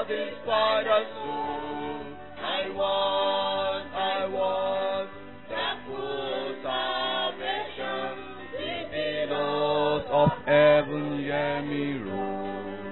satisfy the soul. I want, I want the full salvation. The billows of heaven hear me roll.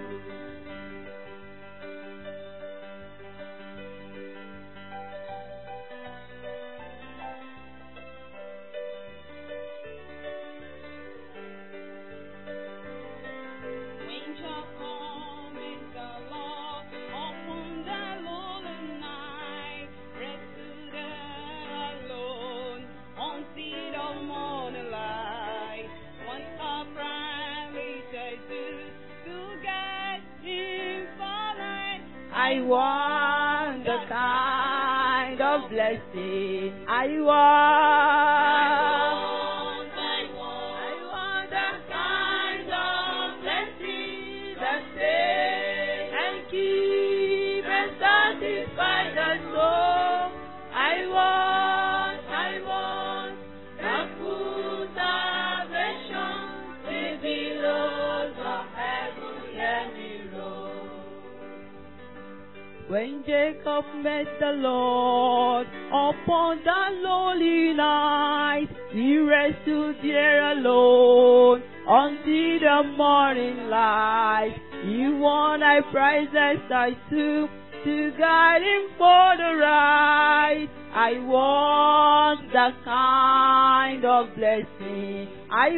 When shall come in the Lord upon the lonely night? Rest there alone until the morning light. What a privilege I do to get him for life. I want the kind of blessing I want. I want, I want the kind of blessing that save and keep and satisfy the soul. I want, I want the full salvation, the billows of heaven hear me roll. When Jacob met the Lord upon that lonely night, he wrestled there alone until the morning light. He won I prizes I took to guide him for the right. I want the kind of blessing I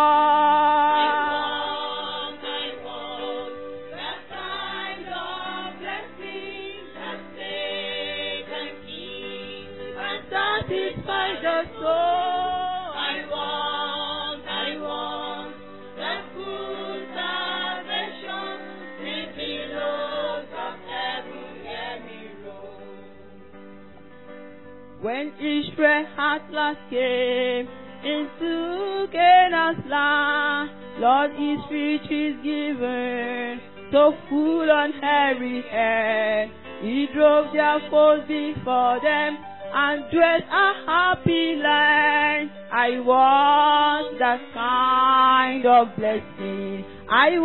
want. I want the kind of blessing that saves and keeps and satisfy the soul. I want, I want the full salvation, the billows of heaven hear me roll. When Israel at last came into Canaan's land, Lord, his speech is given, so full on every hand. He drove their foes before them and dwelt a happy land. I want that kind of blessing. I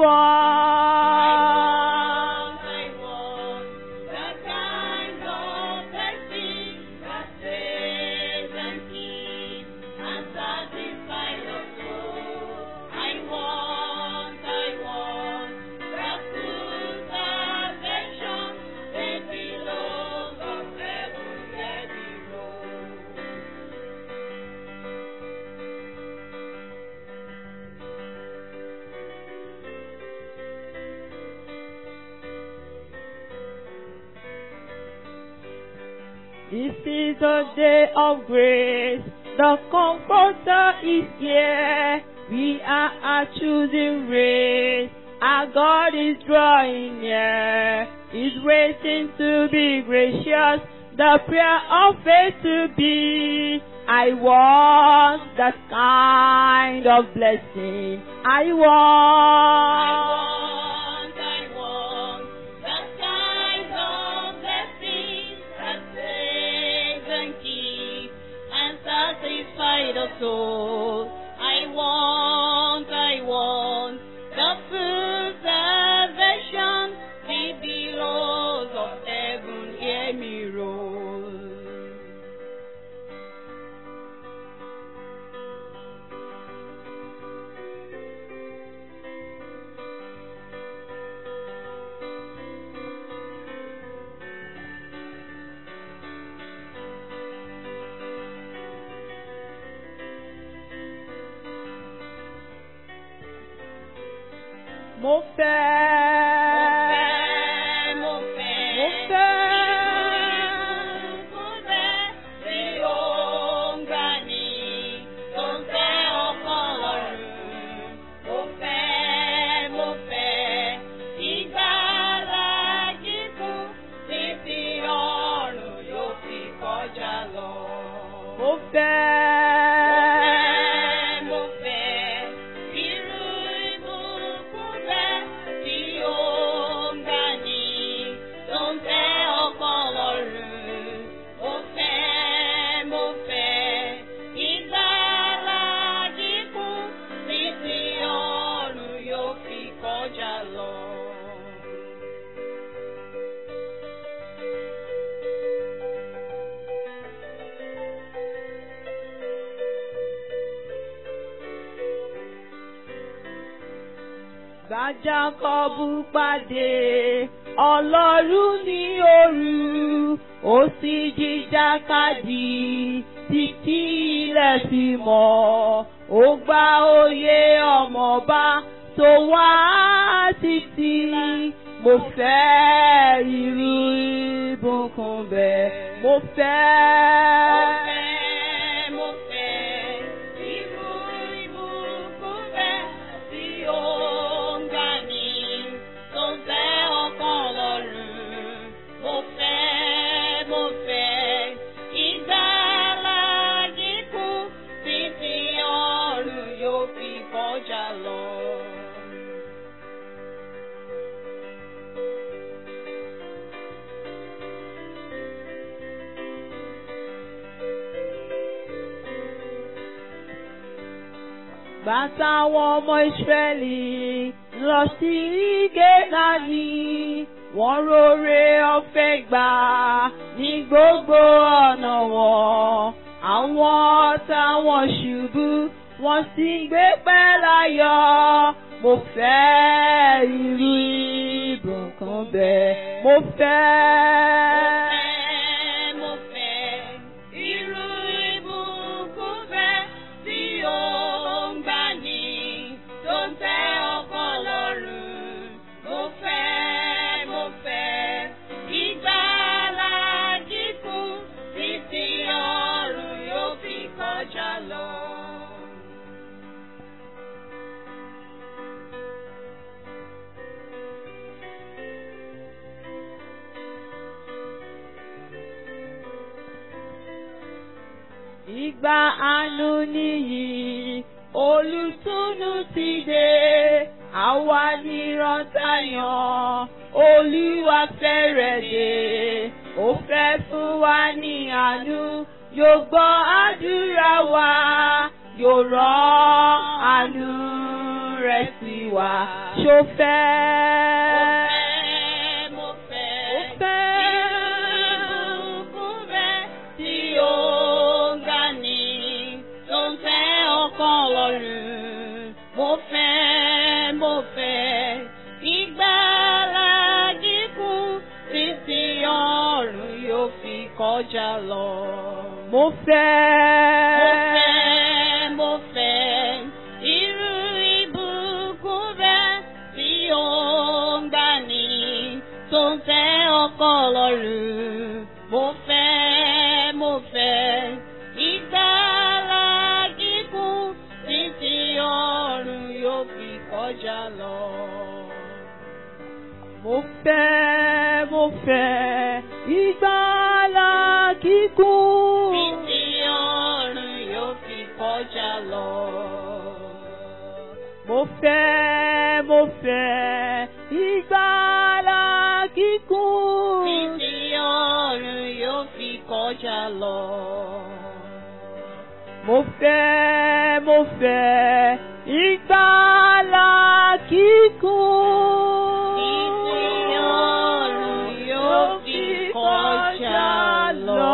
want. I want the kind of blessing that saves and keeps and satisfies the soul. I want, I want the full salvation, the billows of heaven let me roll. This is the day of grace. The Comforter is here. We are a choosing race. Our God is drawing near. He's waiting to be gracious. The prayer of faith to be. I want that kind of blessing. I I want. want, I want the kind of blessing that saves and keeps and satisfies the soul. I want, I want the full salvation, the billows of heaven hear me roll. Mo fẹ́. Mo fẹ́, mo Mo fẹ́. fẹ́. Tí ó ń gbà ní tó ń tẹ́ ọkàn lọ́rùn. Mo fẹ́, mo fẹ́. Ìgbàlà kíkún títí ọ̀run yóò fi kọjá lọ. Mo fẹ́. Mo fẹ́, irú ìbùkún bẹ́ẹ̀ tí ó Bá Jákọ́bù pàdé Ọlọ́run ní òru, ó sì jìjàkadì títí ilẹ̀ fi mọ́. Ó gba oyè ọmọọba tó wá títí. Mo fẹ́ irú ìbùkún bẹ́ẹ̀. Mo fẹ́. Mo fẹ́ irú ìbùkún bẹ́ẹ̀ tí ó ń gbà ní tó ń fẹ́ ọkàn lọ́rùn. Mo fẹ́, mo fẹ́ ìgbàlà kíkún títí ọ̀run yóò fi kọjá lọ. Bàtà àwọn ọmọ Ísírẹ́lì lọ sí Gẹ́nàní. Wọ́n rore ọ̀fẹ́ gbà ní gbogbo ọ̀nà wọn. Àwọn ọ̀tá wọn ṣubú, wọ́n sì gbé pẹ́ láyọ̀. Mo fẹ́ irú ìbùkún bẹ́ẹ̀. Mo fẹ́. Mo fẹ́ irú ìbùkún bẹ́ẹ̀ tí ó ń gbà ní tó ń tẹ́ ọkàn lọ́rùn. Mo fẹ́, mo fẹ́ ìgbàlà kíkún títí ọ̀run yóò fi kọjá lọ. Ìgbà àánú nìyí, olùtúnú ti dé, àwa nírọ̀tayàn, Olúwa fẹ́rẹ̀ dé, ó fẹ́ fún wa ní àánú, yóò gbọ́ àdúrà wa, yóò rán àánú rẹ̀ sí wa, ṣó fẹ́. Mo fẹ́, Ó fẹ́. ìbùkún bẹ́ẹ̀ tí ó ń gbà ní tó ń tẹ́ ọkàn lọ́rùn. Mo fẹ́, mo fẹ́ ìgbàlà kíkún títí ọ̀run yóò fi kọjá lọ. Mo fẹ́. Mo fẹ́, mo fẹ́ irú ìbùkún bẹ́ẹ̀ tí ó ń gbà ní tó ń tẹ́ ọkọ̀ lọ́rùn. Mo fẹ́, mo fẹ́ ìgbàlà kíkún títí ọ̀run yóò fi kọjá lọ. Mo fẹ́, mo fẹ́ ìgbàlà kíkún. Títí ọ̀run yóò fi kọjá lọ. Mo fẹ́, mo fẹ́ ìgbàlà kíkún. Títí ọ̀run yóò fi kọjá lọ. Mo fẹ́, mo fẹ́ ìgbàlà kíkún. Títí ọ̀run yóò fi kọjá lọ.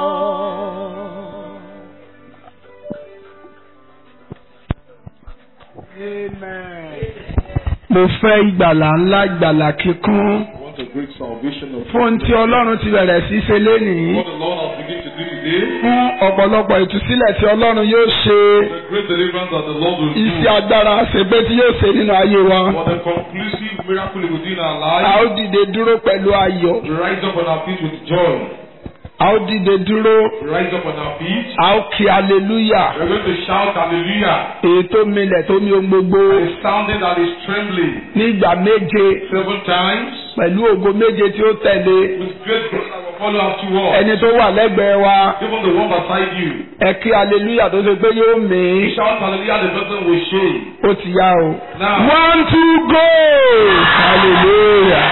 mo fẹ́ ìgbàlà ńlá ìgbàlà kíkún I want a great salvation of fún ohun tí ọlọ́run ti bẹ̀rẹ̀ sí ṣe lénìí what the Lord has begun to do today. fún ọ̀pọ̀lọpọ̀ ìtúsílẹ̀ tí ọlọ́run yóò ṣe The great deliverance that the Lord will iṣẹ́ do. agbára ṣègbè tí yóò ṣe nínú ayé wa For the conclusive miracle he will do in our a ó lives. dìde dúró pẹ̀lú ayọ̀ We rise up on our feet with joy. a ó dìde dúró We rise up on our feet. a ó kí aleluya We're going to shout hallelujah. èyí tó milẹ̀ tó mi ohun gbogbo A sounding that is trembling ní ìgbà méje seven times pẹ̀lú ògo méje tí ó tẹ̀lé with great grace that will follow afterwards. ẹni tó wà lẹ́gbẹ̀ẹ́ wa Even the one beside you. ẹ kí aleluya tó ṣe pé yóò mí We shout hallelujah, the person will shake. ó ti yá o. Now, one two go hallelujah.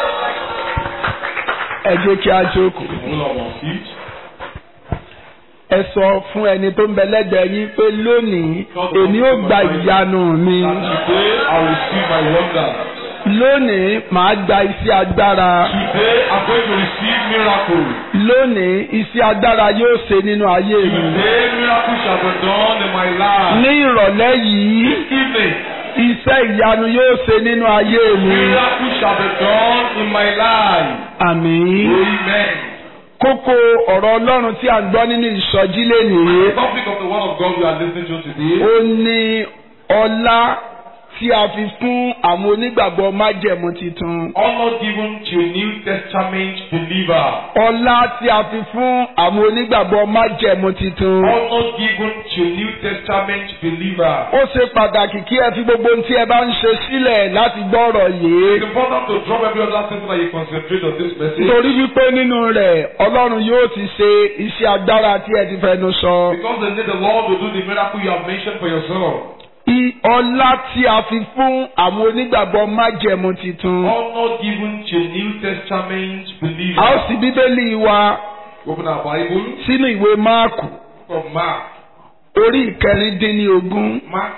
ẹ jẹ́ kí a jókòó. all of our feet. ẹ ẹ sọ fún ẹni tó ń bẹ lẹ́gbẹ̀ẹ́ yín pé lónìí èmi ó gba ìyanu mi That today I will see my wonder. lónìí màá gba iṣẹ́ agbára Today I'm going to receive miracle. lónìí iṣẹ́ agbára yóò ṣe nínú ayé mi Today miracle shall be done in my life. ní ìrọ̀lẹ́ yìí This evening, iṣẹ́ ìyanu yóò ṣe nínú ayé mi miracle shall be done in my life. àmín. Amen. kókó ọ̀rọ̀ ọlọ́run tí a ń gbọ́ nínú ìsọjí lénìí The topic of the word of God we are listening to today ó ní ọlá tí a fi fún àwọn onígbàgbọ́ májẹ̀mú titun. honor given to New Testament believer. ọlá tí a fi fún àwọn onígbàgbọ́ májẹ̀mú titun. Honor given to New Testament believer. ó ṣe pàtàkì kí ẹ fi gbogbo ohun tí ẹ bá ń ṣe sílẹ̀ láti gbọ́ ọ̀rọ̀ yìí. It's important to drop every other thing so that you concentrate on this message. nítorí wípé nínú rẹ̀ ọlọ́run yóò ti ṣe iṣẹ́ agbára tí ẹ ti fẹnu sọ. Because the, the Lord will do the miracle you have mentioned for yourself. I- ọlá tí a fi fún àwọn onígbàgbọ́ májẹ̀mú titun. Honor given to New Testament believer. a ó sì bíbélì wa Open our Bible. sínú ìwé máàkù From Mark. orí ìkẹrìndínlógún. Mark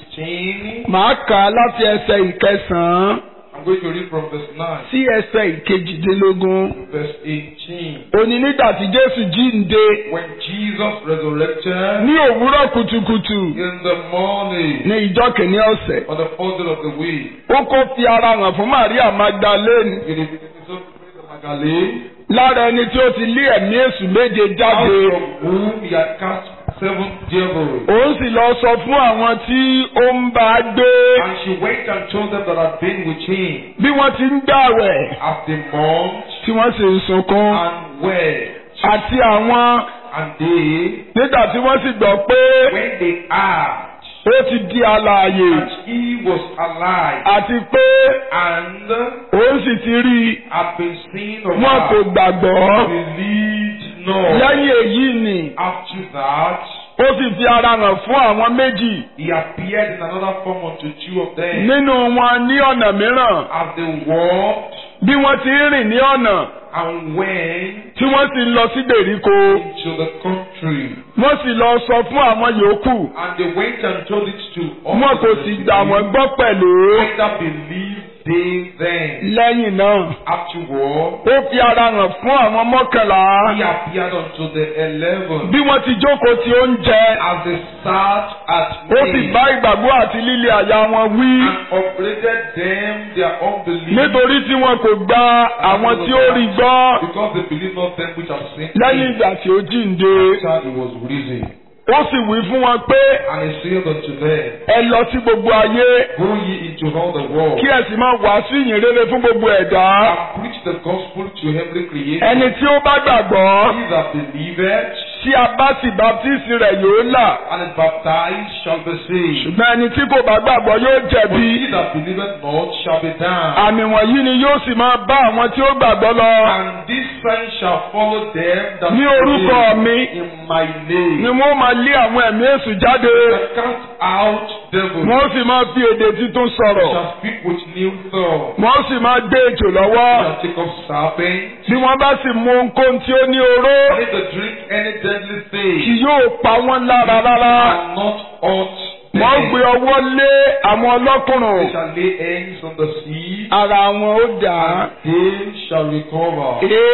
16. màá kà á láti ẹsẹ̀ ìkẹsàn-án I'm going to read from verse 9. sí ẹsẹ̀ ìkejìdínlógún. Verse 18. òní nígbà tí jésù jíǹde When Jesus resurrected ní òwúrọ̀ kùtùkùtù in the morning ní ìjọ kìíní ọ̀sẹ̀. on the fourth day of the week, ó kó fi ara hàn fún maria magdalene it is so Magdalene, lára ẹni tí ó ti lé ẹ̀mí èṣù méje jáde. out from whom he had cast seven devils. òun sì lọ sọ fún àwọn tí ó ń bá a gbé And she went and told them that had been with him bí wọ́n ti ń gbàwẹ̀ as they mourned tí wọ́n sì ń sunkún and wept. àti àwọn And they, nígbà tí wọ́n sì gbọ́ pé when they heard ó ti di alààyè that he was alive àti pé and òun sì ti rí i had been seen of wọn kò her, gbàgbọ́ believed not. lẹ́yìn èyí ni After that, ó sì fi ara hàn fún àwọn méjì he appeared in another form unto two of them nínú wọn ní ọ̀nà mìíràn as they walked bí wọ́n ti ń rìn ní ọ̀nà and went tí wọ́n sì ń lọ sí gbèríko into the country. wọ́n sì lọ sọ fún àwọn yòókù And they went and told it to all wọn kò sì gbà wọ́n gbọ́ pẹ̀lú Neither believed they then. lẹ́yìn náà Afterward, ó fi ara hàn fún àwọn mọ́kànlá he appeared unto the eleven bí wọ́n ti jókòó tí oúnjẹ as they sat at ó sì meat bá ìgbàgbọ́ àti líle àyà wọn wí and upbraided them their unbelief nítorí tí wọn kò gba àwọn tí ó rí gbọ́ because they believe not them which have seen lẹ́yìn him ìgbà tí ó jíǹde after he was risen. ó sì wí fún wọn pé And he said unto them, ẹ lọ sí gbogbo ayé Go ye into all the world kí ẹ sì máa wàásù ìyìn rere fún gbogbo ẹ̀dá and preach the gospel to every creature. ẹni tí ó bá gbàgbọ́ He that believeth tí a bá sì baptisi rẹ̀ yóò là and is baptized shall be saved. ṣùgbọ́n ẹni tí kò bá gbàgbọ́ yóò But jẹ̀bi he that believeth not shall be damned. àmì wọ̀nyí ni yóò sì máa bá àwọn tí ó gbàgbọ́ lọ And this sign shall follow them that ní orúkọ mi in my ni name. wọ́n máa lé àwọn ẹ̀mí èṣù jáde Shall cast out devils. wọ́n sì máa fi èdè títún sọ̀rọ̀ Shall speak with new thoughts. wọ́n sì máa gbé ejò lọ́wọ́ Shall take up serpents. bí wọ́n bá sì mú ohunkóhun tí ó ní oró And if they drink any deadly thing. kì yóò pa wọ́n lára rárá and not hurt wọ́n them. gbé ọwọ́ lé àwọn ọlọ́kùnrin They shall lay hands on the sea, ara wọn ó dà á. and they shall recover.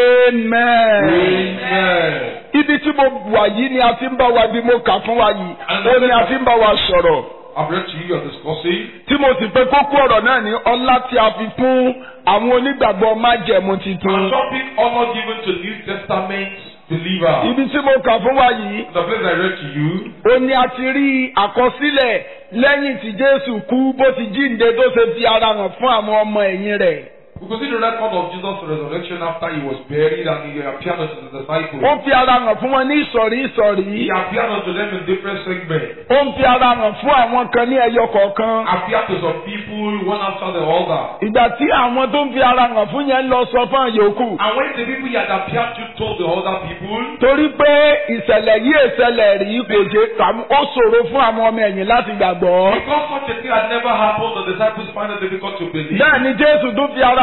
amen. Amen. ibi tí mo wà yìí ni a ti ń bá wa bí mo kà fún wa yìí ó ní a ti ń bá wa sọ̀rọ̀ I've read to you, you're discussing. tí mo sì pé kókó ọ̀rọ̀ náà ní ọlá tí a fi fún àwọn onígbàgbọ́ májẹ̀mú A titun. topic honor given to New Testament believers. ibi tí mo kà fún wa yìí The place I read to you, ó ní a ti rí àkọsílẹ̀ lẹ́yìn tí Jésù kú bó ti jíǹde tó ṣe fi ara hàn fún àwọn ọmọ ẹ̀yìn rẹ̀. we could see the record of Jesus' resurrection after he was buried and he appeared unto the disciples. ó fi ara hàn fún wọn ní ìsọ̀rí ìsọ̀rí. He appeared unto them in different segments. ó ń fi ara hàn fún àwọn kan ní ẹyọ kọ̀ọ̀kan. Appeared to some people one after the other. ìgbà tí àwọn tó ń fi ara hàn fún yẹn lọ sọ fún àyòkù. And when the people he had appeared to told the other people, torí pé ìṣẹ̀lẹ̀ yìí ìṣẹ̀lẹ̀ rí kò jẹ́ tàbí ó ṣòro fún àwọn ọmọ ẹ̀yìn láti gbàgbọ́. because such a thing had never happened, the disciples find it difficult to believe. bẹ́ẹ̀ ni Jésù tún fi ara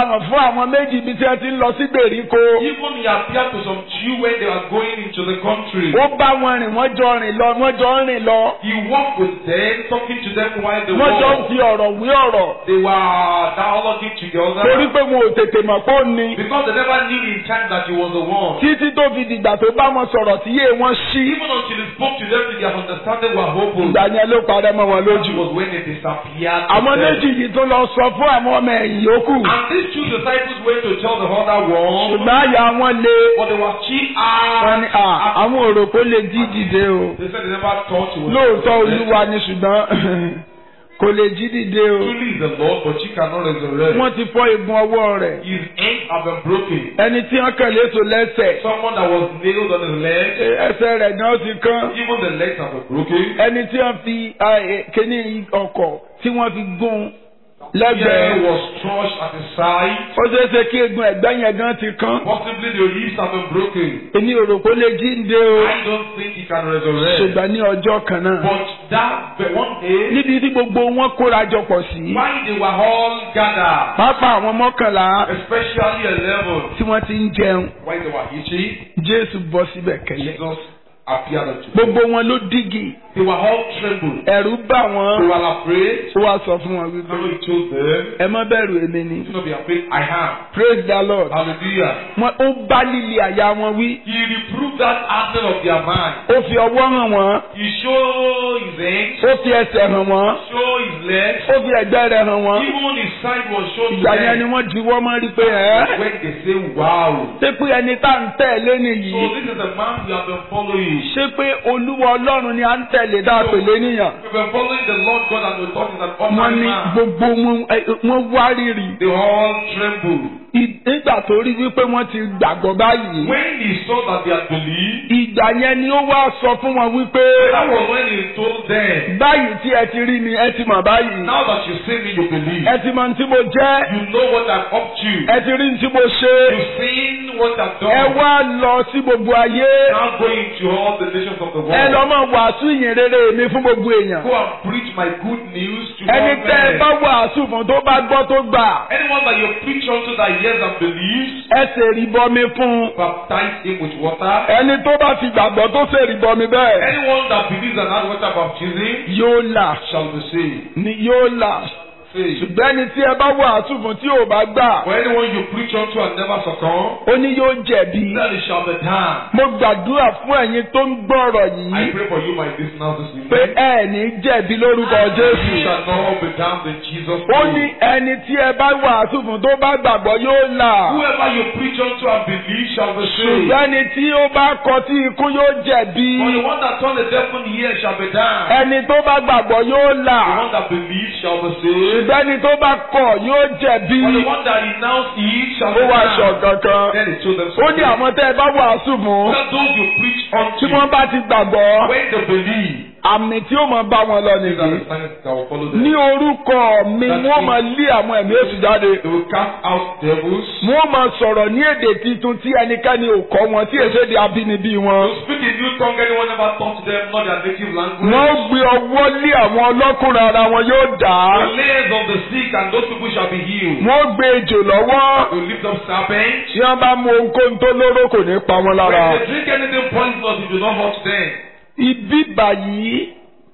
farahàn fún àwọn méjì ibi tí wọ́n ti ń lọ sí gbèríko. Even he appeared to some Jew when they were going into the country. ó bá wọn rìn wọ́n jọ rìn lọ wọ́n jọ ń rìn lọ. He walked with them, talking to them while they wọ́n jọ ń walked. fi ọ̀rọ̀ wí ọ̀rọ̀. They were dialoguing together. torí pé wọn ò tètè mọ̀ pé ó ní. Because they never knew in time that he was the one. títí tó fi dìgbà tó bá wọn sọ̀rọ̀ tí yé wọn ṣí. Even until he spoke to them, their understanding were open. ìgbà yẹn ló parẹ́ mọ́ wọn Which lójú. was when they disappeared. to àwọn them. méjì yìí tó lọ sọ fún àwọn ọmọ ẹ̀yìn yòókù. And these two disciples went to tell the other one, ṣùgbọ́n àyà wọn le. but they were chief wọ́n ní à àwọn òròkó lè jí dìde o. They said they never thought he was. lóòótọ́ olúwa ni ṣùgbọ́n kò lè jí dìde o. Truly is the Lord, but he cannot resurrect. wọ́n ti fọ́ igun ọwọ́ rẹ̀. His hands have been broken. ẹni tí wọ́n kàn léṣo lẹ́sẹ̀. Someone that was nailed on his leg, ẹsẹ̀ rẹ̀ náà ti kán. even the legs have been broken. ẹni tí wọ́n fi ah, eh, kíní ọkọ̀ tí wọ́n fi gún Here lẹ́gbẹ̀ẹ́. was crushed at his side. ó ṣeé ṣe kí egun ẹ̀gbẹ́ yẹn gan ti kán. Possibly the ribs have been broken. èmi ò rò pé ó lè jíǹde o. I don't think he can resurrect. ṣùgbọ́n ní ọjọ́ kan náà. But that but one day, níbi tí gbogbo wọn kóra jọ pọ̀ sí. while they were all gathered, pápá àwọn mọ́kànlá especially eleven, tí wọ́n ti ń jẹun. while they were eating, jésù bọ́ síbẹ̀ kẹ́lẹ́. Jesus appeared unto them. gbogbo wọn ló dígì. They were all trembled. ẹ̀rù bà They wọ́n. were afraid. ó wá sọ fún wọn wípé. So he told them, ẹ má bẹ̀rù èmi ni. Do not be afraid, I am. praise the lord. Hallelujah. wọn ó bá líle àyà wọn wí. He reproved that hardening of their mind. ó fi ọwọ́ hàn wọ́n. He showed his hands, ó fi ẹsẹ̀ hàn wọ́n. showed his legs, ó fi ẹ̀gbẹ́ rẹ̀ hàn wọ́n. even his side was shown to ìgbà yẹn ni them. wọ́n juwọ́ mọ́ rí pé ẹ́. When they say, Wow. ṣé pé ẹni tá à ń tẹ̀lé So nìyí. this is the man we have been following. ṣé pé olúwa ọlọ́run ni à ń tẹ̀lé dá pèlé níyàn. We've been following the Lord God and we thought he's an wọ́n ordinary ní man. gbogbo wọn ẹ, wọ́n wá rírì. They all trembled. I- nígbà tó rí wípé wọ́n ti gbàgbọ́ báyìí. When he saw that they had believed, ìgbà yẹn ni ó wá sọ fún wọn wípé. that was when he told them, báyìí tí ẹ ti rí mi ẹ ti mọ̀ báyìí. Now that you see me, you believe. ẹ ti mọ̀ ní tí mo jẹ́. You know what I'm up to. ẹ ti rí ní tí mo ṣe. You've seen what I've ẹ done. wá lọ sí gbogbo ayé. Now go into all the nations of the ẹ lọ world. máa wàásù ìyìn rere mi fún gbogbo èèyàn. Go and preach my good news to ẹni all tẹ́ ẹ men. bá wàásù fún tó bá gbọ́ tó gbà. Anyone that you preach unto that hears and believes, ẹ ṣèrí bọmi fún. baptize him with water. ẹni tó bá ti gbàgbọ́ tó ṣèrí bọmi bẹ́ẹ̀. Anyone that believes and has water baptism yóò là shall be saved. ni yóò là. Saved. ṣùgbọ́n ẹni tí ẹ bá wàásù fún tí ò bá gbà. For anyone you preach unto and never succumb, ó ní yóò jẹ̀bi. then it shall be done. mo gbàdúrà fún ẹ̀yin tó ń gbọ́rọ̀ I yìí pray for you, my listeners, this pé evening. ẹ ní jẹ̀bi lórúkọ You Jésù. shall not be damned in Jesus' ó name. ní ẹni tí ẹ bá wàásù fún tó bá gbàgbọ́ yóò là. Whoever you preach unto and believe shall be saved. ṣùgbọ́n ẹni tí ó bá kọ tí ikú yóò jẹ̀bi. For the one that turn the deaf ear shall be damned. ẹni tó bá gbàgbọ́ yóò The là. one that believes shall be saved. ṣùgbọ́n ẹni tó bá kọ̀ yóò jẹ̀bi. For the one that renounce it shall be ó wá aṣọ damned. kankan. Then he told them ó ní àwọn tẹ́ ẹ bá wàásù fún. That those you preach tí wọ́n unto, bá ti gbàgbọ́. when they believe, àmì tí ó máa bá wọn lọ these are nìyí. the signs that will follow them. ní orúkọ mi wọ́n máa lé àwọn ẹ̀mí èṣù jáde. They will cast out devils. wọ́n máa sọ̀rọ̀ ní èdè tuntun tí ẹnikẹ́ni ò kọ́ wọn tí èso èdè abínibí wọn. To speak in new tongue, anyone never taught them, not their native language. wọ́n gbé ọwọ́ lé àwọn ọlọ́kùnrin ara wọn yóò dá. The layers of the sick and those people shall be healed. wọ́n gbé ejò lọ́wọ́. They will lift up serpents. tí wọ́n bá mú ohunkóhun tó lóró kò ní pa wọn lára. When they drink anything poisonous, it will not hurt them. ibi báyìí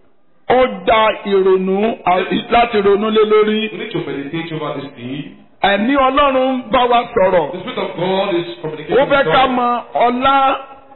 ó da ìrònú à- láti ronú lé lórí. We need to meditate over this thing. ẹ̀mí ọlọ́run ń bá wa sọ̀rọ̀. The Spirit of God is communicating ó fẹ́ with ká God. mọ ọlá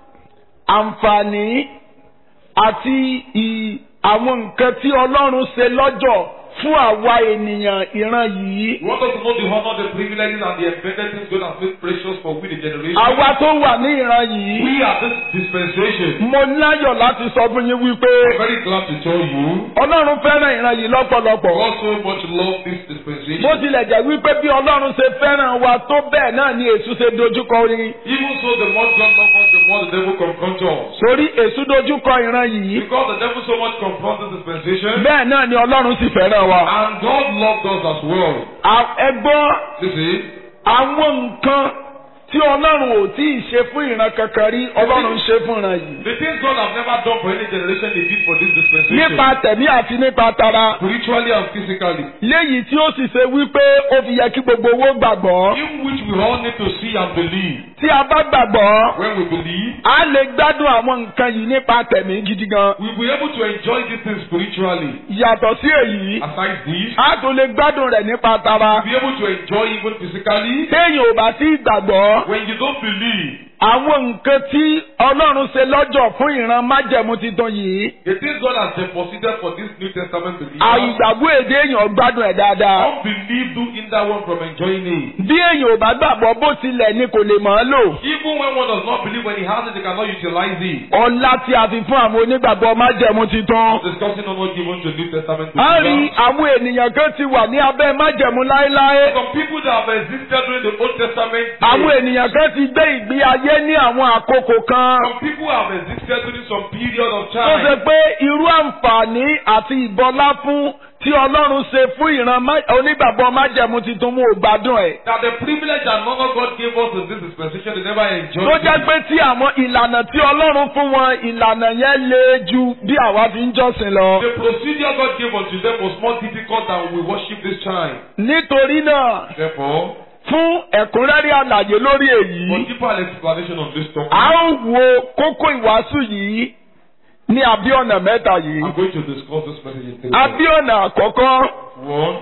àǹfààní àti ì- àwọn nǹkan tí ọlọ́run ṣe lọ́jọ́ fún àwa ènìyàn ìran yìí. We want us to know the honor, the privileges, and the embedded things God has made precious for we, the generation. àwa tó wà ní ìran yìí. We are this dispensation. mo láyọ̀ láti sọ fún yín wípé I'm very glad to tell you. ọlọ́run fẹ́ràn ìran yìí lọ́pọ̀lọpọ̀. God so much love this dispensation. bó tilẹ̀ jẹ́ wípé bí ọlọ́run ṣe fẹ́ràn wa tó bẹ́ẹ̀ náà ni èṣù ṣe dojúkọ rí. Even so, the more God loves us, the more the devil confronts us. sórí èṣù dojúkọ ìran yìí. Because the devil so much confronts this dispensation, bẹ́ẹ̀ náà ni ọlọ́run sì fẹ́ràn wa. and God loved us as well. À- ẹ gbọ́ You see, àwọn nǹkan tí ọlọ́run ò tí ì ṣe fún ìran kankan rí ọlọ́run ń ṣe fún ìran yìí. The things God has never done for any generation, He did for this dispensation. nípa tẹ̀mí àti nípa tara Spiritually and physically. léyìí tí ó sì ṣe wípé ó fi yẹ kí gbogbo owó gbàgbọ́. In which we all need to see and believe. tí a bá gbàgbọ́ When we believe, a lè gbádùn àwọn nǹkan yìí nípa tẹ̀mí gidi gan. we'll be able to enjoy these things spiritually. yàtọ̀ sí èyí Aside this, a tún lè gbádùn rẹ̀ nípa tara. we'll be able to enjoy even physically. téèyàn ò bá sí gbàgbọ́ When you don't believe, àwọn nǹkan tí ọlọ́run ṣe lọ́jọ́ fún ìran májẹ̀mú titun yìí the things God has deposited for this New Testament believers, àìgbàgbọ́ èdè èèyàn gbádùn ẹ̀ dáadáa. unbelief do hinder one from enjoying it. bí èèyàn ò bá gbàgbọ́ bó tilẹ̀ ni kò lè mọ̀ ọ́ lò. Even when one does not believe, when he has it, he cannot utilize it. ọlá tí a fi fún àwọn onígbàgbọ́ májẹ̀mú titun. Discussing on what given to New Testament a rí believers. àwọn ènìyàn kan ti wà ní abẹ́ májẹ̀mú láéláé. Some people that have existed during the Old Testament. àwọn days, ènìyàn kan ti gbé ìgbé ayé ní àwọn àkókò kan. Some people have existed during some period of tó ṣe time. pé irú àǹfààní àti ìbọlá fún tí ọlọ́run ṣe fún ìran má- onígbàgbọ́ májẹ̀mú titun mú ò gbádùn ẹ̀. That the privilege and honor God gave us in this dispensation, they never enjoyed. tó jẹ́ it. pé tí àwọn ìlànà tí ọlọ́run fún wọn ìlànà yẹn le ju bí àwa fi ń jọ́sìn lọ. The procedure God gave unto them was more difficult than we worship this time. nítorí náà Therefore, fún ẹ̀kúnrẹ́rẹ́ àlàyé lórí for èyí deeper explanation on this topic, a ó wo kókó ìwàásù yìí ní abíọ̀nà mẹ́ta yìí. I'm going to discuss this message in three parts. abíọ̀nà àkọ́kọ́ One,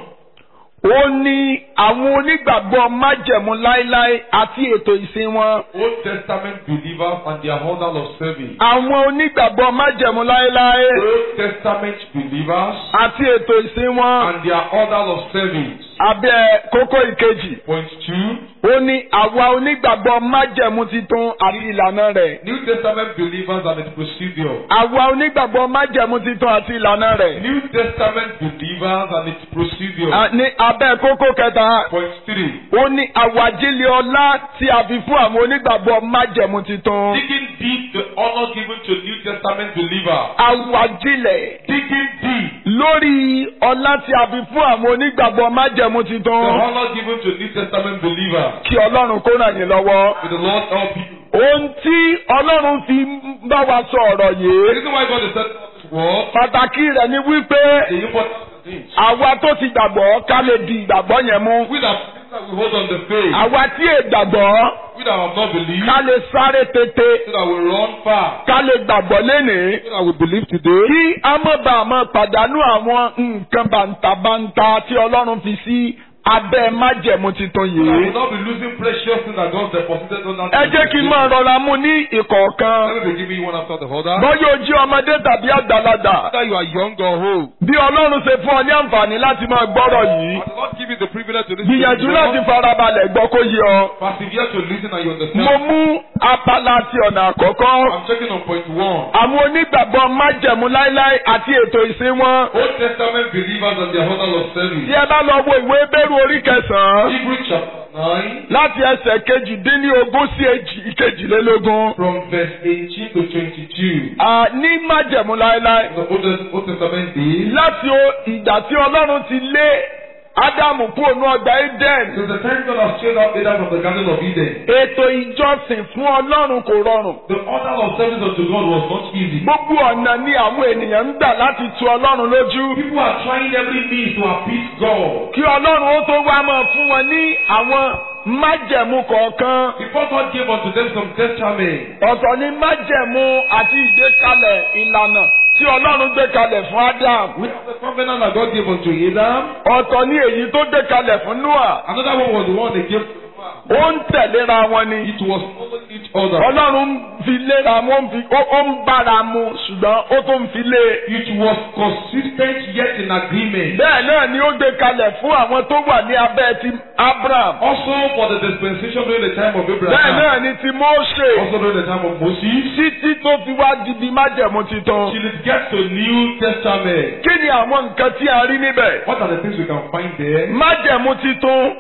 ó ní àwọn onígbàgbọ́ májẹ̀mú láéláé àti ètò ìsìn wọn. Old Testament believers and their order of service. àwọn onígbàgbọ́ májẹ̀mú láéláé Old Testament believers àti ètò ìsìn wọn. and their order of service. abẹ́ kókó ìkejì. Point two, ó ní àwa onígbàgbọ́ májẹ̀mú titun àti ìlànà rẹ̀. New Testament believers and its procedure. àwa onígbàgbọ́ májẹ̀mú titun àti ìlànà rẹ̀. New Testament believers and its procedure. À, ní abẹ́ kókó kẹta. Point three, ó ní àwàjílẹ̀ ọlá tí a fi fún àwọn onígbàgbọ́ májẹ̀mú titun. digging deep the honor given to New Testament believers. àwàjílẹ̀ Digging deep lórí ọlá tí a fi fún àwọn onígbàgbọ́ májẹ̀mú the titun. honor given to New Testament believers. kí ọlọ́run kó ràn yín lọ́wọ́. May the Lord help you. ohun tí ọlọ́run fi ń bá wa sọ ọ̀rọ̀ The yìí. reason why God has said this word, pàtàkì rẹ̀ ni wípé the important thing. àwa tó ti gbàgbọ́ ká lè di ìgbàgbọ́ yẹn mú. We that that we hold on the faith, àwa tí è gbàgbọ́ we that have not believed, ká lè sáré tètè so that we run far, ká lè gbàgbọ́ lénìí. so that we believe today. kí a má bàa máa pàdánù àwọn nǹkan bàǹtàbàǹtà tí ọlọ́run fi sí abẹ́ májẹ̀mú titun So that we yìí. will not be losing precious things that God deposited on us. ẹ jẹ́ kí n máa rọra mú ní ìkọ̀ọ̀kan. Let me be giving you one after the other. bọ́yọ̀ ojú ọmọdé tàbí àgbàlagbà. Whether you are young or old, bí ọlọ́run ṣe fún ọ ní àǹfààní láti máa gbọ́rọ̀ yìí. I will not give you the privilege to listen to gbìyànjú the láti Lord. farabalẹ̀ gbọ́ kó yé ọ. Persevere to listen and you understand. mo mú apala ti ọ̀nà àkọ́kọ́. I'm checking on point one. àwọn onígbàgbọ́ májẹ̀mú láíláí àti ètò ìsìn wọn. Old Testament believers and their order of tí service. ẹ bá lọ wo ìwé bẹ́rù orí kẹsàn-án. Hebrew chapter 9, láti ẹsẹ̀ kejìdínlógún sí èjì- kejìlélógún. from verse 18 to 22. À, ní májẹ̀mú láéláé. The Old, Old Testament days. láti o- ìgbà tí ọlọ́run ti lé ádámù kúrò ní ọgbà eden. Since the time God has chased out Adam from the Garden of Eden, ètò ìjọsìn fún ọlọ́run kò rọrùn. the order of service unto God was not easy. gbogbo ọ̀nà ni àwọn ènìyàn ń gbà láti tu ọlọ́run lójú. People are trying every means to appease God. kí ọlọ́run ó tó wá máa fún wọn ní àwọn májẹ̀mú kọ̀ọ̀kan. Before God gave unto them some testament, ọ̀tọ̀ ni májẹ̀mú àti ìgbékalẹ̀ ìlànà tí ọlọ́run gbé kalẹ̀ fún Adam. we have the covenant that God gave unto Adam. ọ̀tọ̀ ni èyí tó gbé kalẹ̀ fún Noah. Another one was the one they gave to Noah. ó ń tẹ̀léra wọn ni. It was following each other. ọlọ́run ń fi léra mu ó ń fi- ó ó ń bára mu ṣùgbọ́n ó tún ń fi lé. It was consistent yet in agreement. bẹ́ẹ̀ náà ni ó gbé kalẹ̀ fún àwọn tó wà ní abẹ́ ti Abraham. Also for the dispensation during the time of bẹ́ẹ̀ Abraham. náà ni ti Mósè. Also during the time of Moses. títí tó fi wá di di májẹ̀mú titun. Till it gets to New Testament. kí ni àwọn nǹkan tí a rí níbẹ̀? What are the things we can find there? májẹ̀mú titun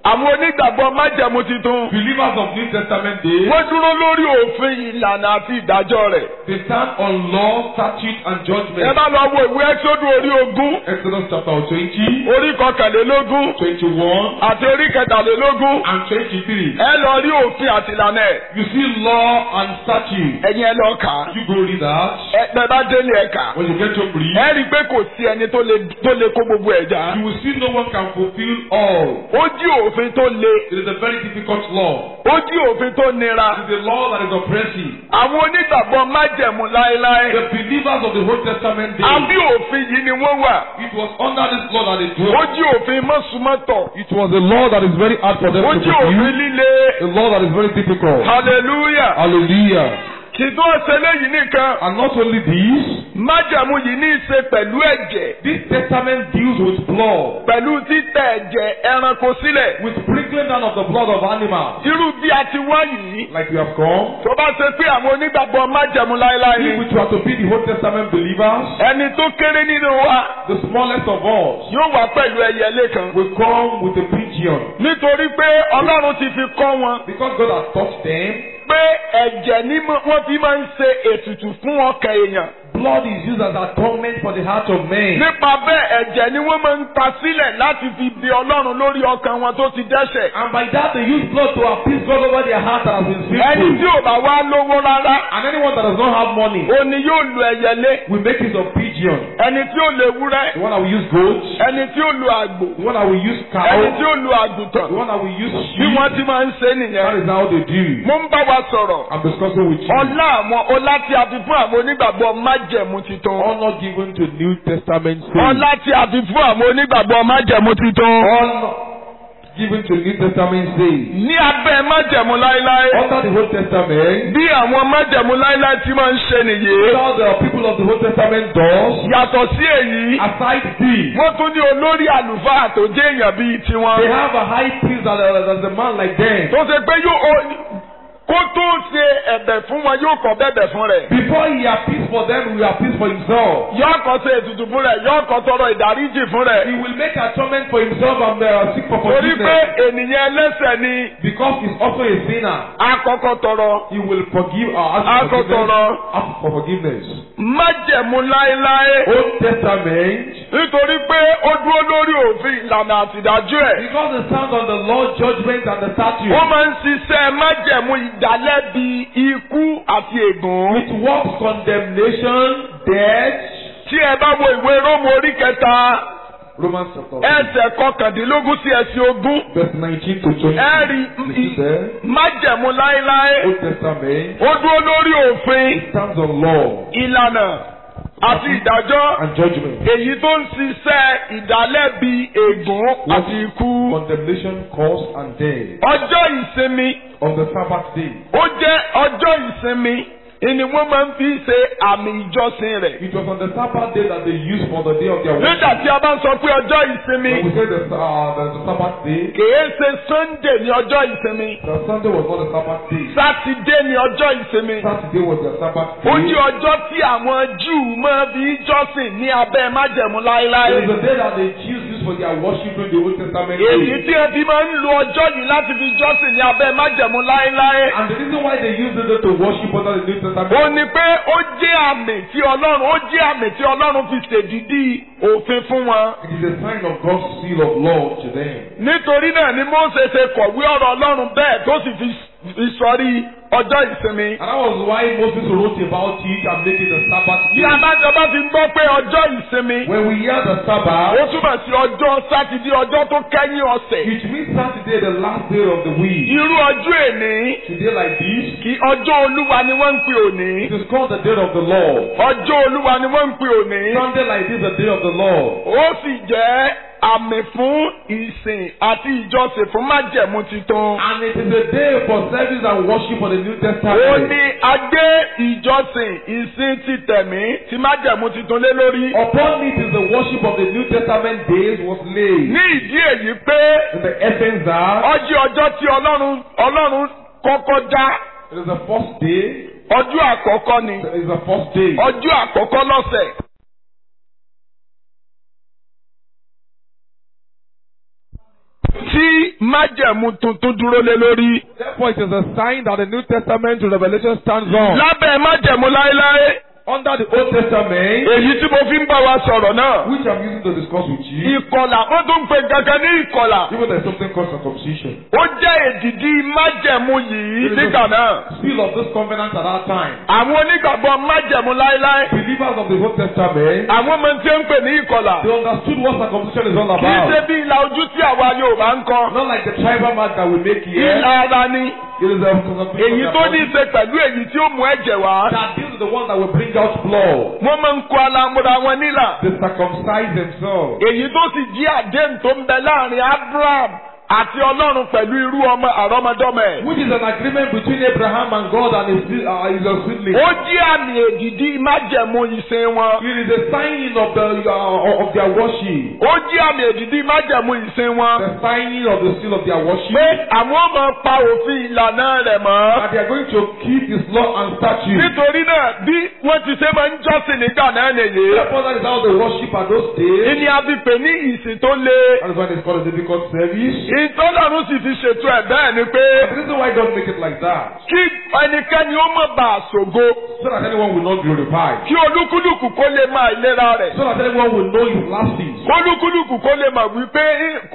àwọn onígbàgbọ́ májẹ̀mú titun. Believers of New Testament days, wọ́n dúró lórí òfin ìlànà àti ìdájọ́ rẹ̀. they stand on law, statute, and ẹ judgment. bá lọ wo ìwé ẹ́sọ́dún orí ogún Exodus chapter 20, orí kọkànlélógún 21, àti orí kẹtàlélógún and 23. ẹ lọ rí òfin àti ìlànà ẹ̀ You see law and statute. ẹ̀yin ẹ lọ kà á. You go read that. ẹ bẹ́ẹ̀ bá délé ẹ kà á. When you get to read, ẹ rí i pé kò sí ẹni tó lè tó lè kó gbogbo ẹ̀ já. you will see no one can fulfill all. ó jí òfin tó le It is a very difficult law. ó jí òfin tó nira. It is a law that is oppressive. àwọn onígbàgbọ́ májẹ̀mú láéláé. The believers of the Old Testament àbí days, òfin yìí ni wọ́n wà. it was under this law that they ó dwelt. jí òfin mọ́sùmọ́tọ̀. It was a law that is very hard for them ó to jí òfin fulfill. líle. A law that is very difficult. hallelujah. Hallelujah. kì í tó ṣe léyìí nìkan. And not only this, májẹ̀mú yìí ní í ṣe pẹ̀lú ẹ̀jẹ̀. this testament deals with blood, pẹ̀lú títẹ̀ ẹ̀jẹ̀ ẹranko sílẹ̀. with sprinkling down of the blood of animals. irú bí a ti wá yìí. Like we have come. tó bá ṣe pé àwọn onígbàgbọ́ májẹ̀mú láéláé If ni. we were to be the Old Testament believers, ẹni tó kéré nínú wa the smallest of us yóò wá pẹ̀lú ẹyẹlé kan. will come with a pigeon. nítorí pé ọlọ́run ti fi kọ́ wọn Because God has taught them, pé ẹ̀jẹ̀ ni mo- wọ́n fi máa ń ṣe ètùtù fún ọkàn èèyàn. blood is used as atonement for the heart of man. nípa bẹ́ẹ̀ ẹ̀jẹ̀ ni wọ́n máa ń ta sílẹ̀ láti fi bí ọlọ́run lórí ọkàn wọn tó ti dẹ́ṣẹ̀. And by that they use blood to appease God over their heart that has been ẹni tí sinful. ò bá wá lówó rárá And anyone that does not have money ó ní yóò lu ẹyẹlé will make use of pigeon. ẹni tí ó lu ewúrẹ́ The one that will use goat, ẹni tí ó lu àgbò the one that will use ẹni tí cow, ó lu àgùntàn the one that will use bí sheep. wọ́n ti máa ń ṣe That nìyẹn. is how they do. mo ń bá wa sọ̀rọ̀ I'm discussing with you. ọlá àwọn ọlá tí a fi fún àwọn onígbàgbọ́ májẹ̀mú titun. Honor given to New Testament saints. ọlá tí a fi fún àwọn onígbàgbọ́ májẹ̀mú titun. Honor given to New Testament saints. ní abẹ́ májẹ̀mú láéláé. Under the Old Testament, bí àwọn májẹ̀mú láéláé ti máa ń ṣe nìyí. all the people of the Old Testament does, yàtọ̀ sí èyí. aside these, wọ́n tún ní olórí àlùfáà tó jẹ́ èèyàn bíi they tiwọn. have a high priest that that is a man like them. tó ṣe pé yóò ó- kó tó ṣe ẹ̀bẹ̀ fún wọn yóò kọ́ bẹ̀bẹ̀ fún rẹ̀. Before he appeals for them, he will appeal for himself. yóò kọ́ ṣe ètùtù fún rẹ̀ yóò kọ́ tọrọ ìdáríjì fún rẹ̀. He will make atonement for himself and uh, seek for torí pé forgiveness. ènìyàn ẹlẹ́sẹ̀ ni Because he's also a sinner, àkọ́kọ́ tọrọ. he will forgive or ask for Akọ forgiveness. tọrọ. Ask for forgiveness. májẹ̀mú láéláé. Old Testament, nítorí pé ó dúró lórí òfin ìlànà àtìdájú ẹ̀. because it stands on the law, judgment, and the statute, wọ́n máa ń ṣiṣẹ́ májẹ̀mú ìdálẹ́bi ikú àti ègún. it works condemnation, death. tí ẹ bá wo ìwé rómù orí kẹta Romans chapter ẹsẹ̀ kọkàndínlógún sí ẹsẹ̀ ogún. verse 19 to 20. ẹ rí You see there? májẹ̀mú láéláé. Old Testament, ó dúró lórí òfin it stands on law ìlànà àti ìdájọ́. and judgment. èyí tó ń ṣiṣẹ́ ìdálẹ́bi ègún àti ikú. Condemnation, curse, and death. ọjọ́ ìsinmi On the Sabbath day, ó jẹ́ ọjọ́ ìsinmi ni wọ́n máa ń fi ṣe àmì ìjọsìn rẹ̀. it was on the Sabbath day that they used for the day of their nígbà worship. tí a bá ń sọ pé ọjọ́ ìsinmi When we say the, uh, the, the Sabbath day, kìí ṣe sunday ní ọjọ́ ìsinmi the Sunday was not the Sabbath day. sátidé ní ọjọ́ ìsinmi. Saturday was the Sabbath ó day. jẹ́ ọjọ́ tí àwọn júù máa fi jọ́sìn ní abẹ́ májẹ̀mú It láéláé. was the day that they choose use for their worship in the Old Testament èyí day. tí ẹ fi máa ń lo ọjọ́ yìí láti fi jọ́sìn ní abẹ́ májẹ̀mú láéláé. And the reason why they use it to worship under the New Testament ó ní pé ó jẹ́ àmì tí ọlọ́run ó jẹ́ àmì tí ọlọ́run fi ṣèdídì òfin fún wọn. it is a sign of God's seal of love to them. nítorí náà ni Mósè ṣe kọ̀wé ọ̀rọ̀ ọlọ́run bẹ́ẹ̀ tó sì fi fi sọrí ọjọ́ ìsinmi. And that was why Moses wrote about it and made it the Sabbath bí day. abájọba fi gbọ́ pé ọjọ́ ìsinmi When we hear the ó Sabbath, túmọ̀ sí ọjọ́ sátidé ọjọ́ tó kẹ́yìn ọ̀sẹ̀. it means Saturday, the last day of the week. irú ọjọ́ èní Today like this, kí ọjọ́ olúwa ni wọ́n ń pè òní. it is called the day of the Lord. ọjọ́ olúwa ni wọ́n ń pè òní. Sunday like this, the day of the Lord. ó sì jẹ́ àmì fún ìsìn àti ìjọsìn fún májẹ̀mú titun. And it is a day for service and worship for the New ó Testament. ní agbé ìjọsìn ìsìn ti tẹ̀mí tí májẹ̀mú titun lé lórí. Upon it is the worship of the New Testament days was laid. ní ìdí èyí pé In the essence that ọjọ́ ọjọ́ tí ọlọ́run ọlọ́run kọ́kọ́ dá it is the first day, ọjọ́ àkọ́kọ́ ni it is the first day. ọjọ́ àkọ́kọ́ lọ́sẹ̀. tí májẹ̀mú tuntun dúró lé lórí. Therefore, it is a sign that the New Testament to Revelation stands on. lábẹ́ májẹ̀mú láéláé Under the Old Testament, èyí tí mo fi ń bá wa sọ̀rọ̀ náà. which I'm using to discuss with you, ìkọlà wọ́n tún ń pè kankan ní ìkọlà. even there's something called circumcision. ó jẹ́ èdìdí májẹ̀mú yìí nígbà náà. Seal of this covenant at that time. àwọn onígbàgbọ́ májẹ̀mú láéláé. Believers of the Old Testament, àwọn ọmọ tí ó ń pè ní ìkọlà. they understood what circumcision is all kì í ṣe about. bí ìlà ojú tí àwa Yorùbá ń kọ. Not like the tribal mark that we make here. ìlà ara ni. It is a èyí tó ní í ṣe pẹ̀lú èyí tí ó mú ẹ̀jẹ̀ wá. that this is the one that will bring out blood. wọ́n máa ń kó alamúra wọn nílà. They circumcise themselves. èyí tó sì jí àdéhùn tó ń bẹ láàrin Abraham àti Ọlọ́run pẹ̀lú irú ọmọ àrọ́mọdọ́mọ ẹ̀. Which is an agreement between Abraham and God and his, uh, his seedling. ó jí àmì èdìdí májẹ̀mú ìsìn wọn. It is a sign of the uh, of their worship. ó jí àmì èdìdí májẹ̀mú ìsìn wọn. The signing of the seal of their worship. pé àwọn ọmọ pa òfin ìlànà rẹ̀ mọ́. And they are going to keep his law and statutes. nítorí náà bí wọ́n ti ṣe máa ń jọ́sìn nígbà náà nìyí. Therefore, that is how they worship at those days. ìní abipè ní ìsìn tó le. That is why it's called a difficult service. ìtọ́lọ́run sì fi ṣètò ẹ̀ bẹ́ẹ̀ ni pé The reason why God make it like that, kí ẹnikẹ́ni ó má bàa ṣògo. so that anyone will not glorify, kí olúkúlùkù kó lè máa ìlera rẹ̀. so that anyone will know his lapses. olúkúlùkù kó lè máa wípé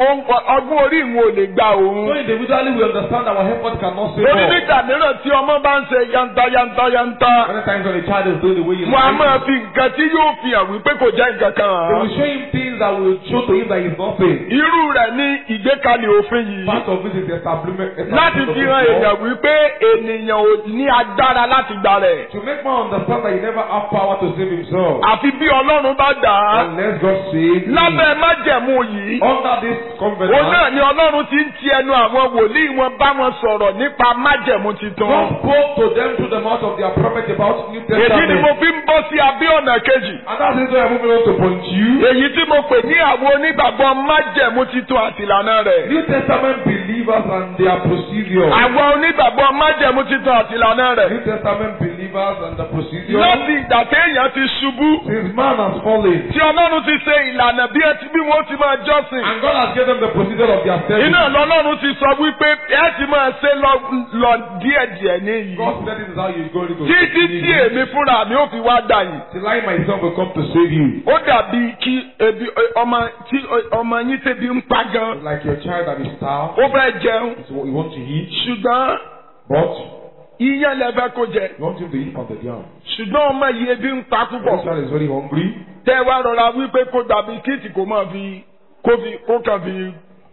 ọgbọ́n orí ìwọ̀n ò lè gba So òun. individually we understand our effort cannot save lórí all. nígbà mìíràn tí ọmọ bá ń ṣe yanta yanta yanta. Many times when a child is doing the way you wọn a like, máa fi nǹkan tí yóò fi hàn wípé kò jẹ́ nǹkan kan they hàn. will show him things that will show to him that he's nothing. irú rẹ̀ ní ìgbékalẹ̀ òfin yìí. Part of it is the establishment. láti establishment of fi the hàn law. èèyàn wípé ènìyàn ò ní agbára láti gbà rẹ̀. To make man understand that he never have power to save himself. àfi bí ọlọ́run bá dà á. Unless God save him. lábẹ́ májẹ̀mú yìí. Under this òun covenant, náà ni ọlọ́run ti ń ti ẹnu àwọn wòlíì wọn bá wọn sọ̀rọ̀ nípa májẹ̀mú titun. God spoke to them through the mouth of their prophet about New èyí ni mo Testament. fi ń bọ́ sí abẹ́ ọ̀nà kejì. And that's the reason I'm moving on to point you. èyí tí mo pè ní àwọn onígbàgbọ́ májẹ̀mú titun àti ìlànà rẹ̀. New Testament believers and their procedure. àwọn onígbàgbọ́ májẹ̀mú titun àti ìlànà rẹ̀. New Testament believers and the procedure. láti ìgbà téèyàn ti ṣubú. Since man has fallen, tí ọlọ́run ti ṣe ìlànà bí ẹ ti bí wọ́n ti máa jọ́sìn. and God has given them the procedure of their service. iná lọ́lọ́run ti sọ wípé ẹ ti máa ṣe lọ lọ díẹ̀díẹ̀ níyì. God said this is how you're going to títí tí èmi fúnra mi ò fi wá dà yìí. Till I myself will come to save you. ó dàbí kí ebi ọmọ tí ọmọ yín tẹbi ń pa gan. It's like your child that is starved. ó fẹ́ jẹun It's what you want to eat. ṣùgbọ́n But iyán lẹ fẹ́ kó jẹ. you want him to eat from the ground. ṣùgbọ́n ọmọ yìí ebi ń pa This púpọ̀. child is very hungry. tẹ́ ẹ wá rọra wípé kó gba bisikíìtì kó máa fi kó fi kó kàn fi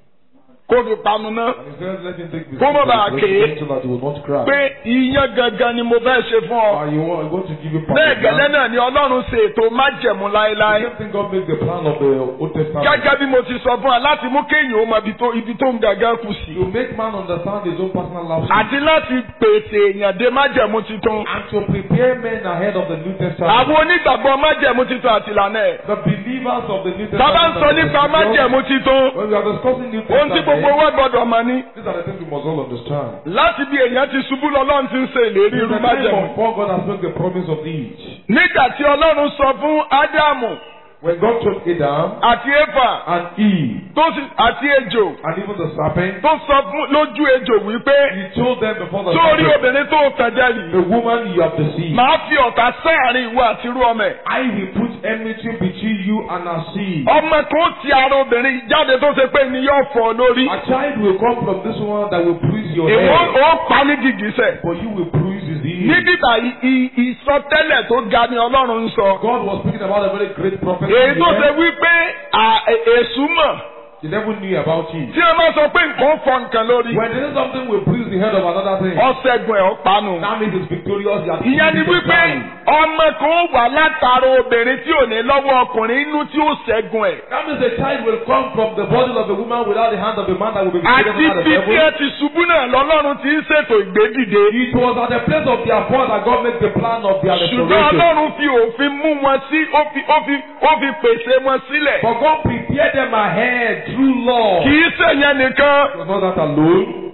kó fi panu ná. And he says, let him take this Kó má bàa ké. so that he will not cry. pé iyán gangan ni mo fẹ́ ṣe fún ọ. Uh, you want, you want to give him bẹ́ẹ̀ gẹ́lẹ́ náà ni ọlọ́run ṣe ètò májẹ̀mú The láéláé. same thing God makes the plan of the Old Testament. gẹ́gẹ́ bí mo ti sọ fún wa láti mú kéèyàn ó mọ ibi tó ibi tó ń gàgán kù sí. To make man understand his own personal life. àti láti pèsè èèyàn dé májẹ̀mú titun. And to prepare men ahead of the New Testament. àwọn onígbàgbọ́ májẹ̀mú titun àti ìlànà ẹ̀. The believers of the New Testament. Bàbá ń sọ nípa májẹ̀mú titun. When we are discussing New Ohun tí gbogbo Testament, wa gbọdọ̀ mọ̀ ni. these are the things we must all understand. Láti bí èèyàn ti ṣubú lọ́lọ́run ti ń ṣe ìlérí In irú the time májẹ̀mú. of Paul, God has made the promise of each. Nígbà tí Ọlọ́run sọ fún Ádámù When God told Adam àti Éfà and Eve tó sì àti ejò and even the serpent, tó sọ fún lójú ejò wípé he told them before the sórí serpent, obìnrin tó tẹ̀jẹ̀ yìí. the woman you have deceived, Màá fi ọ̀tá sáàrin ìwọ àti irú ọmọ ẹ̀. I will put enmity between you and her seed. Ọmọ kan ti ara obìnrin jáde tó ṣe pé ni yóò fọ́ lórí. A child will come from this one that will bruise your Èwo head, ó pa ní gìgísẹ̀. but you will bruise his heel. Níbí báyìí i- ìsọtẹ́lẹ̀ tó ga ni Ọlọ́run ń sọ. God was speaking about a very great prophet. Èyí tó ṣe here. wípé à- è- èṣù mọ̀ The devil knew about it. tí wọ́n bá sọ pé nǹkan fọ nǹkan lórí. When there is something will bruise the head of another thing, Ọ̀sẹ̀gun ẹ̀ ọ̀pánu. that means it's victorious. he has Ìyẹn ni defeated the wípé devil. ọmọ kan wà látara obìnrin tí ò ní lọ́wọ́ ọkùnrin inú tí ó ṣẹ́gun ẹ̀. That means a child will come from the body of a woman without the hand of a man that will be Àti victorious over the bí tí devil. ẹ ti ṣubú náà lọ́lọ́run ti ń ṣètò ìgbédìde. It was at the place of their fall that God made the plan of their Ṣùgbọ́n restoration. Ọlọ́run fi òfin mú wọn sí ó fi ó fi ó fi pèsè wọn sílẹ̀. But God prepared them ahead through law. Kì í ṣèyẹn nìkan. It was not that alone.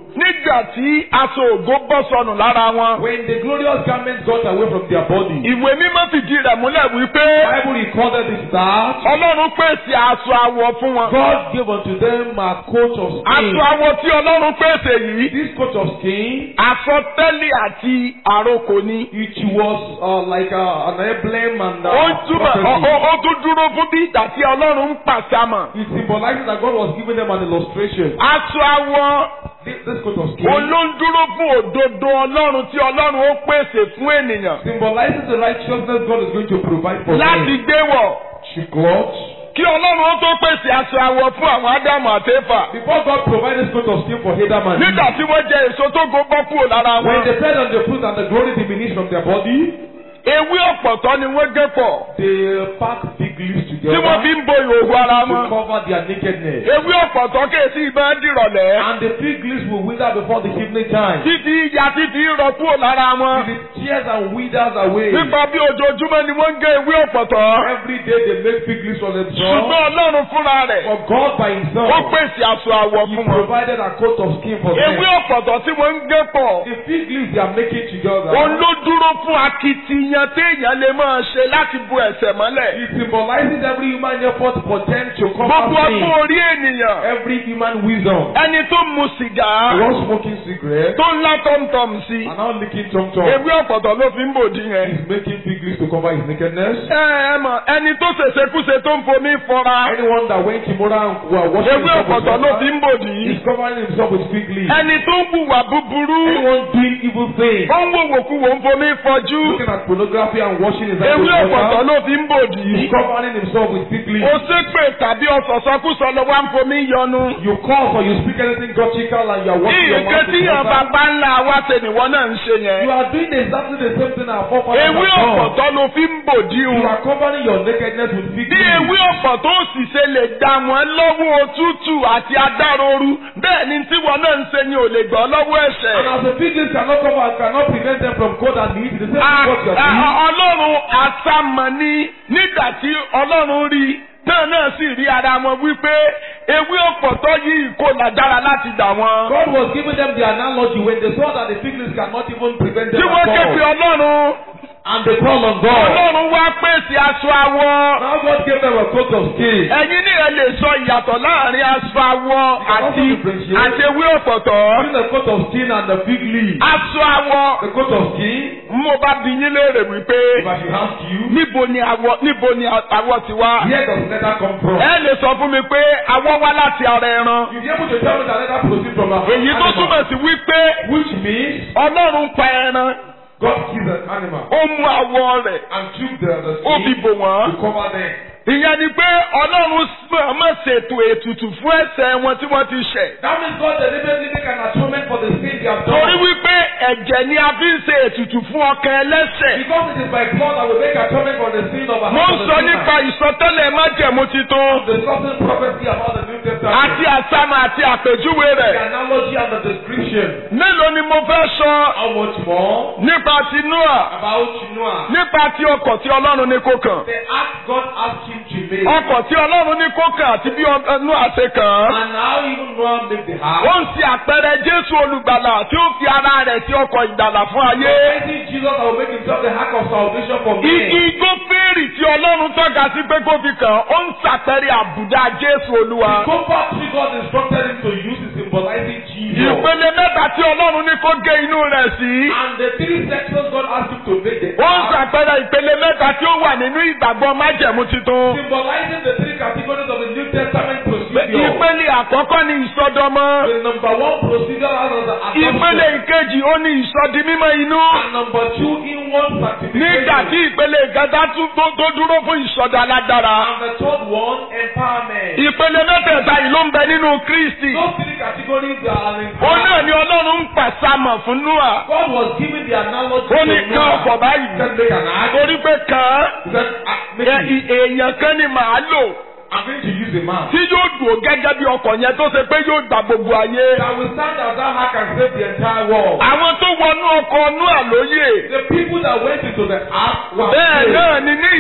nígbà tí aṣọ ògo bọ́ sọnù lára wọn. When the glorious garments got away from their body, ìwé mímọ́ fìdí rẹ̀ múlẹ̀ wípé Bible recorded this that ọlọ́run pèsè aṣọ àwọ̀ fún wọn. God gave unto them a coat of skin. aṣọ àwọ̀ tí ọlọ́run pèsè yìí This coat of skin, àsọtẹ́lẹ̀ àti àrokò ni. it was uh, like uh, an emblem and ó uh, túbọ̀ ó- prophecy. ó- ó tún dúró fún bí ìgbà tí ọlọ́run ń pàṣàmọ̀. It symbolizes that God was giving them an illustration. aṣọ àwọ̀ This, this coat of skin olóńdúró fún òdodo ọlọ́run tí ọlọ́run ó pèsè fún ènìyàn symbolizes the righteousness God is going to provide for láti them. gbé wọ̀ She cloth. kí ọlọ́run ó tó pèsè aṣọ àwọ̀ fún àwọn ádámù àtẹ́fà. Before God provided this coat of skin for Adam and nígbà Eve, tí wọ́n jẹ èso tó go bọ́ kúrò lára when wọn. they fed on the fruit and the glory diminished from their body, ewé ọ̀pọ̀tọ́ ni wọ́n gé pọ̀ they packed fig leaves tí together wọ́n fi ń bo ìhòòhò ara to wọn. cover their nakedness. ewé ọ̀pọ̀tọ́ kèsì ìbọn dìrọ̀lẹ́. And the fig leaves will wither before the evening time. títí ìyá títí rọ kúrò lára wọn. Till it tears and withers away. nípa bí ojoojúmọ́ ni wọ́n ń gé ewé ọ̀pọ̀tọ́. Every day they make fig leaves for themselves. ṣùgbọ́n ọlọ́run fúnra rẹ̀ For God by ó Himself, pèsè aṣọ àwọ̀ He fún wọn. provided a coat of skin for ewé them. ọ̀pọ̀tọ́ tí wọ́n ń gé pọ̀. The fig leaves they are making together. òun ló dúró fún akitiyan téèyàn lè máa ṣe láti bu ẹ̀ṣẹ̀ mọ́lẹ̀. It symbolizes every human effort for them to gbogbo cover ọgbọ́n sin. orí ènìyàn. Every human wisdom. ẹni tó mu sìgá. One smoking cigarette tó ń lá tọ́mtọ́m sí. and now licking tom tom. ewé ọ̀pọ̀tọ́ ló fi ń bòdì yẹn. He's making fig leaves to cover his nakedness. ẹ ẹ mọ̀ ẹni tó ṣèṣekúṣe tó ń fomi fọra. Anyone that went immoral and were washing ewé himself with ọ̀pọ̀tọ́ ló fi water, ń bòdì. he's covering himself with fig leaves. ẹni tó ń hùwà búburú. Anyone doing evil things, ó ń wòwòkuwò ń fomi fọjú. looking at pornography and washing his hands ewé with ọ̀pọ̀tọ́ water, ló fi ń bòdì. he's covering himself with fig leaves. ó ṣépè tàbí ọ̀sọ̀sọ́kúsọ lọ wá ń fomi yọnu. You curse or you speak anything gothical and you are washing your nǹkan mouth tí with yàn water. bàbá ńlá wa ṣe nìwọ náà ń ṣe You yẹn. are doing exactly the same thing our forefathers ewé have done. ọ̀pọ̀tọ́ ló fi ń bòdì You o. are covering your nakedness with fig bí ewé leaves. ọ̀pọ̀tọ́ sì ṣe lè dá wọn lọ́wọ́ òtútù àti adároru bẹ́ẹ̀ ni tíwọ náà ń ṣe ni ò lè gbọ́ lọ́wọ́ And ẹ̀ṣẹ̀. as the fig leaves cannot cover, cannot prevent them from cold and heat, the same thing A- what you are a- doing. ọlọ́run àsámọ̀ ni nígbà tí ọlọ́run rí náà náà sì rí ara wọn wípé ewé ọ̀pọ̀tọ́ yìí kò lágbára láti dà wọn. God was giving them the analogy when they saw that the fig leaves cannot even prevent them tí wọ́n at ké pe all. ọlọ́run And they called on God. ọlọ́run wá pèsè aṣọ àwọ̀. Now God gave them a coat of skin. ẹ̀yin ní ẹ lè sọ ìyàtọ̀ láàrin aṣọ àwọ̀ àti àti ewé ọ̀pọ̀tọ́. Between the coat of skin and the fig leaf. aṣọ àwọ̀ The coat of skin, mo bá bi yín léèrè wípé if I should ask you, níbo ni àwọ̀ níbo ni àwọ̀ ti wá. where does leather come from? ẹ lè sọ fún mi pé àwọ̀ wá láti ara ẹran. You'll be able to tell me that leather proceeds from an èyí tó animal. túmọ̀ sí wípé Which means ọlọ́run pa ẹran God kills an animal ó mú àwọ̀ rẹ̀ and took the, the ó fi skin bò wọ́n. to cover them. ìyẹn ni pé ọlọ́run mọ̀ ṣètò ètùtù fún ẹ̀ṣẹ̀ wọn tí wọ́n ti ṣẹ̀. That means God deliberately make an atonement for the sin they have torí done. wípé ẹ̀jẹ̀ ni a fi ń ṣe ètùtù fún ọkàn ẹlẹ́ṣẹ̀. Because it is by blood that we make atonement for the sin of a mo ń sọ nípa ìsọtẹ́lẹ̀ májẹ̀mú titun the certain prophecy about the New Testament. àti àsámà àti àpèjúwe the rẹ̀. analogy and the description. mélòó ni mo fẹ́ sọ How much more nípa ti Noah about Noah? nípa ti ọkọ̀ tí ọlọ́run ní kó kàn. The act God asked him to make. ọkọ̀ tí ọlọ́run ní kó kàn àti bí ọ- Noah ṣe kàn án. And how even Noah make the ó ark. ń ṣe àpẹẹrẹ Jésù olùgbàlà tí ó fi ara rẹ̀ sí ọkọ̀ ìgbàlà fún ayé. Praising Jesus that will make himself the ark of salvation for Igi men. igbó fèrè tí ọlọ́run tọ́ka sí pé kó fi kàn án, ó ń ṣàpẹẹrẹ àbùdá Jésù olúwa. The comfort tree God instructed him to use is symbolizing Jesus. ìpele mẹ́ta tí ọlọ́run ní kó gé inú rẹ̀ sí. And the three sections God asked him to make the ó ń ark. ṣàpẹẹrẹ ìpele mẹ́ta tí ó wà nínú ìgbàgbọ́ májẹ̀mú titun. Symbolizing the three categories of the New Testament procedure. ìpele àkọ́kọ́ ni ìsọdọmọ. The number one procedure is the ìpele adoption. ìkejì ó ní ìsọdi mímọ́ inú. And number two, inward sanctification. nígbà tí ìpele ìkẹta tún tó tó dúró fún ìsọdọ alágbára. And the third one, empowerment. ìpele mẹ́tẹ̀ẹ̀ta yìí ló ń bẹ nínú Kristi. Those three categories are in ó náà ni ọlọ́run ń pàṣàmọ̀ fún Nóà. God was giving the analogy ó ní to kan ọ̀pọ̀ Noah. báyìí. He said, make an ark. torí pé kàn He said, "Ah, make án it. èèyàn kan ni màá lò. I'm going to use a man. tí yóò dùn gẹ́gẹ́ bí ọkọ̀ yẹn tó ṣe pé yóò gba gbogbo ayé. That will stand as that ark and save the entire world. àwọn tó wọnú ọkọ̀ Nóà lóye. The people that went into the ark were bẹ́ẹ̀ saved. náà ni ní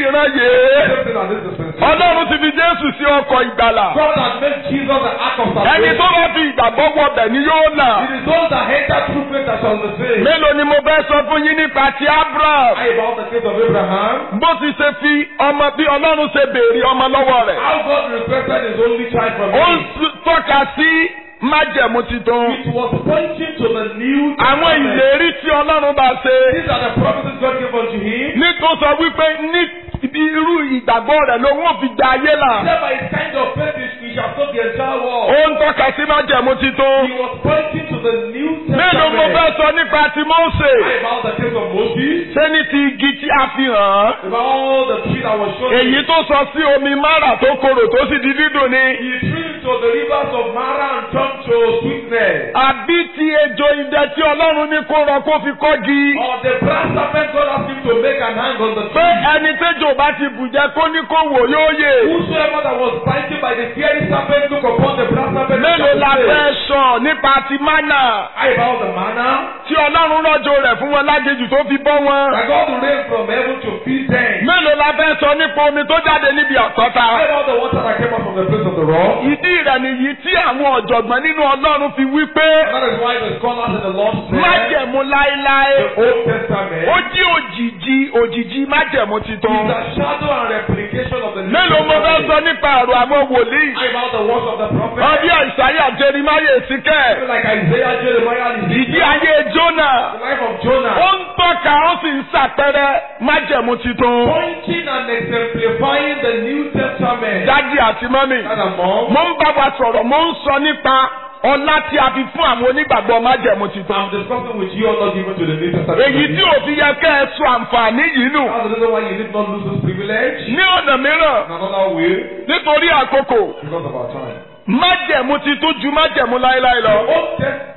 ìran yìí Same thing as this dispensation. ọlọ́run ti fi jésù sí ọkọ̀ ìgbàlà God has made Jesus the ark of ẹni tó salvation. bá fi ìgbàgbọ́ wọbẹ̀ ni yóò là It is those that enter through faith that shall be saved. mélòó ni mo fẹ́ sọ fún yín nípa ti abraham I about the case of Abraham. bó ti ṣe fi ọmọ bí ọlọ́run ṣe béèrè ọmọ lọ́wọ́ rẹ̀ How God requested his only child from ó ń him. s- tọ́ka sí májẹ̀mú titun It was pointing to the new àwọn testament. ìlérí tí ọlọ́run bá ṣe These are the promises God gave unto him. ní tó sọ wípé ní irú ìgbàgbọ́ rẹ̀ ló wọ́n fi gba ayé là Thereby his kind of faith is we shall soak the entire ó world. ń tọ́ka sí májẹ̀mú titun He was pointing to the new mélòó mo fẹ́ testament. sọ nípa ti Mósè About the case of Moses. ṣé ní ti igi tí a fi hàn án About all the tree that was shown. èyí tó sọ sí omi mara tó korò tó sì di dídùn ni He threw into the rivers of Mara and turned to sweetness. àbí ti ejò idẹ tí ọlọ́run ní kó rọ kó fi kọ́gi Or the brass serpent God asked him to make an hang on the pé tree. ẹni tẹ́jọ́ bá ti bùjẹ́ kó ní kó wò yóò yè Whosoever that was biting by the fiery serpent look upon the brass serpent. and mélòó shall la be fẹ́ saved. sọ nípa ti mánà I about the manna. tí ọlọ́run rọ̀jò rẹ̀ fún wọn lágejù tó fi bọ́ wọn That God will rain from heaven to feed them. mélòó la fẹ́ sọ nípa omi tó jáde níbi àtọ́ta I about the water that came out from the place of the rock. ìdí rẹ̀ nìyí tí àwọn ọ̀jọ̀gbọ́n nínú ọlọ́run fi wí pé That is why the scholars in the Lord said májẹ̀mú láéláé the Old Testament ó jí òjìji òjìji májẹ̀mú titun is a shadow and replication of the New mélòó mo fẹ́ Testament. sọ nípa ọ̀rọ̀ àwọn wòlíì I about the words of the prophet. ọbí àìsàyà jeremáyé síkẹ́ Like Isaiah, Jeremiah, and ìdí Ezekiel. ayé jónà The life of Jonah. ó ń tọ́ka ó sì ń ṣàpẹẹrẹ májẹ̀mú titun Pointing and exemplifying the New Testament. dádì àti mọ́mì That among mo ń bá wa sọ̀rọ̀ mo ń sọ nípa ọlá tí a fi fún àwọn onígbàgbọ́ májẹ̀mú titun I'm discussing with you all given to the New Testament. èyí tí òfin yẹ kẹ́ ẹ sọ àǹfààní yìí nù That's the reason why you did not lose this privilege. ní ọ̀nà mìíràn In another way, nítorí àkókò because of our time. májẹ̀mú titun ju májẹ̀mú láéláé lọ The Old Testament,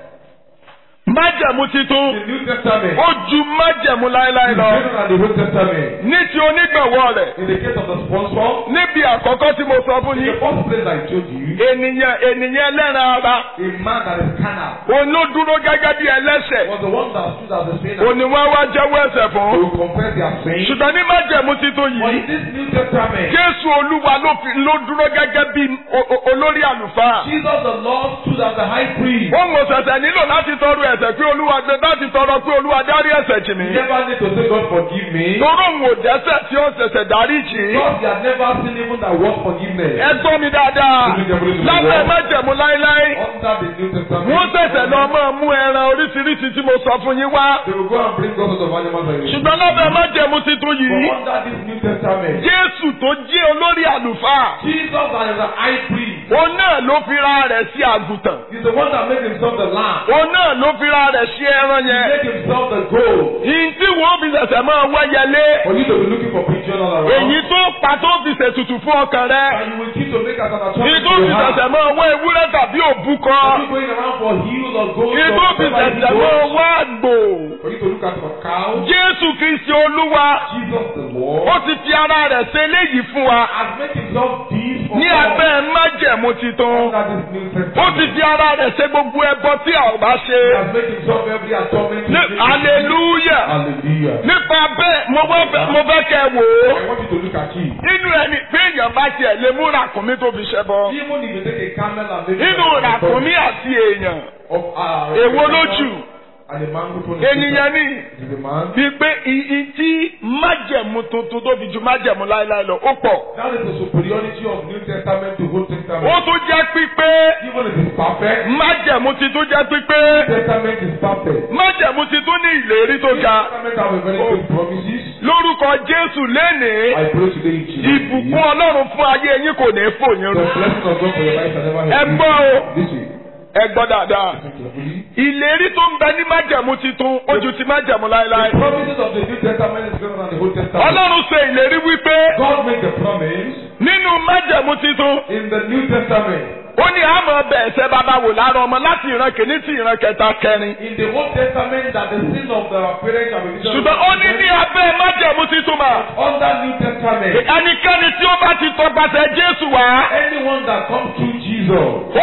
májẹ̀mú titun the New Testament, ó ju májẹ̀mú láéláé is lọ greater than the Old Testament. ní ti onígbàwọ́ rẹ̀ In the case of the sponsor, níbi àkọ́kọ́ tí mo sọ fún in the yín first place I told you, ènìyàn ènìyàn ẹlẹ́ran ara a man that is carnal òun ló dúró gẹ́gẹ́ bí ẹlẹ́ṣẹ̀ was the one that stood as a sinner òun ni wọ́n wá jẹ́wọ́ ẹ̀ṣẹ̀ fún to confess their sin. ṣùgbọ́n ní májẹ̀mú titun But yìí in this New Testament, Jésù Olúwa ló fi ló dúró gẹ́gẹ́ bí o- o- olórí àlùfáà. Jesus the Lord stood as the high priest. Ó mọ̀ ṣẹ̀ṣẹ̀ nílò láti tọrọ ẹ̀ṣẹ̀ pé Olúwa gbé láti tọrọ pé Olúwa dárí ẹ̀ṣẹ̀ jì mí. You never need to say, God forgive me. Toró òun ò dẹ́ṣẹ̀ tí ó ṣẹ̀ṣẹ̀ dárí jì í. God, you have never seen even that word forgiveness. Ẹ gbọ́ mi dáadáa. Lábẹ́ májẹ̀mú láéláé. Under the New Testament, Wọ́n ṣẹ̀ṣẹ̀ lọ máa mú ẹran oríṣiríṣi tí mo sọ fún yín wá. they will go and bring God of animals and Ṣùgbọ́n lábẹ́ májẹ̀mú titun yìí. But under this New Testament, Jésù tó jẹ́ olórí àlùfáà. Jesus as the high priest Òun náà ló fira rẹ̀ sí àgùntàn. is the one that made himself the lamb. Òun náà ló fira rẹ̀ sí ẹran He yẹn. made himself the goal. Ìyìn tí wọ́n fi ṣẹ̀ṣẹ̀ máa wẹ́yẹlé. For you to be looking for picture all around. Èyí tó pa tó fi ṣètùtù fún ọkàn rẹ. And you will keep to make as an Ìyìn attraction tó to fi your heart. ṣẹ̀ṣẹ̀ máa wá ewúrẹ́ tàbí òbúkọ. For you going around for heels or gold Ìyìn tó or fi whatever ṣẹ̀ṣẹ̀ you máa do. wá àgbò. For you to look at for cow. Jésù Kristi Olúwa. Jesus the Lord Ó ti fi ara rẹ̀ ṣe eléyìí fún wa. has made himself this for Ní us abẹ́ májẹ̀mú titun. under this New Testament. Ó ti fi ara rẹ̀ ṣe gbogbo ẹbọ tí a ò bá He ṣe. has made himself every atonement. Ní hallelujah. Hallelujah. Nípa bẹ́ẹ̀ mo wá fẹ́ mo fẹ́ kẹ́ ẹ wò ó. I want you to look at it. Nínú ẹni pé èèyàn bá tiẹ̀ lè mú ràkúnmí tó fi ṣẹbọ. Even if you take a camel and make Nínú ràkúnmí àti èèyàn. of uh, Èwo lójú? and a man who told Ènìyàn ní. is a man. Wípé ìyí tí májẹ̀mú tuntun tó fi ju májẹ̀mú láéláé lọ, ó pọ̀. That is the superiority of New Testament to Old Testament. Ó tún jẹ́ pípé Even if it's perfect, májẹ̀mú titun jẹ́ pípé New Testament is perfect. májẹ̀mú titun ní ìlérí tó New ga. Testament have a very good promises. Lórúkọ Jésù lénìí, I pray today in Jesus' ìbùkún name. Ọlọ́run fún ayé yín kò ní fò yín The rú. blessing of God for your life shall never Ẹ help gbọ́ o, you. Listen, ẹ gbọ́ dáadáa. listen carefully. Ìlérí tó ń bẹ ní májẹ̀mú titun, ó ju ti májẹ̀mú láéláé. The promises of the New Testament is greater than the Old Testament. Ọlọ́run ṣe ìlérí wípé God made the promise nínú májẹ̀mú titun, in the New Testament. ó ní àmọ́ bẹ̀ ẹ̀ṣẹ̀ bàbá wò lára ọmọ láti ìran kìíní sí ìran kẹta kẹrin. In the Old Testament, that the sin of the parents have been Ṣùgbọ́n ó ní ní abẹ́ májẹ̀mú titun mà. under New Testament. Ẹnikẹ́ni tí ó bá ti tọpasẹ̀ Jésù wá, Anyone that comes through Jesus, ó ní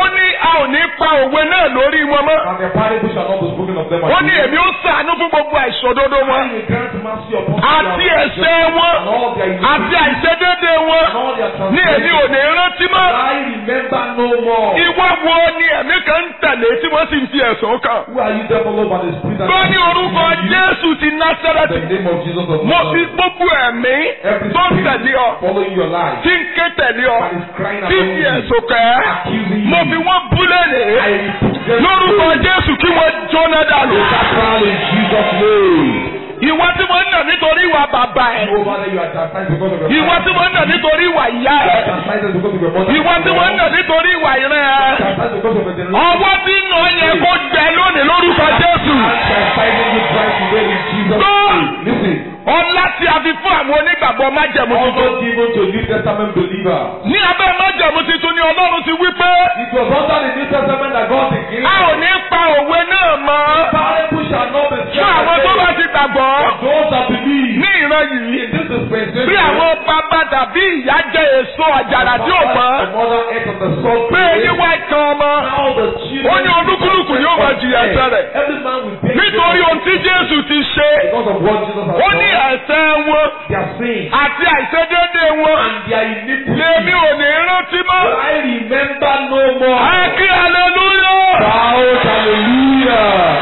ò ní pa òwe náà lórí wọn mọ́. And the parable shall not be spoken of them ó ní again. èmi ó ṣàánú fún gbogbo àìṣòdodo wọn I will grant mercy upon àti their ẹ̀ṣẹ̀ wọn and all their àti iniquities àìṣedéédé wọn and all their ní èmi ò transgressions. ní rántí mọ́. I remember no more. ìwọ wo ni ẹ̀mí kan ń tẹ̀lé tí wọ́n sì ń fi ẹ̀sùn kàn. Who are you therefore Lord by the Spirit and gbọ́ ní orúkọ Jésù ti the Násárẹ́tì. name of Jesus of mo fi Nazareth. gbogbo ẹ̀mí Every tó ń spirit tẹ̀lé ọ following your life tí ń ké tẹ̀lé ọ that is crying tí ń upon fi you, ẹ̀sùn kàn ẹ́. accusing you. mo fi wọ́n búlẹ̀ lé I rebuke them lórúkọ Jésù kí wọ́n jóná dànù. Capital in Jesus' name. ìwọ tí wọ́n ń nà nítorí ìwà bàbá ẹ̀. Over there you are chastised because of your ìwọ tí wọ́n ń nà nítorí ìwà ìyá You are ẹ̀. chastised because of your mother. ìwọ tí wọ́n ń nà nítorí ìwà ìran ẹ̀. Chastised because of your generation. ọwọ́ tí ń nà yẹ kó gbẹ lónìí lórúkọ Jésù. Chastising you twice today in Jesus' Go! name. Listen. ọlá tí a fi fún àwọn onígbàgbọ́ májẹ̀mú tuntun. Also given to New Testament believers. ní abẹ́ májẹ̀mú tuntun ni Ọlọ́run ti wí pé It was under the New Testament that God declared. a ò ní pa òwe náà mọ́ Parable shall not be fún àwọn tó bá ti gbàgbọ́ For those that believe. ní ìran yìí. In this dispensation. bí àwọn bàbá tàbí ìyá jẹ èso àjàrà tí ò mọ́ The mother ate of the salt. pé eyín wá kan ọmọ Now the children. Ó ní olúkúlùkù yóò máa jìyà ẹ̀ṣẹ̀ rẹ̀. Every man will pay. nítorí ohun tí Jésù ti ṣe Because of what Jesus has ó ní done. ẹ̀ṣẹ̀ wọn Their sin. àti àìṣedéédé wọn And their iniquity. lèmi ò ní rántí mọ́. I remember no more. ẹ kí hallelujah Shout hallelujah.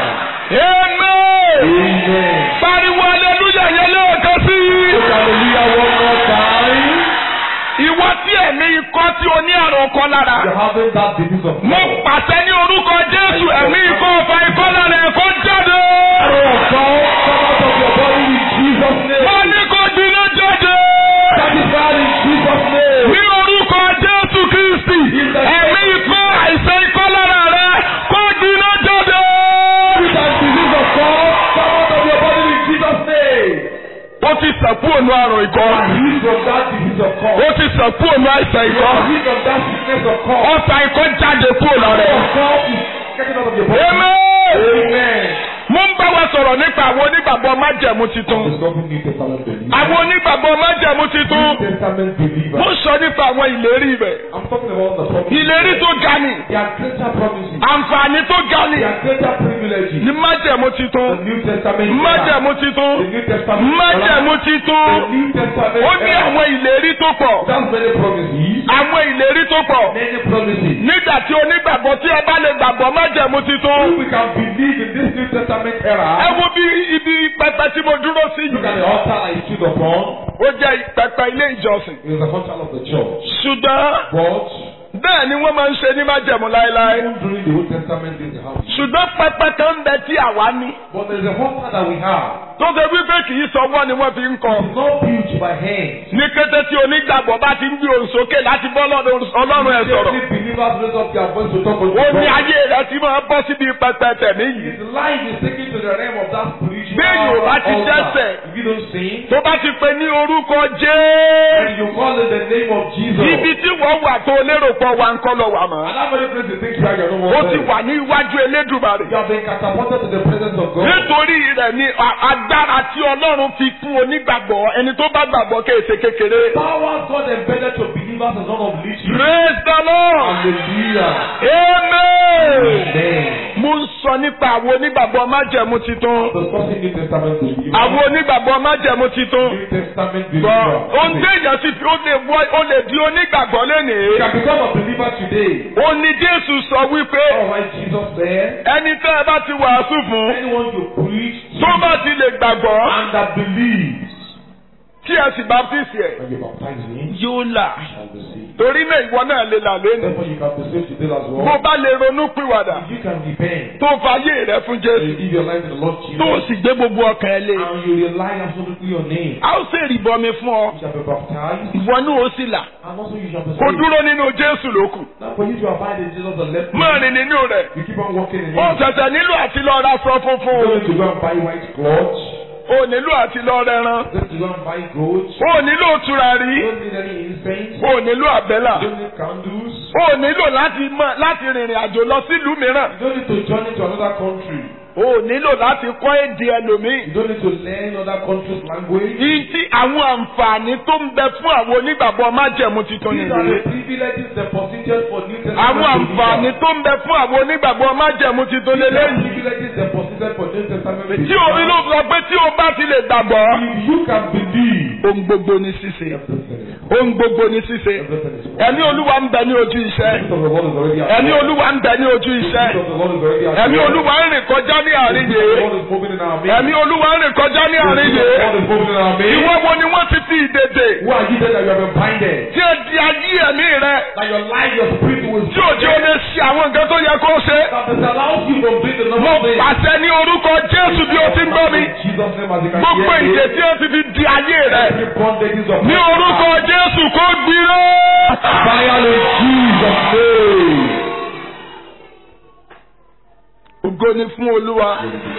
amen Amen. pariwo hallelujah yẹn lẹ́ẹ̀kan sí i. Shout hallelujah one more time. ìwọ tí ẹ̀mí ikọ́ tí o ní àrùn ọkọ lára. You're having that disease of mo pàṣẹ ní orúkọ Jésù ẹ̀mí ikọ́ ọ̀fà ikọ́ lára ẹ̀ kó jáde. Arrow of God come out of your body in Jesus' mo name. ní kó jiná jáde. Satisfied in Jesus' name. ní orúkọ Jésù Kristi ẹ̀mí ikọ́ àìsàn ikọ́ lára rẹ̀ kó jiná jáde. That disease of God come out of your body in Jesus' name. ó ti sẹ̀kú ònú àrùn ikọ́. Heal from that disease of God. ó ti sẹ̀kú ònú àìsàn ikọ́. Heal from that sickness of God. ọ̀sà ikọ́ jáde kúrò lára ẹ̀. Of God is getting out of your body. Amen. Amen. mo ń bá wa sọ̀rọ̀ nípa àwọn onígbàgbọ́ májẹ̀mú titun. Discovering New Testament believers. àwọn onígbàgbọ́ májẹ̀mú titun. New Testament believers. mo sọ nípa àwọn ìlérí rẹ̀. I'm talking about the promises. ìlérí tó ga ni. There are greater promises. àǹfààní tó ga ni. There are greater privileges. ní májẹ̀mú The titun. New Testament. májẹ̀mú titun. The New Testament. májẹ̀mú The titun. New Testament. ó ní àwọn ìlérí tó pọ̀. That's many promises. àwọn ìlérí tó pọ̀. Many promises. nígbà tí onígbàgbọ́ tí ẹ bá lè gbàgbọ́ májẹ̀mú titun. If we can believe in this New Testament ẹ era, wo bí ibi pẹpẹ tí mo dúró sí look at yìí. the altar I stood upon. ó jẹ́ pẹpẹ ilé ìjọsìn. It was the altar of the church. ṣùgbọ́n But bẹ́ẹ̀ ni wọ́n máa ń ṣe ní májẹ̀mú láéláé. even during the Old Testament days, they have. ṣùgbọ́n pẹpẹ kan ń bẹ tí àwa ní. But there's a altar that we have. tó ṣe wípé kì í sọwọ́ ni wọ́n fi ń kọ. It's not built by hands. ní kété tí onígbàgbọ́ bá ti ń gbé òun sókè láti bọ́ lọ́dọ̀ ọlọ́run ẹ̀ sọ̀rọ̀. Every believers raise up their voice to talk with ó ní God. ayé rẹ̀ ti máa bọ́ síbi pẹpẹ tẹ̀mí yìí. His life is taken to the realm of that spiritual Bí èyí ò bá ti altar. dẹ́ṣẹ̀. If you don't sing, tó bá ti pe ní orúkọ and jẹ́. you call it the name of Jesus. ibi tí wọ́n wà tó lérò pọ̀ wà ń kọ́ lọ wà mọ́. And that very place you think you are your own ó ti one. wà ní iwájú Elédùmarè. You have been catapulted to the presence of God. nítorí rẹ̀ ni a- agbára tí Ọlọ́run fi fún onígbàgbọ́ ẹni tó bá gbàgbọ́ kéèṣe kékeré. Power God embedded to believers is not of little. Praise the Lord. Hallelujah. Amen. Amen. Mo ń sọ nípa àwọn onígbàgbọ́ májẹ̀mú titun. Discussing New Testament believers. Àwọn onígbàgbọ́ májẹ̀mú titun. New Testament Gbọ́ believers. ohun téèyàn sì fi ó lè wọ ó lè di onígbàgbọ́ You lénìí. can become a believer today. Ó ní Jésù sọ wípé All right, Jesus said, ẹni tẹ́ ẹ bá ti wàásù fún anyone you preach to tó bá ti lè gbàgbọ́ and that believes kí ẹ sì baptisi ẹ̀ when you baptize him yóò là. shall be saved. Torí náà ìwọ náà lè là lénìí. Therefore, you can be saved today as Bó well. bá lè ronú pìwàdà If you can repent tó fàyè rẹ fún and Jésù give your life to the Lord tó Jesus sì gbé gbogbo ọkàn ẹ lé. and you rely absolutely on him, A ó sì rìbọmi fún ọ. you shall be baptized Ìwọ náà ó sì là. and also you shall be Kò saved. dúró nínú Jésù lókù. Now for you to abide in Jesus and let Máa rìn nínú rẹ̀. you keep on walking in Ó him. ṣẹ̀ṣẹ̀ nílò àti lọ ra aṣọ You funfun. don't need to go and buy white clothes. Ó nílò àti lọ rẹran. You don't need to go and buy gold. Ó nílò You tùràrí. don't need any incense. Ó nílò àbẹ́là. You don't need candles. Ó nílò láti mọ láti rìnrìn àjò lọ sílùú mìíràn. You don't need to journey to another country. o ò nílò láti kọ́ èdè ẹlòmíì. You don't need to learn other countries' language. Ìyí tí àwọn àǹfààní tó ń bẹ fún àwọn onígbàgbọ́ májẹ̀mú titun These are nìyí. the privileges deposited for New Testament Àwọn àǹfààní believers. tó ń bẹ fún àwọn onígbàgbọ́ májẹ̀mú titun These are lélẹ́yìn. privileges deposited for New Testament Tí believers. omi ló sọ pé tí o bá ti lè gbàgbọ́. If you can believe, Ohun gbogbo ní ṣíṣe. everything is Ohun gbogbo ní ṣíṣe. everything is Ẹ̀mí Olúwa ń bẹ ní ojú iṣẹ́. The Spirit of the Lord is already at Ẹ̀mí work. Olúwa ń bẹ ní ojú The iṣẹ́. Spirit of the Lord is already at Ẹ̀mí work. Olúwa ń rìn kọjá ní àárín The yìí. Lord is moving in our midst. Ẹ̀mí Olúwa ń rìn kọjá ní The àárín Spirit of the yìí. Lord is moving in our midst. Ìwọ wo ni wọ́n ti fi ìdèdè? Who are you there that you have been binded? Tí ẹ di ayé ẹ̀mí rẹ. That your life, your spirit will Tí òjò o lè ṣe àwọn nǹkan tó yẹ kó ṣe. That disallows you from doing the Mo normal thing. pàṣẹ ní orúkọ Jésù bí o ti ń gbọ́ mi. In Jesus' name as you can Gbogbo hear me. ìdè tí o ti fi di ayé rẹ. Every bondage is of Ní orúkọ Jésù kó gbiná. Fire in Jesus' name. Ògo ni fún Olúwa.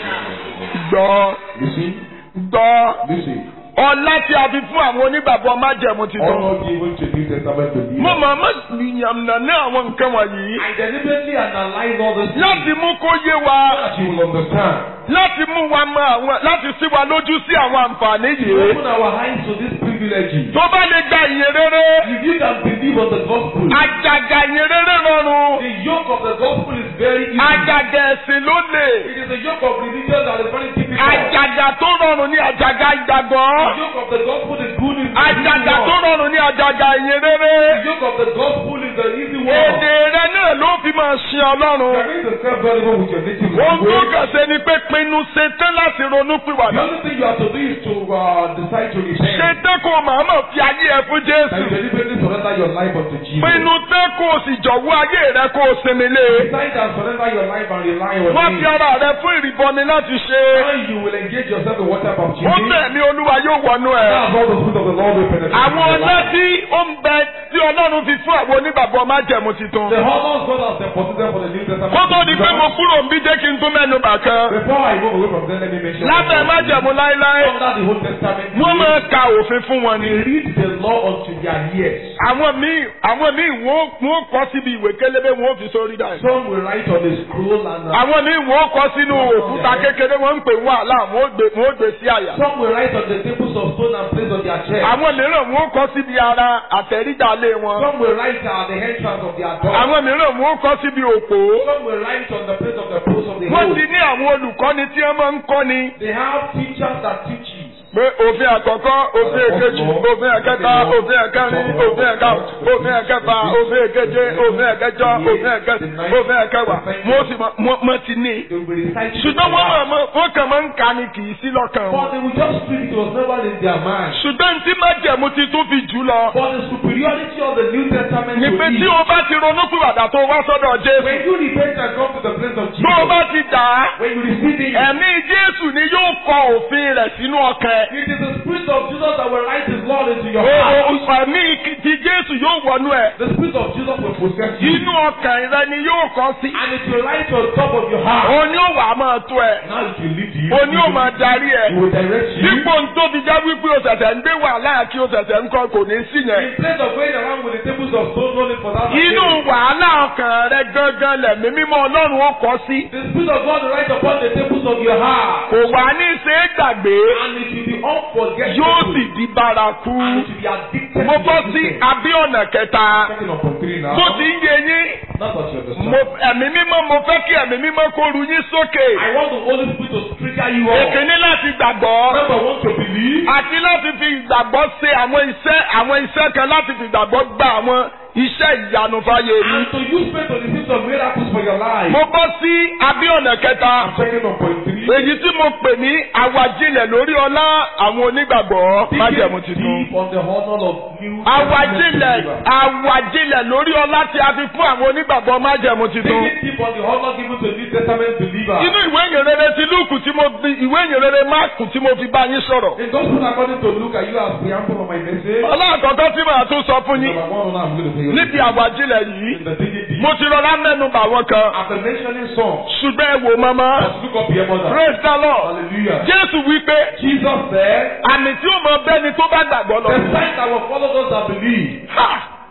Gbọ́ Listen, gbọ́. listen. Ọlá tí a fi fún àwọn onígbàgbọ́ májẹ̀mú ti tán. All given to New Testament believers. Mo máa má yànnà ní àwọn nǹkan wọ̀nyí. I deliberately analyze all this Láti mú kó yé wa. so that you will understand. Láti mú wa mọ àwọn láti sí wa lójú sí àwọn àǹfààní To yìí. open our eyes to this privilege. Tó bá lè gba ìyìn rere. If you can believe on the gospel, Àjàgà ìyìn rere rọrùn. the yoke of the gospel is very easy. Àjàgà ẹ̀sìn ló lè. It is a yoke of religion that is very difficult. Àjàgà tó rọrùn ní àjàgà ìgbàgbọ́. The yoke of the gospel is good is the easy Àjàgà tó one. rọrùn ní àjàgà ìyìn rere. The yoke of the gospel is the easy one. Èdè rẹ náà ló fi máa ṣe You Ọlọ́run. are going to serve God even with your native Ohun tó language. kàn ṣe ni pé pinnu ṣetán láti ronú The pìwàdà. only thing you have to do is to uh, decide to repent. Ṣetán kó o màmá fi ayé ẹ fún And you Jésù. deliberately surrender your life unto Jesus. Pinnu tán kó o sì jọ̀wọ́ ayé rẹ kó o sinmi lé. Decide and surrender your life and rely on Wọ́n fi Him. ara rẹ fún ìrìbọmi láti ṣe. When you will engage yourself in water Ó baptism, tẹ̀mí Olúwa yóò wọnú ẹ̀. that's all the fruit of the Lord will penetrate Àwọn into your ọlá life. tí ó ń bẹ tí Ọlọ́run fi fún àwọn onígbàgbọ́ májẹ̀mú titun. The honors God has deposited for the New Testament. Kó tó di pé mo kúrò ń bí jẹ́ kí n tún mẹ́nu bà kan. Before I move away from there, let me mention Lábẹ́ one more. májẹ̀mú láéláé, Under the Old Testament, wọ́n máa ka òfin fún wọn they ni. read the law unto their ears. Àwọn míì àwọn míì wọ́n wọ́n kọ́ síbi ìwé kélébé wọ́n fi sórí dà. Some will write on a scroll and uh, Àwọn míì wọ́n kọ́ sínú òkúta kékeré wọ́n ń pè wọ́n àlá wọ́n gbé wọ́n gbé sí àyà. some will write on the tables of stone and place on their chest. Àwọn mìíràn wọ́n kọ́ síbi ara àtẹ̀rídàlé wọn. Some will write at the entrance of their door. Àwọn mìíràn wọ́n kọ́ síbi òpó. Some will write on the place of the post of the Wọ́n hole. ti ní àwọn olùkọ́ni tí wọ́n máa ń kọ́ni. They have teachers that teach you. pé òfin àkọ́kọ́ òfin èkejì òfin ẹ̀kẹta òfin ẹ̀kẹrin òfin ẹ̀ka òfin ẹ̀kẹfà òfin èkeje òfin ẹ̀kẹjọ òfin ẹ̀kẹsìn òfin ẹ̀kẹwàá mo sì mọ mo- mo ti ní. They will be reciting. ṣùgbọ́n wọ́n mọ̀ mọ́ wọ́n kàn máa ń ka ni kì í sí lọ́kàn But wọn. they will just read it. It was never in their mind. ṣùgbọ́n tí májẹ̀mú ti tún fi jù lọ. But the superiority of the New Testament ni to pé tí it. o bá ti ronú pìwàdà tó wá sọ́dọ̀ Jésù. When you repent and come to the place of tó o bá Jesus, ti dà á. when you receive it, ẹ̀mí Jésù ni yóò kọ òfin rẹ̀ sínú ọkàn ẹ̀. it is the Spirit of Jesus that will write His law into your O- heart. o- Ẹ̀mí ti Jésù yóò wọnú ẹ̀. The Spirit of Jesus will possess you. Inú ọkàn rẹ ni yóò kọ sí. And it will write on top of your heart. Òní ò wá máa tó ẹ̀. Now it will lead you. Òní ò máa darí It ẹ̀. will direct you. Dípò ń tóbi já wípé o ṣẹ̀ṣẹ̀ ń gbé wàhálà kí o ṣẹ̀ṣẹ̀ ń kọ́ kò ní sí yẹn. In place of going around with the tables of stone only for that. Inú day, wàhálà ọkàn rẹ gangan lẹ̀mí mímọ́ Ọlọ́run ó kọ sí. The Spirit of God will write upon the tables of your heart. Kò wá ní ṣe é gbàgbé. And it will be unforgettable. Yóò sì di bárakú. And it will be addicted Mo to bọ́ your sí system. abíọ̀nà kẹta. Second of point three now. Tó ti ń yé yín. That's what you understand. Mo ẹ̀mí mímọ́ mo fẹ́ kí ẹ̀mí mímọ́ kó ru yín sókè. I want the Holy Spirit to trigger you up. Èkíní láti gbàgbọ́. Number one to believe. àti láti fi ìgbàgbọ́ ṣe àwọn iṣẹ́ àwọn iṣẹ́ kan láti fi ìgbàgbọ́ gba àwọn iṣẹ́ ìyanu fáyé mi. And to use faith to receive some miracles for your life. mo bọ́ sí abíọ̀nà kẹta I'm checking on point three. èyí tí mo pè ní àwàjilẹ̀ lórí ọlá àwọn onígbàgbọ́ májẹ̀mú Digging titun. deep on the honor of new àwàjilẹ̀ àwàjilẹ̀ lórí ọlá tí a fi fún àwọn onígbàgbọ́ májẹ̀mú titun. Digging deep on the honor given to New Testament believers. inú ìwé ìyìnrere ti lúùkù tí mo fi ìwé ìyìnrere máàkù tí mo fi bá yín sọ̀rọ̀. In gospel according to Luke, are you as preamble of my message? ọlọ́àkọ́kọ́ tí màá tún sọ fún yín Number one, I'm going to say níbi àwàjilẹ̀ yìí In the digging deep. mo ti rọra mẹ́nu bà wọ́n kan. After mentioning some, ṣùgbọ́n ẹ wò mọ́mọ́. just look up your mother. praise the lord. Hallelujah. jésù wípé Jesus said, àmì tí ó mọ bẹ́ni tó bá gbàgbọ́ lọ. The sign that will follow those that believe. Ha!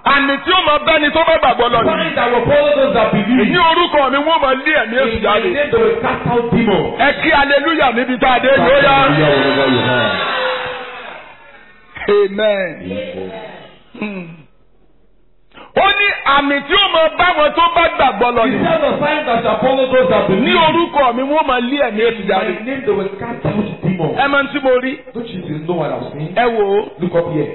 àmì tí ó máa bẹ́ni tó bá gbàgbọ́ lọ ni. Signs that will follow those that believe. ní orúkọ mi wọ́n máa lé ẹ̀mí èṣù In my jáde. name they will cast out demons. ẹ kí aleluya níbi tá a dé yóò yá. Hallelujah, wherever you are. amen. Hmm. ó ní àmì tí ó máa bá wọn tó bá gbàgbọ́ lọ He ni. said the signs that shall follow those that ní believe. orúkọ mi wọ́n máa lé ẹ̀mí èṣù In jáde. my name they will cast out demons. ẹ máa ń tí mo rí. Don't you know what I've seen? ẹ wò ó Look up here.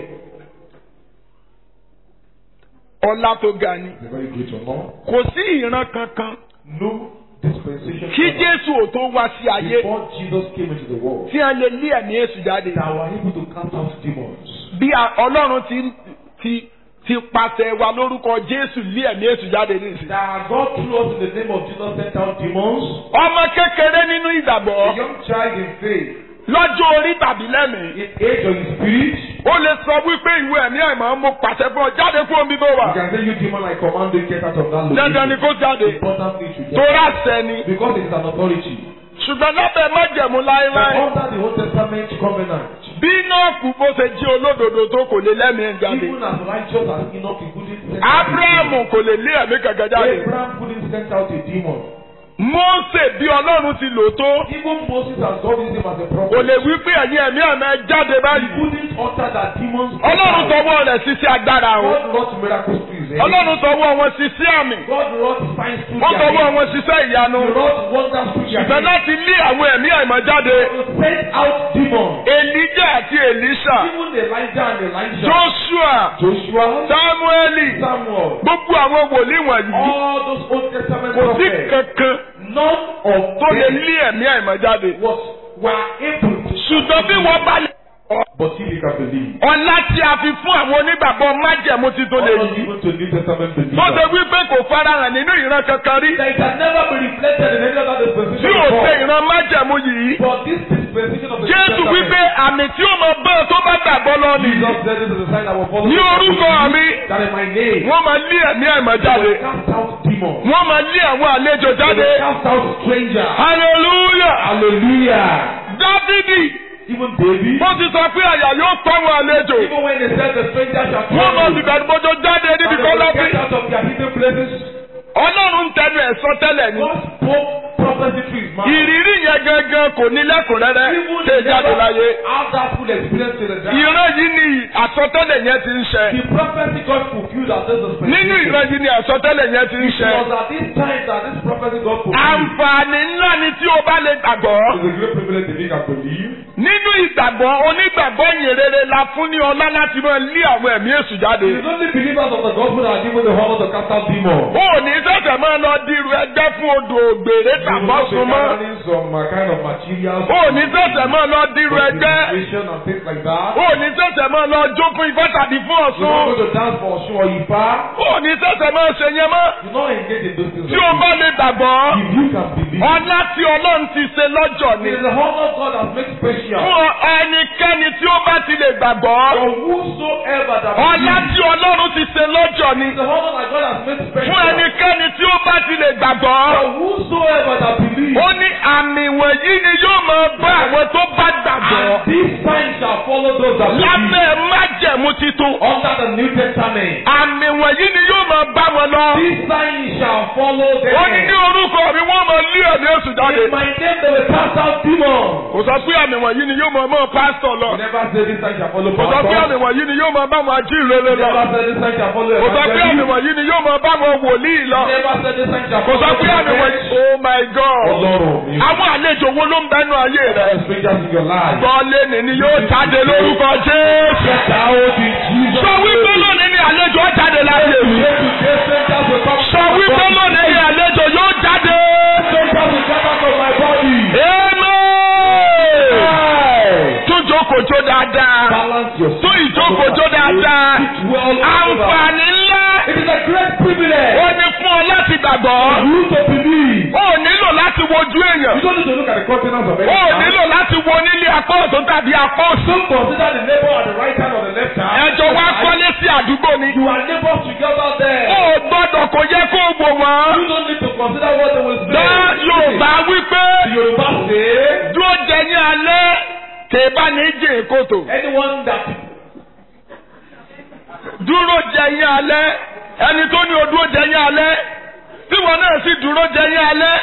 ọlá tó ga ni. It's a very great honor. kò sí ìran kankan No dispensation kí ever jésù ò tó wá sí ayé before Jesus came into the world tí a lè lé ẹ̀mí èṣù jáde. that were able to cast out demons. bí a- ọlọ́run ti ti ti pàṣẹ wa lórúkọ jésù lé ẹ̀mí èṣù jáde nísìnyí. That God through us in the name of Jesus sent out demons. ọmọ kékeré nínú A ìgbàgbọ́ young child in faith, lọ́jọ́ orí tàbí lẹ́mìí. in age or in spirit, ó lè sọ wípé ìwé ẹ̀mí àìmọ́ mo pàṣẹ fún ọ jáde fún omi tó you wà. can say you demon like command you get out of that dandan ni location. kó jáde Important thing to get torá sẹ́ni. because it is an authority. ṣùgbọ́n lábẹ́ májẹ̀mú But láéláé. under the Old Testament covenant, bí Nóòkù bó ṣe jí olódodo tó kò lè lẹ́mìí jáde. even as righteous as Enoch, he couldn't send out a Ábúráhámù kò lè lé ẹ̀mí kankan demon. jáde. Abraham couldn't send out a demon. Mósè bí Ọlọ́run ti lò tó. Even Moses has God used him as a prophet. kò lè wí pé ẹ̀yin ẹ̀mí àmọ́ jáde He báyìí. couldn't utter that demons. Ọlọ́run tọwọ́ rẹ̀ ṣiṣẹ́ agbára o. God wrought miracles through his hand. Ọlọ́run tọwọ́ wọn ṣiṣẹ́ àmì. God wrought signs through Wọ́n their tọwọ́ hands. wọn ṣiṣẹ́ ìyanu. He wrought wonders through their Ìfẹ́ hands. láti lé àwọn ẹ̀mí àìmọ́ jáde. To send out demons. Èlíjà àti Èlíṣà. Even Elijah and Elijah. Joshua. Joshua. Sámúẹ́lì. Samuel. Gbogbo àwọn wòlíì wọ̀nyí. All those Old Testament Kò sí prophets. kankan None of tó lè them lé ẹ̀mí àìmọ́ jáde. was were able to. Ṣùgbọ́n bí wọ́n bá lè. But if you can believe. Ọlá tí a fi fún àwọn onígbàgbọ́ májẹ̀mú ti tó lè Not yí. even to New Testament Tó ṣe believers. wípé kò farahàn nínú ìran kankan rí. That it can never be reflected in any other Tí dispensation ò ṣe before. ìran májẹ̀mú yìí. But this dispensation of the New Jésù Testament. wípé àmì tí ó mọ bẹ́ẹ̀ tó bá gbàgbọ́ lọ nìyí. Jesus said this is the sign that will follow. Ní those that orúkọ believe mi. That in my name. Wọ́n máa lé ẹ̀mí àìmọ́ They jáde. will cast out demons. Wọ́n máa lé àwọn àlejò They jáde. will cast out strangers. Hallelujah! Hallelujah. Dávidi Even David. bó ti sọ pé àyà yóò pa àwọn àlejò. Even when they said the strangers shall come. Wọ́n máa ti bẹ̀rù bójó jáde And níbi they kan will lọ́bí. get out of their hidden places. Ọlọ́run ń tẹnu ẹ̀ sọ tẹ́lẹ̀ ni. God spoke prophecy through his mouth. Ìrírí yẹn gangan kò ní lẹ́kùnrẹ́rẹ́ Even ṣe jáde láyé. have that full experience to the time. Ìran yìí ni àsọtẹ́lẹ̀ yẹn ti ń ṣẹ. The prophecy God fulfilled at this dispensation. Nínú ìran yìí ni àsọtẹ́lẹ̀ yẹn ti ń It ṣẹ. was at this time that this prophecy God fulfilled. Àǹfààní ńlá ni tí o bá lè gbàgbọ́. It's a great privilege if you can believe. Nínú ìgbàgbọ́ onígbàgbọ́ yìn rere la fún ní ọlá láti máa lé àwọn ẹ̀mí èṣù jáde. It is only believers of the gospel that are given the honor to cast out demons. O ò ní sẹ̀sẹ̀ máa lọ dirú ẹgbẹ́ fún odò ògbèrè You will not be tàbọ́sùn mọ́. gathering some uh, kind of materials. O ò ní sẹ̀sẹ̀ máa lọ dirú for ẹgbẹ́. divination and things like that. O ò ní sẹ̀sẹ̀ máa lọ jó fún ifá tàbí fún You're not ọ̀ṣun. going to dance for Osun or Ifa. O ò ní sẹ̀sẹ̀ máa ṣe yẹn mọ́. Do not engage in those things. Tí o bá lè gbàgbọ́, If you can believe. ọlá tí Ọlọ́run ti ṣe lọ́jọ́ ni. It is the honor God has made special. Fún ẹnikẹ́ni tí ó bá ti lè gbàgbọ́, For whosoever that ọlá believes. tí Ọlọ́run ti ṣe lọ́jọ́ ni. It is the honor that God has made special. Fún ẹnikẹ́ni tí ó bá ti lè gbàgbọ́, For whosoever that believes. ó ní àmì wọ̀nyí ni yóò máa bá àwọn tó bá gbàgbọ́. And these signs shall follow those that believe. Lábẹ́ májẹ̀mú titun, Under the New Testament. àmì wọ̀nyí ni yóò máa bá wọn lọ. These signs shall follow them. Ó ní ní orúkọ mi wọ́n máa lé ẹ̀mí èṣù jáde. In my name they will cast out demons. Kò sọ pé àmì wọ̀nyí ni yóò máa mọ́ pásítọ̀ lọ. You never say this sign shall follow Kò sọ pé pastors. àmì wọ̀nyí ni yóò máa bá wọn ajíhìnrere You lọ. never say this sign shall follow Kò sọ pé àmì evangelists. wọ̀nyí ni yóò máa bá wọn wòlíì lọ. You never say this sign shall Kò sọ follow pé àmì wọ̀nyí. prophets. Oh my God! Ọlọ́run mi. Àwọn àlejò wo ló ń bẹnu ayé There rẹ̀? are strangers in your life. Gbọ́lé ni ni yóò jáde lórúkọ Jésù. Get out in Jesus' Sọ wípé name. lónìí ni àlejò ó jáde láyé mi. Today, today, strangers will come Sọ from my wípé body. lónìí ni àlejò yóò jáde. Strangers will come out of my body. Amen. Tún jókòó jó dáadáa. Balance yourself. Tún ìjókòó jó dáadáa. Sit well over. Àǹfààní ńlá. It is a great privilege Ó ní fún ọ láti gbàgbọ́. for you to believe. Ó nílò láti wojú You èèyàn. don't need to look at the countenance of Ó anyone. nílò láti wo nílé apá ọ̀tún tàbí apá òsì. Don't consider the neighbor at the right hand or the left hand. Ẹjọ́ wá kọ́lé sí àdúgbò ni. You are neighbors together there. Ó gbọ́dọ̀ kò yẹ kó wò wọ́n. You don't need to consider what they will say. Dá Yorùbá wípé Yorùbá say dúró jẹ ní alẹ́ kèébá ní jìn kòtò. anyone that Dúró dúró jẹyìn alẹ́ ẹni tó ní o dúró jẹyìn alẹ́ tí wọn náà sì dúró jẹyìn alẹ́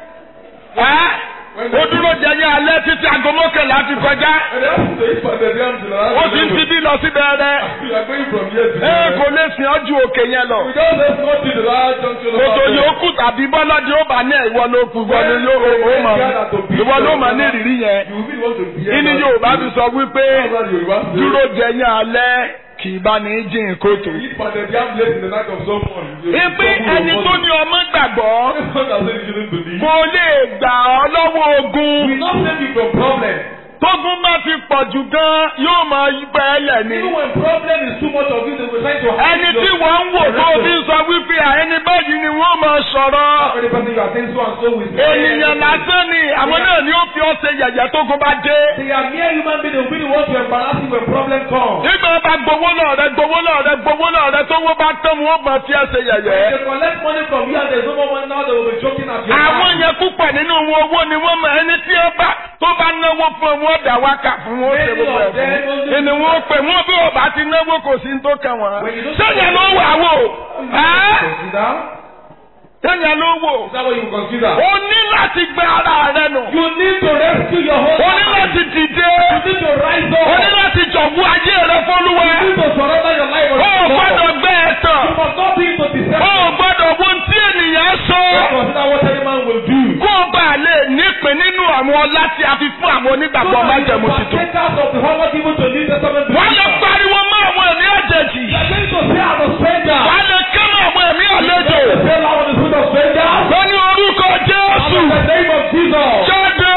ẹ́ o dúró jẹyìn alẹ́ títí aago mọ́kànlá ti kọjá And they ask you to eat pounded yam till around ó sì ń ti bí lọ sí bẹ̀rẹ̀ We are going from here to ẹ there. kò lè sìn ọ́ ju òkè yẹn lọ We just let's go to the last junction of kòtò our way. yòókù tàbí bọ́lọ́dì ó bá ní ìwọ ló kù ìwọ ni yóò ó mọ̀ ìwọ ló mọ̀ ní ìrírí yẹn You really want to be here. ìní Yorùbá fi sọ wípé Yorùbá say, dúró jẹyìn alẹ́ kì í bá ní jìn kòtò. You eat pounded yam late in the night of someone. You- Ipe someone ẹni will tó want ní ọmọ gbàgbọ́ to- Someone that said you shouldn't believe. mo lè gbà ọ́ lọ́wọ́ ogun. We not save you from problem. Tógun bá ti pọ̀ jù gan yóò máa bẹ́ ẹ lẹ̀ ni. Even when problem is too much of you, they will try to hide Ẹni your- tí wọ́n ń wò tó fi ń sọ wípé à ẹni báyìí ni wọ́n máa sọ̀rọ̀. Every person you are saying so and so with. Ènìyàn lásán ni àwọn náà ni ó fi ọ́ ṣe yẹ̀yẹ́ tógun bá dé. They are mere human beings. They will be the ones to embarrass you when problem comes. Nígbà wọn bá gbowó náà rẹ gbowó náà rẹ gbowó náà rẹ tó wọ́n bá tán wọn máa fi ẹ́ ṣe When yẹ̀yẹ́. they collect money from you and there's no more money now, they will be joking at your Àwọn back. yẹn púpọ̀ nínú wọn owó ni wọ́n mọ ẹni tí ó bá tó bá náwó fún wọn ó dà wákà fún wọn ó ṣe gbogbo ẹ̀ fún. Ìní wọn ó pè wọ́n bí ò bá ti náwó kò sí ní tó kàn wọ́n. Sẹ́yìn ló wà wò. Ẹ́ Consider. sẹ́yìn ló wò. Is that what you consider? O ní láti gbé ara rẹ nù. You need to rescue your whole O ní life. láti dìde. You need to rise O ní up. láti jọ̀wọ́ ayé rẹ fọ́lúwa. You need to surrender your life O ò unto God. gbọ́dọ̀ gbé ẹ tàn. You must not be into O deception. ò gbọ́dọ̀ wo ohun tí ènìyàn sọ. Consider what any man will do. Kó o bá lè nípìn nínú àwọn ọlá tí a fi fún àwọn onígbàgbọ́ májẹ̀mú tuntun. partakers of the honor given to New Testament Wọ́n lè believers. pariwo mọ́ àwọn ẹ̀mí àjèjì. You are going to say I'm a stranger. Wọ́n lè ké mọ́ àwọn ẹ̀mí àlejò. You say loud in the spirit of strangers. Wọ́n ní orúkọ Jésù. In the name of Jesus. Jáde.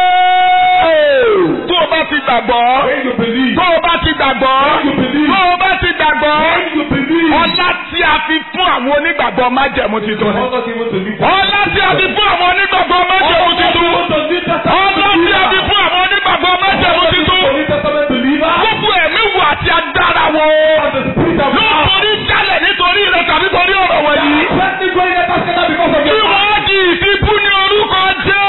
Tó o bá ti gbàgbọ́. When you believe. Tó o bá ti gbàgbọ́. When you believe. Tó o bá ti gbàgbọ́. When you believe. Ọlá tí a fi fún àwọn onígbàgbọ́ májẹ̀mú The tuntun ni. honor given to New Ọlá tí a fi fún àwọn onígbàgbọ́ májẹ̀mú tuntun. Ọlá tí a fi fún àwọn onígbàgbọ́ májẹ̀mú tuntun. New Testament believers. Gbogbo ẹ̀mí wo àti agbára wo. And the spirit of Ló God. torí jálẹ̀ nítorí rẹ̀ tàbí torí ọ̀rọ̀ wọ̀nyí. Twenty going let us together because of Tí your wọ́n di ìfibú ní orúkọ Jésù.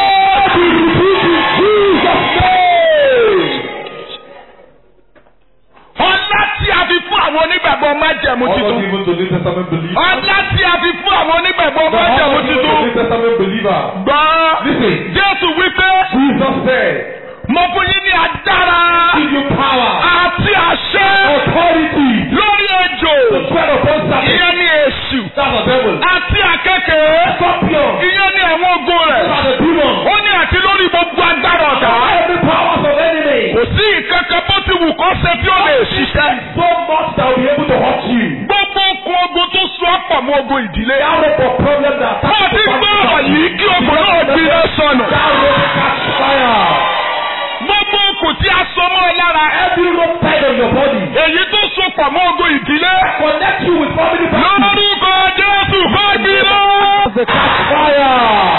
Ọlá tí a fi fún àwọn onígbàgbọ́ májẹ̀mú Honor tuntun. given to New Testament believers. Ọlá tí a fi fún àwọn onígbàgbọ́ The májẹ̀mú honor given to tuntun. New Testament believers. Gbọ́n. Listen. Jésù wípé Jesus said, mo fún yín ní agbára give you power, àti àṣẹ authority lórí ejò. to tread upon serpents. Ìyẹn ní èṣù. That's the devil. Àti àkekèé. Scorpion. Ìyẹn ní àwọn ogun Those rẹ̀. are the demons. Ó ní àti lórí gbogbo agbára ọ̀tá. Every powers of enemy. Kò sí ìkankan bó ti wù kó ṣe tí ó lè ṣiṣẹ́. So much that will be able to hurt you. Gbogbo okun ogun tó so ọ̀pọ̀ mọ́ ogun ìdílé. That rope of problem that Bó o ti gbọ́ ọ̀rọ̀ yìí kí ogun náà gbiná sọnù. That rope catch fire. Gbogbo okùn tí a so mọ́ ọ lára. Every rope tied on your body. Èyí tó so pọ̀ mọ́ ogun ìdílé. Connect you with family practice. Lórúkọ Jésù kó gbiná. The catch fire.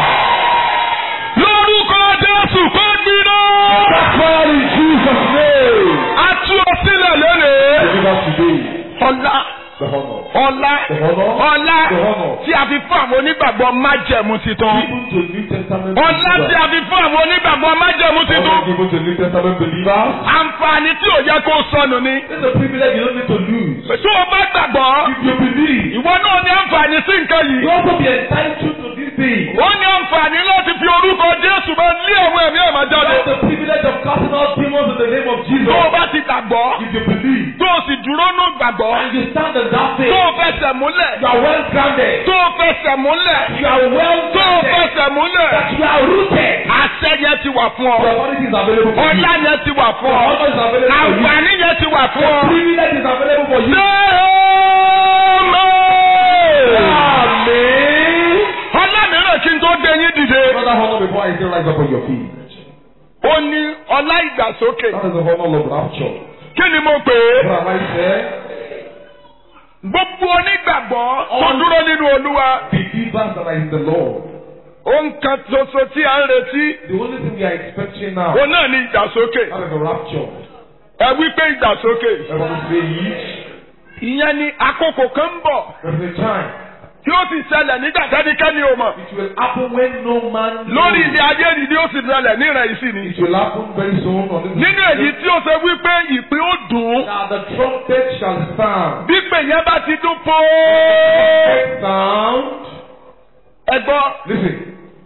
Lórúkọ Jésù kó gbiná. Catch fire in Jesus' name. A tú ọ sílẹ̀ lónìí. Deliver today. Ọlá. The honor. Ọlá. The honor. Ọlá. The honor. Tí a fi fún àwọn onígbàgbọ́ májẹ̀mú titun. Given to New Testament Ọlá tí believers. a fi fún àwọn onígbàgbọ́ májẹ̀mú Honor titun. given to New Testament believers. Àǹfààní tí ò yẹ kó sọnù ni. This is a privilege you don't need to lose. Tó o bá gbàgbọ́, If you believe, ìwọ náà ní àǹfààní sí nǹkan you yìí. also be entitled to this thing. Ó ní àǹfààní láti fi orúkọ Jésù máa lé àwọn ẹ̀mí ẹ̀ máa You jáde. have the privilege of casting out demons in the name of Jesus. Tó o bá ti gbàgbọ́, If you believe tó o sì dúró nù gbàgbọ́, and you stand in that faith, tó o fẹsẹ̀ múlẹ̀, you are well grounded. tó o fẹsẹ̀ múlẹ̀, You are well tó o grounded. fẹsẹ̀ múlẹ̀. That you are rooted. Àṣẹ yẹn ti wà fún The ọ. authority is available for you. Ọlá yẹn ti wà The fún ọ. honor is available for you. Àǹfààní yẹn ti wà fún The ọ. privilege is available for you. Ṣé ọmọ? Amen. Ọlá mìíràn kí n tó dé yín dìde. Another honor before I say rise up on your feet. Ó ní ọlá ìgbàsókè. That is the honor of rapture. Kí ni mo pè é? What am I saying? Gbogbo onígbàgbọ́ tó dúró nínú Olúwa. Believers that are in the Lord. Ohun kan ṣoṣo tí a ń retí. The only thing we are expecting now. Òun náà ní ìgbàsókè. That is the rapture. Ẹ wí pé ìgbàsókè. Everyone say ye. Ìyẹn ni àkókò kan ń bọ̀ There is a time. tí ó sì ṣẹlẹ̀ nígbà tẹ́nikẹ́ni ò mọ̀. It will happen when no man knows. Lórí ilé ayé ni ni ó sì ṣẹlẹ̀ ní ìrẹ̀ ìsìn ni. It will happen very soon on this Nínú èyí tí ó ṣe wípé ìpín ó dùn ún. Now the trumpet shall sound. Bípè yẹn bá ti dún pọ́. sound. ẹ gbọ́ Listen.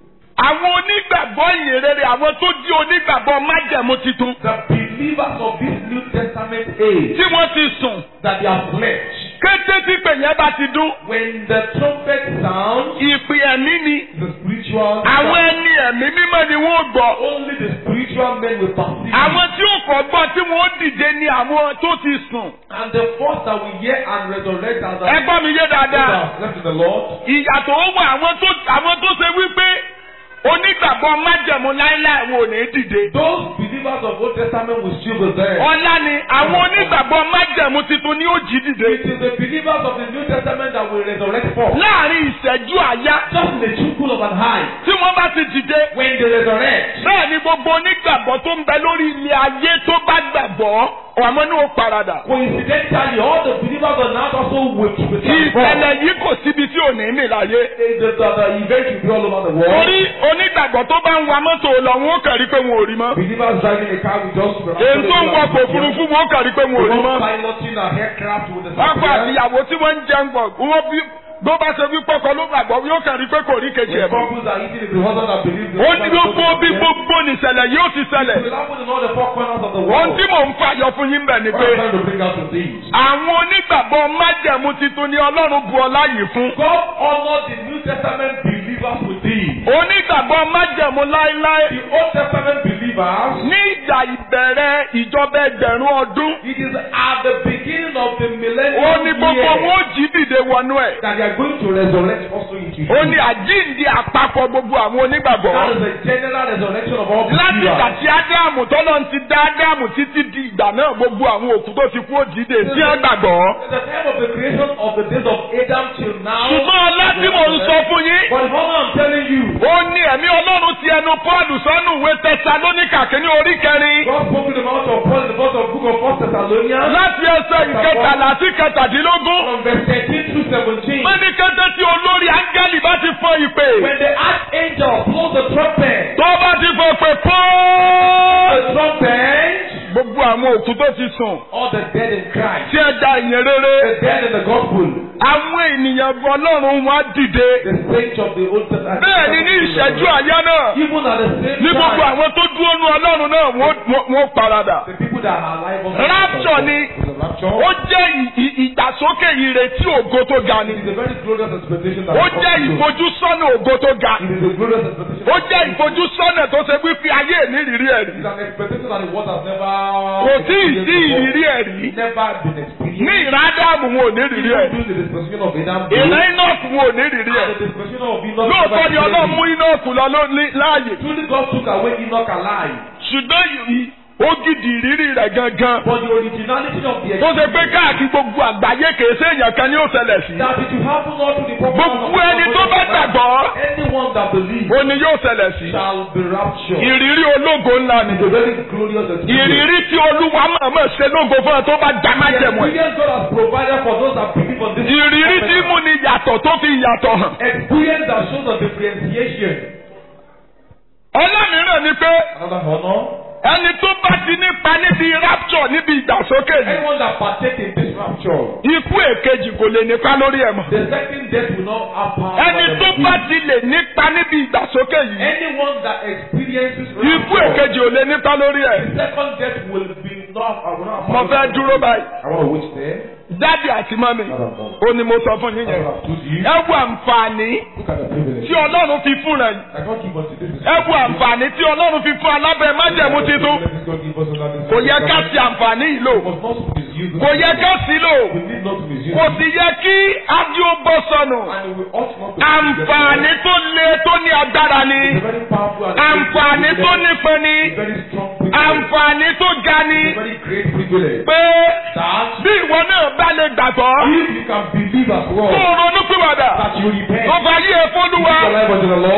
àwọn onígbàgbọ́ ìyìnrere àwọn tó jí onígbàgbọ́ májẹ̀mú titun The believers of this New Testament age tí wọ́n ti sùn that they are pledged. kété tí pè yẹn bá ti dún When the trumpet sounds, ìpè ẹ̀mí ni the spiritual àwọn sound. ẹni ẹ̀mí mímọ́ ni wọ́n gbọ́ only the spiritual men will perceive. àwọn tí ó kọ́ gbọ́ tí wọ́n dìde ni àwọn tó ti sùn And the first that we hear and resurrect as ẹ gbọ́ mi yé those that dáadáa have left to the Lord. ìyàtọ̀ ó wà àwọn tó àwọn tó ṣe wípé onígbàgbọ́ májẹ̀mú láíláí wọn ò ní dìde Those believers of Old Testament will still be there. ọlá ni àwọn onígbàgbọ́ májẹ̀mú titun ni ó jí dìde It is the believers of the New Testament that will resurrect first. láàrin ìṣẹ́jú àyá Just in the twinkle of an eye. tí wọ́n bá ti dìde When they resurrect, bẹ́ẹ̀ ni gbogbo onígbàgbọ́ tó ń bẹ lórí ilé ayé tó bá gbàgbọ́ ọ̀mọ́ ní ó paradà. coincidentally, all the believers on earth also will be transformed. ìṣẹ̀lẹ̀ yìí kò síbi tí ò ní mì láyé. The, the, the, the event will be all over the world. torí onígbàgbọ́ tó bá ń wa mọ́tò lọ wọn ó kàn rí pé wọn ò rí mọ́. Believers driving a car will just èyí tó ń wọkọ̀ òfurufú wọn ó kàn rí pé wọn ò rí mọ́. piloting an aircraft with the ọkọ àtìyàwó tí wọ́n ń jẹun gbọ̀ wọ́n bí bó bá ṣe wí pọ́kọ ló gbàgbọ́ yóò kàn rí pé kò rí kejì ẹ̀ When mọ́. couples are eating, it's the husband that believes the ó ní gbogbo bí gbogbo nìṣẹ̀lẹ̀ yóò ti It ṣẹlẹ̀. will happen in all the four corners of the ohun world. tí mò ń fàyọ fún yín bẹ̀ ni What pé I'm trying to bring out to these. àwọn onígbàgbọ́ májẹ̀mú titun ni ọlọ́run bu ọlá yìí fún. God honored the New Testament believers with these. onígbàgbọ́ májẹ̀mú láéláé The Old Testament believers, ní ìgbà ìbẹ̀rẹ̀ ìjọba ẹgbẹ̀rún ọdún it is at the beginning of the ó millennium ní gbogbo year wọn ó jí dìde wọnú ẹ̀ that they are going to resurrect also into ó you. ní àjíǹde àpapọ̀ gbogbo àwọn onígbàgbọ́ That is the general resurrection of all láti ìgbà believers. tí ádámù tọ́lọ́ ti dá ádámù títí di ìgbà náà gbogbo àwọn òkú tó ti kú ó dìde tí wọ́n gbàgbọ́. At the time of the creation of the days of Adam till now. ṣùgbọ́n ọlá tí mò ń sọ fún yín But the honor I'm telling you, ó ní ẹ̀mí ọlọ́run ti ẹnu pọ́ọ̀lù sọ́nù ìwé tẹsalóníkà kínní orí kẹrin God spoke to the mouth of Paul in the book of book of First Thessalonians. láti ẹsẹ̀ ìkẹtàlá sí kẹtàdínlógún. From verse 13 through 17. wọ́n ní kété tí olórí áńgẹ́lì bá ti fọ ìpè. When the archangel blows the trumpet, tó bá ti fọ pé the pọ́ọ́. trumpet, gbogbo àwọn òkú tó ti sùn all the dead in Christ, tí ẹ da ìyẹn rere. the dead in the gospel, àwọn ènìyàn ọlọ́run wọn á dìde. the saints of the Old Testament. bẹ́ẹ̀ ni ní ìṣẹ́jú àyá náà Even at the same ní gbogbo time, àwọn tó dúró nu ọlọ́run náà wọ́n- wọ́n wọ́n paradà. the people that are alive on Rapture ni. It's a rapture. ó jẹ́ ì- ì- ìgbàsókè ìrètí ògo tó ga ni. It is a very glorious expectation that ó will jẹ́ come true. ìfojúsọ́nà ògo tó ga. It is a glorious expectation. ó that jẹ́ will come true. ìfojúsọ́nà tó ṣe wípé ayé ìnírírí ẹ̀ rí. It is an expectation that the world has never kò tí ì sí experienced ìrírí before. ẹ̀ rí. Never been experienced. ní ìrádàmù wọn ò ní rírí ẹ̀. Even during the dispensation of Adam, ìrẹ́ inọ́ọ̀kù wọn ò ní rírí ẹ̀. and the dispensation of Enoch, lóòótọ́ ni never ọlọ́run mú experienced. inọ́ọ̀kù lọ ló- ní- láàyè. Truly God took away Enoch alive. ṣùgbọ́n yìí ó gidi ìrírí rẹ̀ gangan. But the originality of the tó ṣe pé káàkiri gbogbo àgbáyé kìí ṣe èèyàn kan ní ó ṣẹlẹ̀ sí. that it will happen all to the purpose gbogbo ẹni tó bá gbàgbọ́ anyone that believes ó ní yóò ṣẹlẹ̀ sí. shall be raptured. ìrírí ológo ńlá ni. It's a very glorious experience. ìrírí tí olúwa mọ̀ọ́mọ̀ ṣe lógo fún ẹ tó bá já The májẹ̀mú ẹ̀. experience God has provided for those that believe on this. ìrírí tí mú ni yàtọ̀ tó fi yàtọ̀ hàn. Experience that shows the differentiation. ọlọ́mìíràn ni pé Another honor. ẹni tó bá ti nípa níbi rapture níbi ìgbàsókè yìí Anyone that partake in this rapture, ikú èkejì kò lè nípa lórí ẹ̀ mọ́. the second death will not have power. ẹni over tó them bá again. ti lè nípa níbi ìgbàsókè yìí Anyone that experiences ikú rapture, èkejì ò lè nípa lórí ẹ̀. the second death will be not. I will not have mo power fẹ́ over dúró them. báyìí. I want to wait there. dádì àti mọ́mì ó ní mo sọ fún yín I yẹn. want to have you. ẹ wo àǹfààní Look at the privilege. tí ọlọ́run fi fún rẹ̀ yìí. I can't keep unto this. ẹ wo àǹfààní tí ọlọ́run fi fún alábẹ́ májẹ̀mú titun. kò yẹ ká ti àǹfààní yìí lò. We must not misuse kò yẹ ká sí lò. We need not to misuse kò it. sì yẹ kí ájú ó bọ́ sọnù. And we ought not to àǹfààní tó le tó ní agbára ni. It's a very powerful and àǹfààní tó nípọn ni. a very strong privilege. àǹfààní tó ga ni. It's a very great privilege. pé That bí ìwọ náà bá lè gbàgbọ́. if you can believe as kó well o ronú pìwàdà. that you repent, tó bá yí ẹ give fọ́lúwa. your life unto the Lord,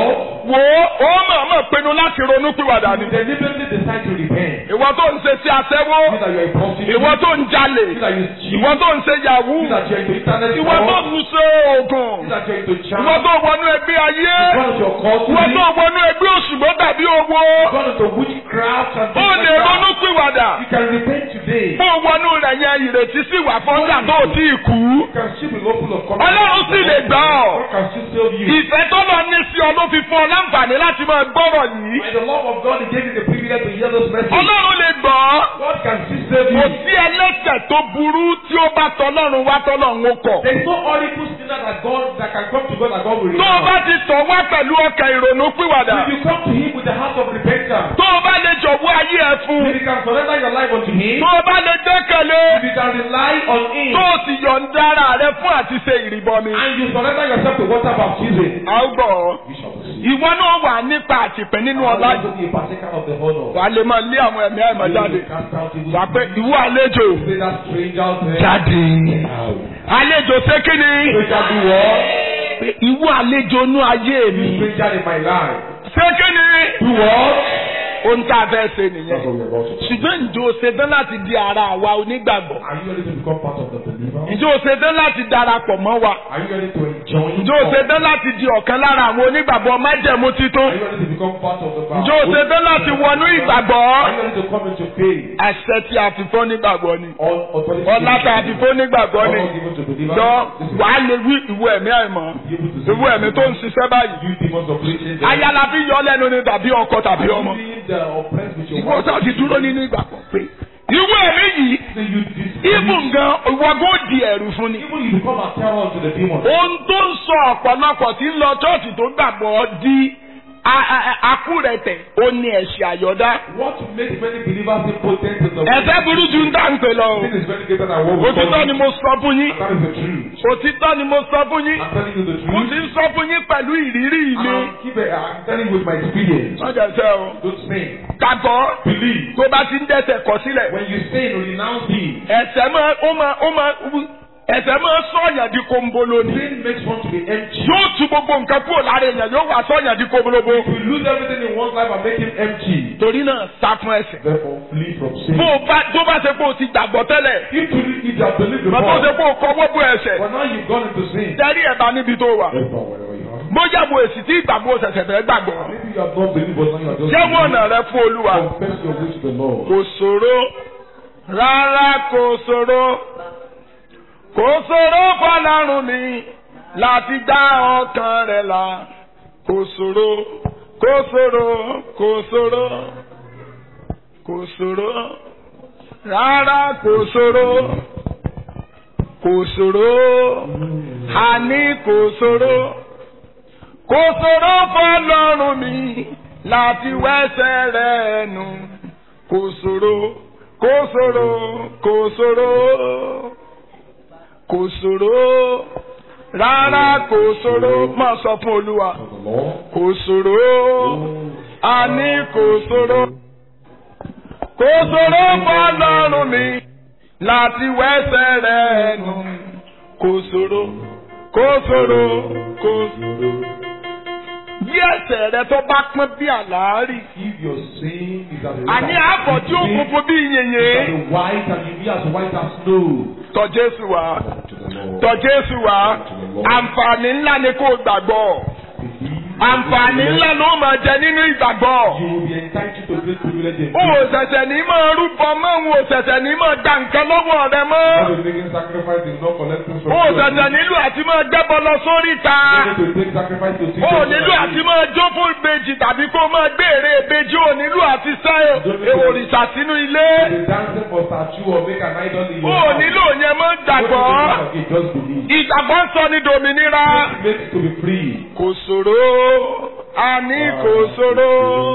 wò ó ó mọ̀ọ́mọ̀ pinnu láti ronú pìwàdà ni. You deliberately decide to repent. ìwọ tó ń ṣe sí aṣẹ́wó You that you are a prostitute. ìwọ tó ń jalè You that you cheat. ìwọ tó ń ṣe yahoo You that you are into internet ìwọ tó fraud. ń ṣe oògùn You that you are into charm. ìwọ tó wọnú ẹgbẹ́ ayé One of your cause ìwọ tó wọnú ẹgbẹ́ òṣùgbọ́ tàbí owó One of the witchcraft and ó things lè like ronú that. pìwàdà You can repent today. bó wọnú rẹ̀ yẹn ìrètí sí wà fọ́ńdà tó ò tí ì kú You can still be hopeful of coming. ọlọ́run sì lè gbà ọ́ God can still save you. ìfẹ́ tó lọ ní sí ọ ló fi fún ọ láǹfààní láti máa gbọ́rọ̀ yìí By the love of God, He gave you the privilege to hear this message. ọlọ́run lè gbọ́ ọ́ God can still save kò you. sí ẹlẹ́sẹ̀ tó burú tí ó bá tọlọ́run wá tọlọ́run ó kọ̀. There is no horrible sinner that God that can come to God that God will tó o renounce. bá ti tọ̀ wá pẹ̀lú ọkàn ìrònú pìwàdà If you come to Him with the heart of repentance, tó o bá lè jọ̀wọ́ ayé ẹ fún if you can surrender your life unto Him, tó o bá lè gbẹ́kẹ̀lé if you can rely on Him, tó o sì yọ̀ǹda ara rẹ fún àti ṣe ìrìbọmi. and you surrender yourself to water baptism, a ó gbọ́ ọ. you shall be saved. ìwọ náà wà nípa àtìpẹ́ nínú ọlá You yìí. will be a partaker of the honor. wà á lè máa lé àwọn ẹ̀mí àìmọ̀ You jáde. will cast out evil wà á pé ìwọ àlejò Say that stranger out there. jáde. Out. àlejò ṣé kí ni. Stranger do what? pé ìwọ àlejò inú ayé mi. Stranger in my life. ṣé kí ni. Do what? ohun tá a fẹ́ ṣe That's nìyẹn. what we are about to do. ṣùgbọ́n ǹjẹ́ o ṣetán láti di ara àwa onígbàgbọ́? Are you ready to become part of the believer? ǹjẹ́ o ṣetán láti darapọ̀ mọ́ wa? Are you ready to enjoy? ǹjẹ́ o ṣetán láti di ọ̀kan lára àwọn onígbàgbọ́ májẹ̀mú títún? Are you ready to become part of the ǹjẹ́ o ṣetán láti wọnú ìgbàgbọ́? Are you ready to come into faith? àṣẹ tí a fi fún onígbàgbọ́ ni. All authority. ọlá tá a fi fún onígbàgbọ́ ni. All given to believers. jọ This is wàá lè wí ìwé ẹ̀mí àìmọ́. be able to ìwé ẹ̀mí tó ń ṣiṣẹ́ báyìí. You demons of preaching. ayala fi yọ lẹ́nu ni tàbí ọkọ tàbí ọmọ. You the oppressed with your ìwọ sáà ti dúró nínú ìgbàgbọ́ pé. ìwé ẹ̀mí yìí Say you dis- ibùn gan ìwọ kò di ẹ̀rù fún ni. Even you become a terror to the demons. ohun tó ń sọ ọ̀pọ̀lọpọ̀ tí ń lọ chọ́ọ̀tì tó gbàgbọ́ di a- a- a- akúrẹ̀tẹ̀ ó ní ẹ̀ṣẹ̀ àyọ̀dá. What makes many believers impotent in the ẹ̀fẹ́ burú ju ń dá ń pè lọ o. Sin is very greater than what we òtítọ́ ni mo sọ fún yín. That is the truth. òtítọ́ ni mo sọ fún yín. I'm telling you the mo truth. ti ń sọ fún yín pẹ̀lú ìrírí And mi. I'm, keep it, I'm telling you with my experience. wọ́n jẹ́ sẹ́ o. Don't sin. gbàgbọ́ Believe. tó bá ti ń dẹ́ṣẹ̀ kọ̀ sílẹ̀. When you sin, renounce him. ẹ̀ṣẹ̀ máa ó máa ó máa ẹ̀ṣẹ̀ máa sọ̀yàn di kóńbóló ni. Sin makes one to be empty. yóò tu gbogbo nǹkan kúrò lára èèyàn yóò wá sọ̀yàn di kóńbólóbó. If you lose everything in one's life and make him empty, torí náà sá fún ẹ̀ṣẹ̀. therefore flee from sin. bó o bá tó bá ṣe pé o ti gbàgbọ́ tẹ́lẹ̀. If you if you have believed bó o ṣe before, pé o kọ́wọ́ bó ẹ̀ṣẹ̀. but now you've gone into sin, tẹ́rí ẹ̀ bá níbi tó wà. therefore wherever you are. bóyá mo èsì tí ìgbàgbọ́ ṣẹ̀ṣẹ̀ fẹ́ gbàgbọ́. Maybe you have not believed, but now you are just jẹ́ wọ́n ọ̀nà rẹ fún olúwa. confess your way to the Lord. kò ṣòro rárá kò ṣòro kò ṣòro fọlọ́run mi láti dá ọkàn rẹ̀ là kò ṣòro kò ṣòro kò ṣòro kò ṣòro rárá kò ṣòro kò ṣòro àní kò ṣòro kò ṣòro fọlọ́run mi láti wẹ́sẹ̀ rẹ̀ nù kò ṣòro kò ṣòro kò ṣòro kò ṣòro rárá kò ṣòro máa sọ fún olúwa To the Lord. kò ṣòro àní kò ṣòro kò ṣòro fọlọ́run mi láti wẹ́sẹ̀ rẹ̀ nù kò ṣòro kò ṣòro kò ṣòro bí ẹsẹ̀ rẹ tó bá pọ́n bí àlàárì If your sin is as àní àbọ̀ tí ó funfun bí yìnyín as white and you be as white as snow. tọ̀ Jésù wá To the Lord. tọ̀ Jésù wá àǹfààní ńlá ni kò gbàgbọ́ Believe. àǹfààní ńlá ló máa jẹ nínú ìgbàgbọ́. You will be entitled to great privilege in o ò ṣẹ̀ṣẹ̀ ní máa rúbọ mọ́ o ò ṣẹ̀ṣẹ̀ ní máa gba nǹkan lọ́wọ́ rẹ mọ́ God is making sacrifice is not collecting from o ò you. ṣẹ̀ṣẹ̀ nílò àti máa gbẹ́bọ lọ sórí ta You need to take sacrifice to see o ò God. nílò àti máa jó fún ìbejì tàbí kó máa gbé èrè ìbejì o ò nílò àti sá òrìṣà sínú ilé To be dancing for statue or make an idol in o your ò house. nílò yẹn mọ́ What gbàgbọ́ is the point of it? Just believe. ìgbàgbọ́ ń sọ ní dòmìnira It makes to be free. kò ṣòro àní kò ṣòro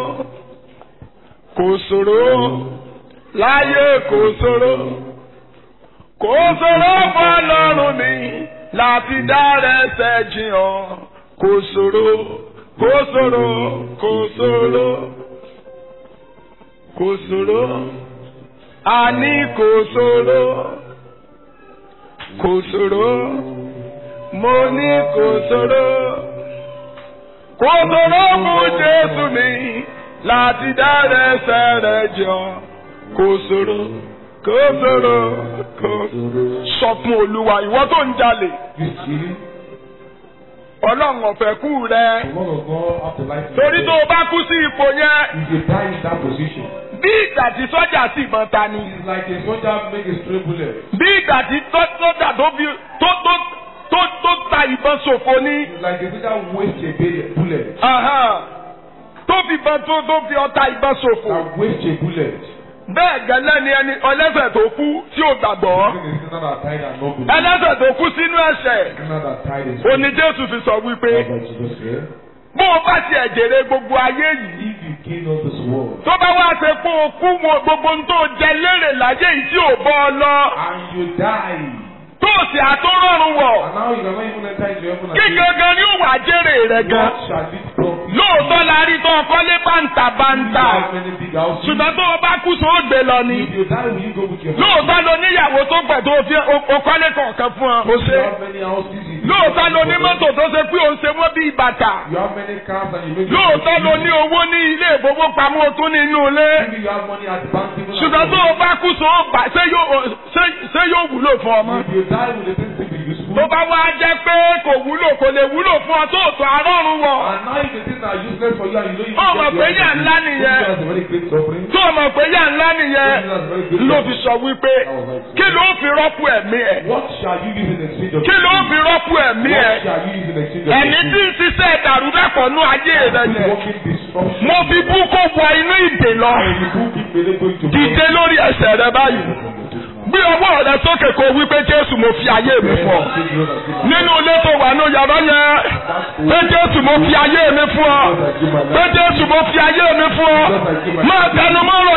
kò ṣòro láyé kò ṣòro kò ṣòro fọlọ́run mi láti dára ẹsẹ̀ jiyàn kò ṣòro kò ṣòro kò ṣòro kò ṣòro àní kò ṣòro kò ṣòro mo ní kò ṣòro kò ṣòro fún Jésù mi láti dára ẹ̀ṣẹ̀ rẹ̀ jọ kò ṣòro kò ṣòro kò sọ fún Olúwa ìwọ tó ń jalè You stealing? Ọlọ́run ọ̀fẹ́ kú rẹ The word of God after life. is torí death. tó o bá kú sí ipò yẹn If you die in that position, bí ìgbà tí sọ́jà sì ìbọn ta ni it's like a soldier make a stray bullet. bí ìgbà tí tọ́- sọ́jà tó fi tó tó tó tó ta ìbọn ṣòfò ni It's like a soldier waste a bullet- bullet. Ahán. tó fi ìbọn tó tó fi ọta ìbọn ṣòfò That waste a bullet. bẹ́ẹ̀ gẹ́lẹ́ ni ẹni ọlẹ́sẹ̀ tó kú tí ò gbàgbọ́ Even a sinner that died and not believed. ẹlẹ́sẹ̀ tó kú sínú ẹ̀ṣẹ̀ A sinner that died is òní Jésù fi sọ wípé That's what Jesus said. bó o bá tiẹ̀ jèrè gbogbo ayé yìí If you gain all this world tó bá wá ṣe pé o kú wọn gbogbo ohun tó jẹ lérè láyé yìí tí ò bọ́ ọ lọ and you die, tó o sì àtúrọ̀rùn wọ̀ and now you cannot even enter into heaven kí again, gangan ni ó wà jèrè rẹ̀ gan. what shall this profit? lóòótọ́ la rí tó ọkọ́lé bàǹtà bàǹtà How many big houses? ṣùgbọ́n tó o bá kú sọ ó gbé lọ ni. If you die, will you go with your lóòótọ́ lo níyàwó tó pẹ̀ tó fi ọkọ́lé kọ̀ọ̀kan fún ọ. o You ṣe. have many houses. you- lóòótọ́ lo ní mọ́tò tó ṣe pé òun ṣe wọ́n bí bàtà. You have many cars and you make lóòótọ́ lo ní owó ní ilé ìfowópamọ́ o tún ní inú ilé. Maybe you have money at the bank. even at ṣùgbọ́n tó o home. bá kú sọ ó bà ṣé yóò ṣé- ṣé yóò wúlò fún ọmọ. If you die, will the things be useful? tó bá wá jẹ́ pé kò wúlò kò lè wúlò fún ọ tó o tún arọ́run wọ̀. And now if the things are useless for you and you know you Oh, get mà pé yà ńlá nìyẹn. That's a very great suffering. tó o mọ̀ pé yà ńlá nìyẹn ló fi sọ wípé kí ló fi rọ́pò ẹ̀mí ẹ̀ What shall you use in exchange of kí ló fi rọ́pò ẹ̀mí ẹ̀ What shall you use in exchange of ẹ̀mí tí ń ṣiṣẹ́ ìdàrúdàpọ̀ nú ayé rẹ̀ This yẹn working destruction. mo fi bú kó wọ inú ìdè lọ And you who keep really going to dìde lórí ẹsẹ̀ rẹ báyìí gbé ọwọ́ rẹ sókè kó wípé Jésù mo fi ayé mi fún ọ nínú ilé tó wà ní yàrá yẹn pé Jésù mo fi ayé mi fún ọ pé Jésù mo fi ayé mi fún ọ máa tẹnu mọ́ ọ̀rọ̀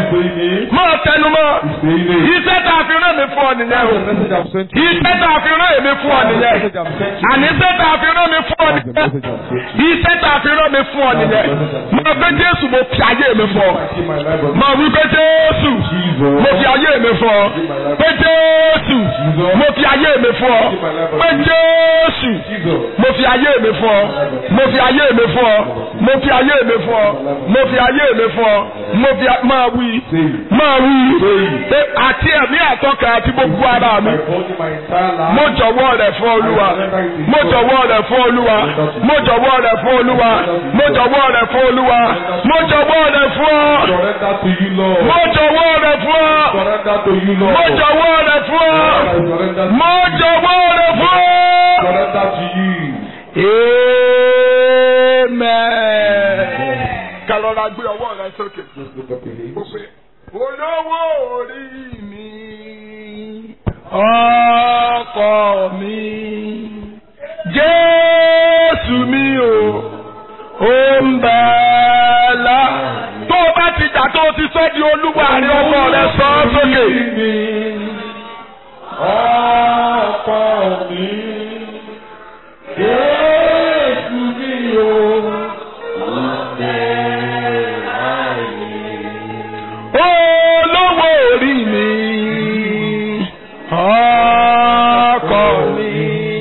yẹn máa tẹnu mọ́ iṣẹ́ tá a fi rán mi fún ọ nìyẹn o iṣẹ́ tá a fi rán èmi fún ọ nìyẹn àní iṣẹ́ tá a fi rán mi fún ọ nìyẹn iṣẹ́ tá a fi rán mi fún ọ nìyẹn máa pé Jésù mo fi ayé mi fún ọ máa wí pé Jésù mo fi ayé mi fún ọ pé Jésù mo fi ayé mi fún ọ pé Jésù mo fi ayé mi fún ọ mo fi ayé mi fún ọ mo fi ayé mi fún ọ mo fi ayé mi fún ọ mo fi a- máa wí máa wí pé àti ẹ̀mí àtọ́kà àti gbogbo ara mi mo jọ̀wọ́ rẹ̀ fún Olúwa mo jọ̀wọ́ rẹ̀ fún Olúwa mo jọ̀wọ́ rẹ̀ fún Olúwa mo jọ̀wọ́ rẹ̀ fún Olúwa mo jọ̀wọ́ rẹ̀ fún ọ Surrender to you, Lord. mo jọ̀wọ́ rẹ̀ fún ọ Surrender to you, Lord. mo jọ̀wọ́ rẹ̀ fún ọ Surrender mo jọ̀wọ́ rẹ̀ fún ọ. Surrender to you. Amen. Kàlọ́ra gbé ọwọ́ rẹ sókè. Just lift up your hands. Ó pé olówó orí mi, ọkọ mi, Jésù mi o, ó ń bẹ̀ lá. Tó o bá ti jà tó o ti sọ́ di olúwa ní ọkọ rẹ sọ ọ́ sókè. Ọkọ mi, Jésù mi o, olówó orí mi ọkọ mi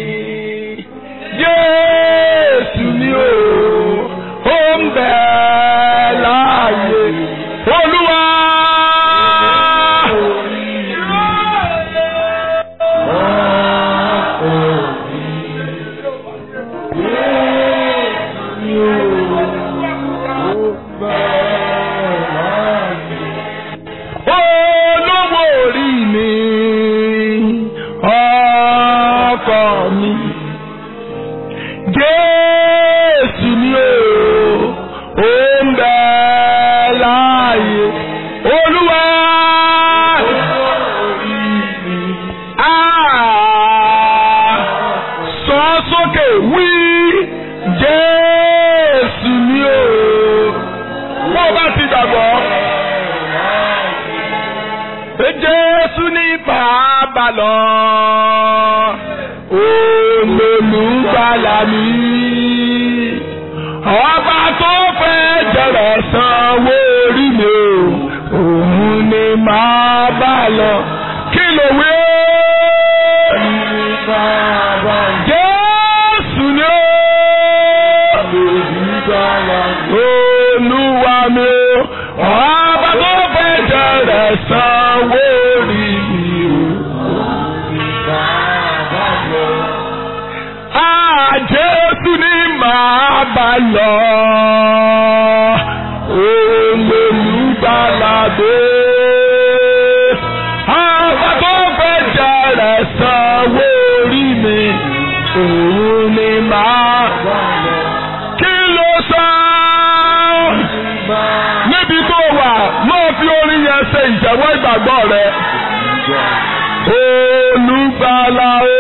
Jésù mi o ó ń bẹ láàyè Olúwa. olówó orí mi ọkọ mi Jésù mi o ó ń bẹ láàyè Olúwa. Ah, sọ sókè wí Jésù mi o bó bá ti gbàgbọ́ pé Jésù ní bàbá lọ. Olùgbàlà mi. Ọba tó fẹ́ jẹ̀rẹ̀ sanwó orí mi o. Òun ni màá bá lọ. Kí ló wí ó? Jésù ni ó. rẹ̀ sanwó rí mi o. Ah, Jésù ni màá bá lọ. Olùgbàlàdé. Àbá tó fẹ́ jẹrẹ sanwó rí mi. Òun ni màá bá lọ. Kí ló sọ? Níbi tó wà, máa fi orin yẹn ṣe ìjẹ́wọ́ ìgbàgbọ́ rẹ. Olùgbàlà o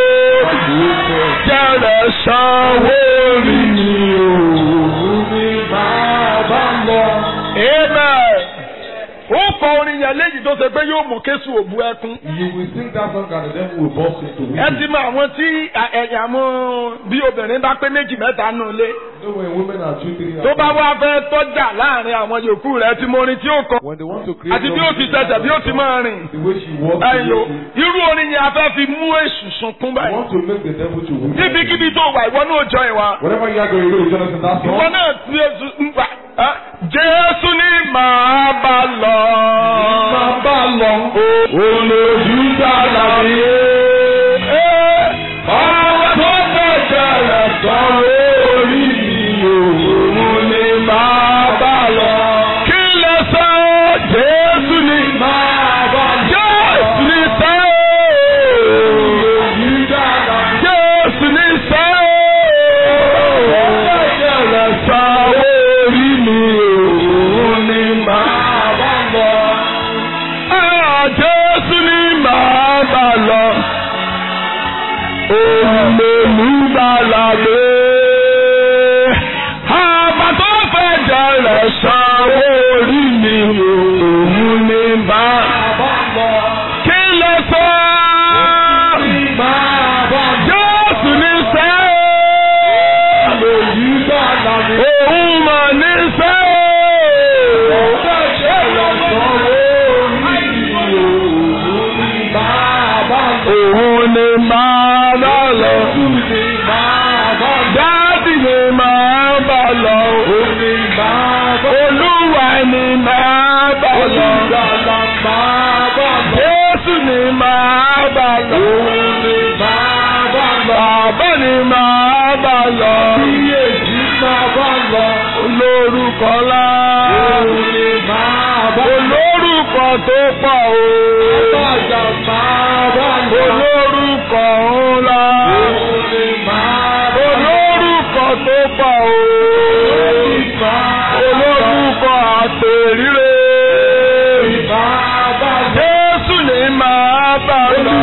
jẹ́rẹ̀ sanwó rí ni òun ní máa bá lọ. Amen. Ó kọ orin yẹn léyìí tó ṣe pé yóò mú Késù òbu ẹkún. You will sing that song and the devil will burst into Ẹ weeping. ti mọ àwọn tí ẹ̀yà mú bí obìnrin bá pé méjì mẹ́ta nù lé. You know when women are two, three, Tó and bá wá fẹ́ tọ́jà láàrin àwọn yòókù rẹ̀ tí mo rin tí ó kọ. when they want to create Àti bí ó ti ṣẹ̀ṣẹ̀ bí ó ti máa rìn. the way she walks, the Ẹyọ way she- irú orin yẹn a fẹ́ fi mú èṣù sunkún you báyìí. want to make the devil to weep. Níbikíbi tó wà ìwọ náà jọ ìwà. Whatever you are going to do, join us in that Ìwọ song. náà tí Jésù ń gbà. ẹ́, Jésù ní màá bá lọ. Máa bá lọ. Olùdíjà làbí. Ọ̀rọ̀ tó bẹ̀rẹ̀ sọ̀rọ̀ orí mi òun ni màá bá lọ. Kí lè sọ Jésù ní màá bá lọ. Jésù ní sọ. Olùdíjà làbí. Jésù ní sọ. Ọ̀rọ̀ tó bẹ̀rẹ̀ sọ̀rọ̀ orí mi òun ni màá bá lọ. Ah, Jésù ni màá bá lọ. Olùmọ̀lúgbàlàdé. Àbá tó fẹ́ jẹrẹ̀ sanwó orí mi òun ni màá bá lọ. Kí ló sọ? Jésù ní sẹ́. Òun mà ní sẹ́. Òun ni máa bá lọ. Dáàdì ni máa bá lọ. Olúwa ni máa bá lọ. Jésù ni máa bá lọ. Bàbá ni máa bá lọ. Olórúkọ lá. Olórúkọ tó pọ̀ o. Olórúkọ ńlá. Olórúkọ tó pọ̀ o. Olórúkọ àtẹ̀ríre. Jésù ni máa bá lọ.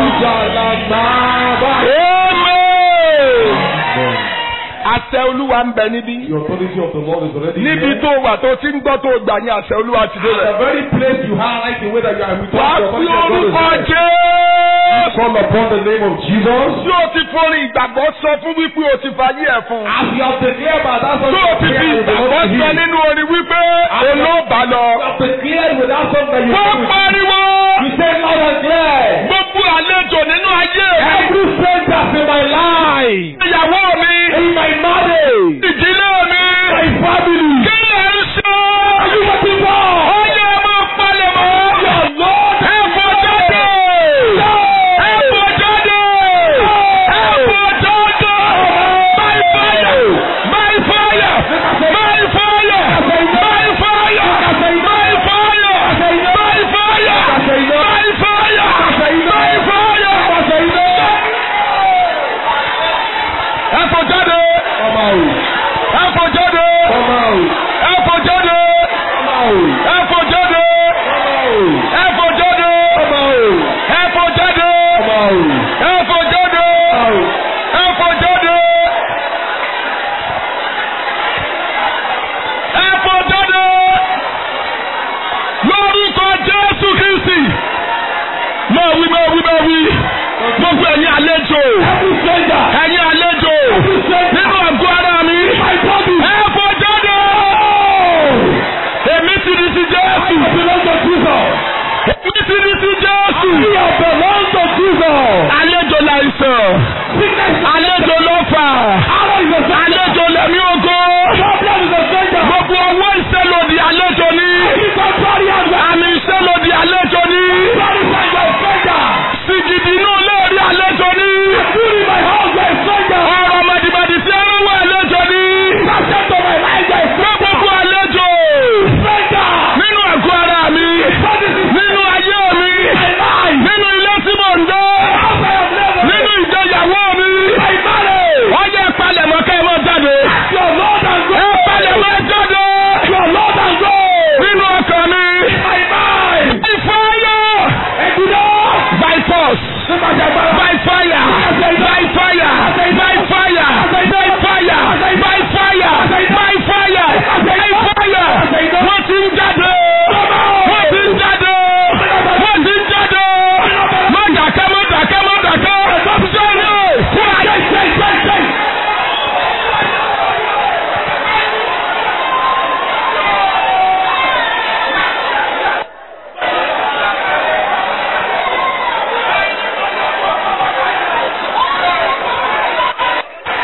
Amen. Àṣẹ Olúwa ń bẹ níbí. The authority of the Lord is already Níbi here. tó wà tó ti ń gbọ́ tó gbà ní àṣẹ Olúwa ti dé The rẹ̀. very place you highlight the way that you are with Wàá the fi authority of orúkọ God is there. Jésù. Call upon the name of Jesus. Tí o ti forin ìgbàgbọ́ sọ fún wípé o ti fàyè ẹ̀ fún. As you have declared by that song, Tí o ti fi ìgbàgbọ́ sọ nínú orin wípé olóòbá lọ. You have declared with that song that you Wọ́n do. pariwo. You say loud and clear. Gbogbo àlejò nínú ayé mi. Every stranger in my life, Ìyàwó mi. in my marriage, Ìdílé mi. my family. Kí lè ń ṣe? Are you waiting for? Ó yẹ máa palẹ̀ mọ́. Your Lord Ẹ fò jáde. Ẹ fò jáde. Ẹ fò jáde. By fire. By fire. By fire. By fire. By fire. By fire. By fire. By fire. Ẹ fò jáde. Come out. Ẹ fò jáde. Come out. Ẹ fò jáde. Come out. Ẹ fò jáde. Ẹ fò jáde. Come out. Ẹ fò jáde. Come out. Ẹ fò jáde. Out. Ẹ fò jáde. Ẹ fò jáde. Lórúkọ Jésù Kristi. Máa wí máa wí máa wí. Gbogbo ẹ̀yin àlejò. Every stranger. Ẹ̀yin àlejò. Every stranger. Nínú àgọ́ ara mi. My body. Ẹ fò jáde. Èmi ti di ti Jésù. I belong to Jesus. Èmi ti di ti Jésù. I belong to Jesus. Àlejò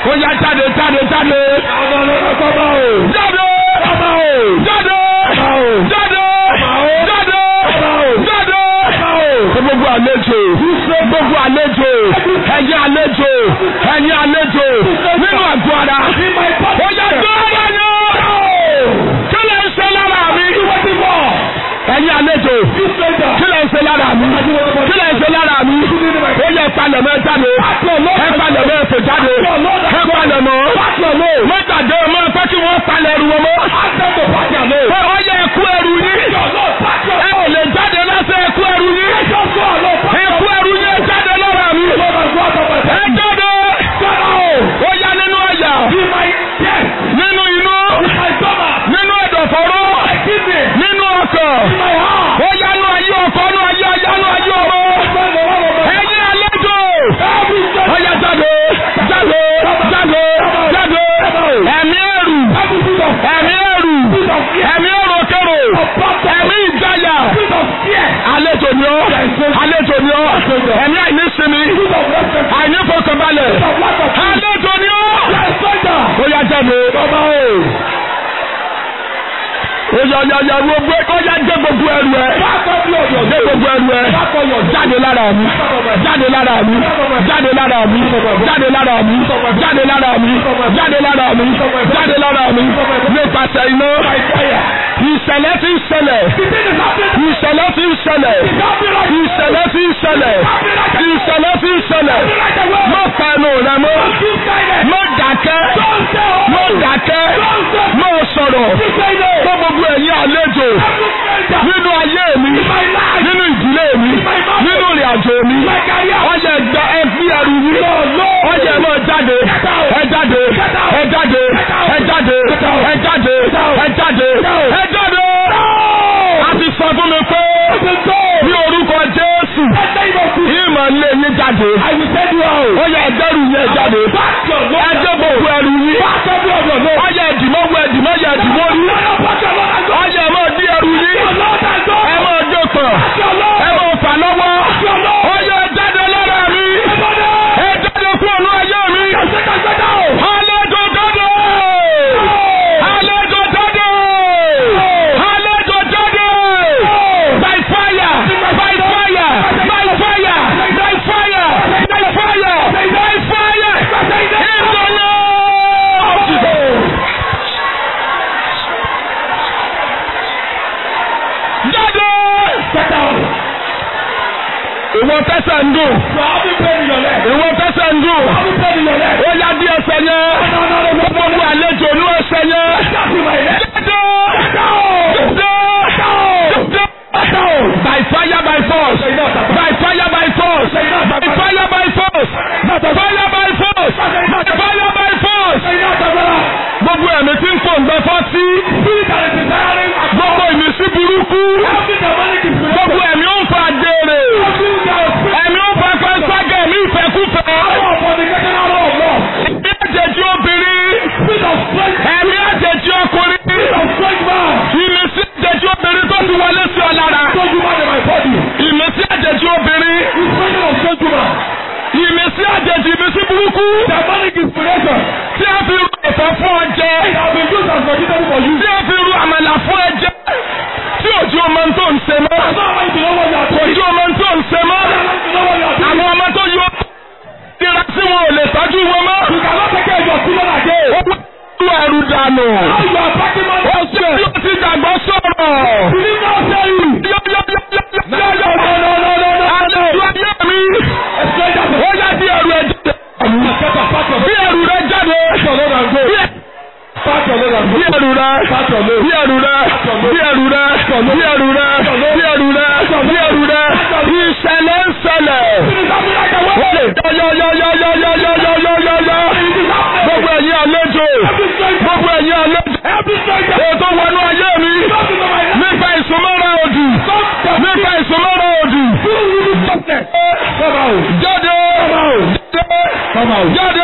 ó yá jáde jáde jáde. jáde. jáde. jáde. jáde. jáde. gbogbo àlejò gbogbo àlejò ẹ̀yin àlejò ẹ̀yin àlejò nínú àgọ́ ara ó yá gbọ́ ara yẹn kí lè ń ṣe lára mi ẹ̀yin àlejò kí lè ń ṣe lára mi kí lè ń ṣe lára mi ó yẹ ìpalẹ̀ mọ́ jáde ìpalẹ̀ mọ́ ẹ̀fẹ̀ jáde ìpalẹ̀ mọ́ mọ́tàdé mọ́ fẹ́ kí wọ́n palẹ̀ ẹrù wọn mọ́ ó yẹ ẹkú ẹrù yín ẹ ò lè jáde lọ́sẹ̀ ẹkú ẹrù yín ẹkú ẹrù yín jáde lára mi ẹ jáde ó yá nínú àyà nínú inú nínú ẹ̀dọ̀fóró nínú ọkọ̀ ó yá nú ayé ọkọ̀ nú ayé ayá nú ayé ọmọ ẹ̀yin àlejò ó yá jáde jáde jáde jáde ẹ̀mí ẹ̀rù ẹ̀mí ẹ̀rù ẹ̀mí ẹ̀rù kẹrò ẹ̀mí ìjáyà àlejò ni ọ́ àlejò ni ọ́ ẹ̀mí àìní sinmi àìní fọkànbalẹ̀ àlejò ni ọ́ ó yá jáde ó yá yá yá gbogbo ó yá jẹ́ gbogbo ẹrù ẹ jẹ́ gbogbo ẹrù ẹ jáde lára mi jáde lára mi jáde lára mi jáde lára mi jáde lára mi jáde lára mi jáde lára mi nípasẹ̀ iná ìṣẹ̀lẹ̀ tí ń ṣẹlẹ̀ ìṣẹ̀lẹ̀ tí ń ṣẹlẹ̀ ìṣẹ̀lẹ̀ tí ń ṣẹlẹ̀ ìṣẹ̀lẹ̀ tí ń ṣẹlẹ̀ má pẹnu rẹ mọ́ má dákẹ́ má dákẹ́ má sọ̀rọ̀ fún gbogbo ẹ̀yin àlejò nínú ayé mi nínú ìdílé mi nínú ìrìn àjò mi ọyẹ gba ẹbí ẹrù mi ọyẹ mọ jáde ẹ jáde ẹ jáde ẹ jáde ẹ jáde ẹ jáde ẹ jáde a ti sọ fún mi pé ní orúkọ Jésù ìmọ̀ ilé yín jáde ọyẹ ẹgbẹ́rù yẹn jáde ẹjẹ́ gbogbo ẹrù yín ọyẹ ẹ̀dìmọ́wọ́ ẹ̀dìmọ́ yẹ ẹ̀dìmọ́ rí ọyẹ ẹ máa dí ẹrù yín ẹ máa jó pọ̀ ẹ máa fà lọ́wọ́ ọyẹ ẹ jáde lára mi ẹ jáde kúrò ní ayé mi àlejò jáde àlejò jáde àlejò jáde by fire by fire by fire by fire by fire by fire in the name of Jesus. jáde. Ìwọ tẹ́sẹ̀ ń dùn. Ìwọ tẹ́sẹ̀ ń dùn. Ó yá bí ẹsẹ̀ yẹn. Gbogbo àlejò ní ẹsẹ̀ yẹn. Jáde. Jáde. By fire by force. By fire by force. By fire by force. Fire by force. Fire by force. Gbogbo ẹ̀mí tí ń fò ń gbẹ fọ́tí. Gbogbo ìmísí burúkú. Gbogbo ẹ̀mí ó ń fa àjèrè. Ẹ̀mí ó ń fa pẹ́ńságẹ̀ ẹ̀mí ìfẹ́kúfẹ́. Ẹ̀mí àjèjì obìnrin. Ẹ̀mí àjèjì ọkùnrin. Ìmísí àjèjì obìnrin tó ti wọlé sí ọ lára. Ìmísí àjèjì obìnrin. Ìmísí àjèjì ìmísí burúkú. Tí a fi ru ẹ̀fọ́ fún ọ jẹ. Tí a fi ru àmàlà fún ẹ jẹ. Tí òjò ọmọ tó ń ṣe mọ́. Òjò ọmọ tó ń ṣe mọ́. Àwọn ọmọ tó yọ tira tí wọn ò lè tọ́jú wọn mọ́. Ó wá lu ẹrù dànù. Ó ṣe bí ó ti dàgbọ́ sọ̀rọ̀. Àlejò ayé mi. Ó yá bí ẹrù ẹ jáde. Bí ẹrù rẹ jáde. Bí ẹ- bí ẹrù rẹ bí ẹrù rẹ bí ẹrù rẹ bí ẹrù rẹ bí ẹrù rẹ bí ẹrù rẹ ìṣẹ̀lẹ̀ ń ṣẹlẹ̀ yọyọyọyọyọyọyọyọyọ gbogbo ẹ̀yin àlejò gbogbo ẹ̀yin àlejò ètò wọnú ayé mi nípa ìsúnmọ́ra òdì nípa ìsúnmọ́ra òdì jáde jáde jáde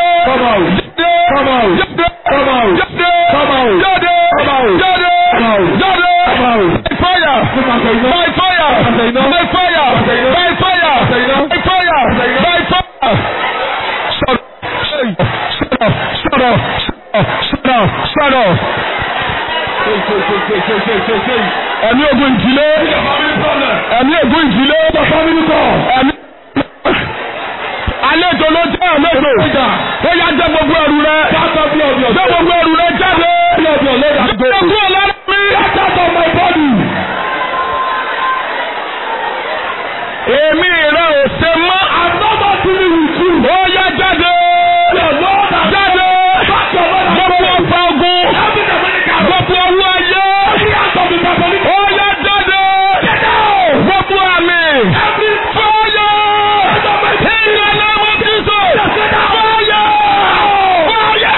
jáde jáde jáde jáde by fire by fire by fire by fire by fire by fire sọ̀rọ̀ sọ̀rọ̀ sọ̀rọ̀ sọ̀rọ̀ sọ̀rọ̀ ẹ̀mí ogun ìdílé ẹ̀mí ogun ìdílé ẹ̀mí àlejò ló jẹ́ àlejò ó yá jẹ́ gbogbo ẹrù rẹ jẹ́ gbogbo ẹrù rẹ jáde jẹ́ gbogbo ọlọ́run mi. èmi rẹ ò ṣe mọ́ ó yá jáde jáde gbogbo ọ̀pá ogun gbogbo owó ayé ó yá jáde gbogbo àmì fọ́yọ́ ìyàlẹ́ mo ti sọ fọ́yọ́ fọ́yọ́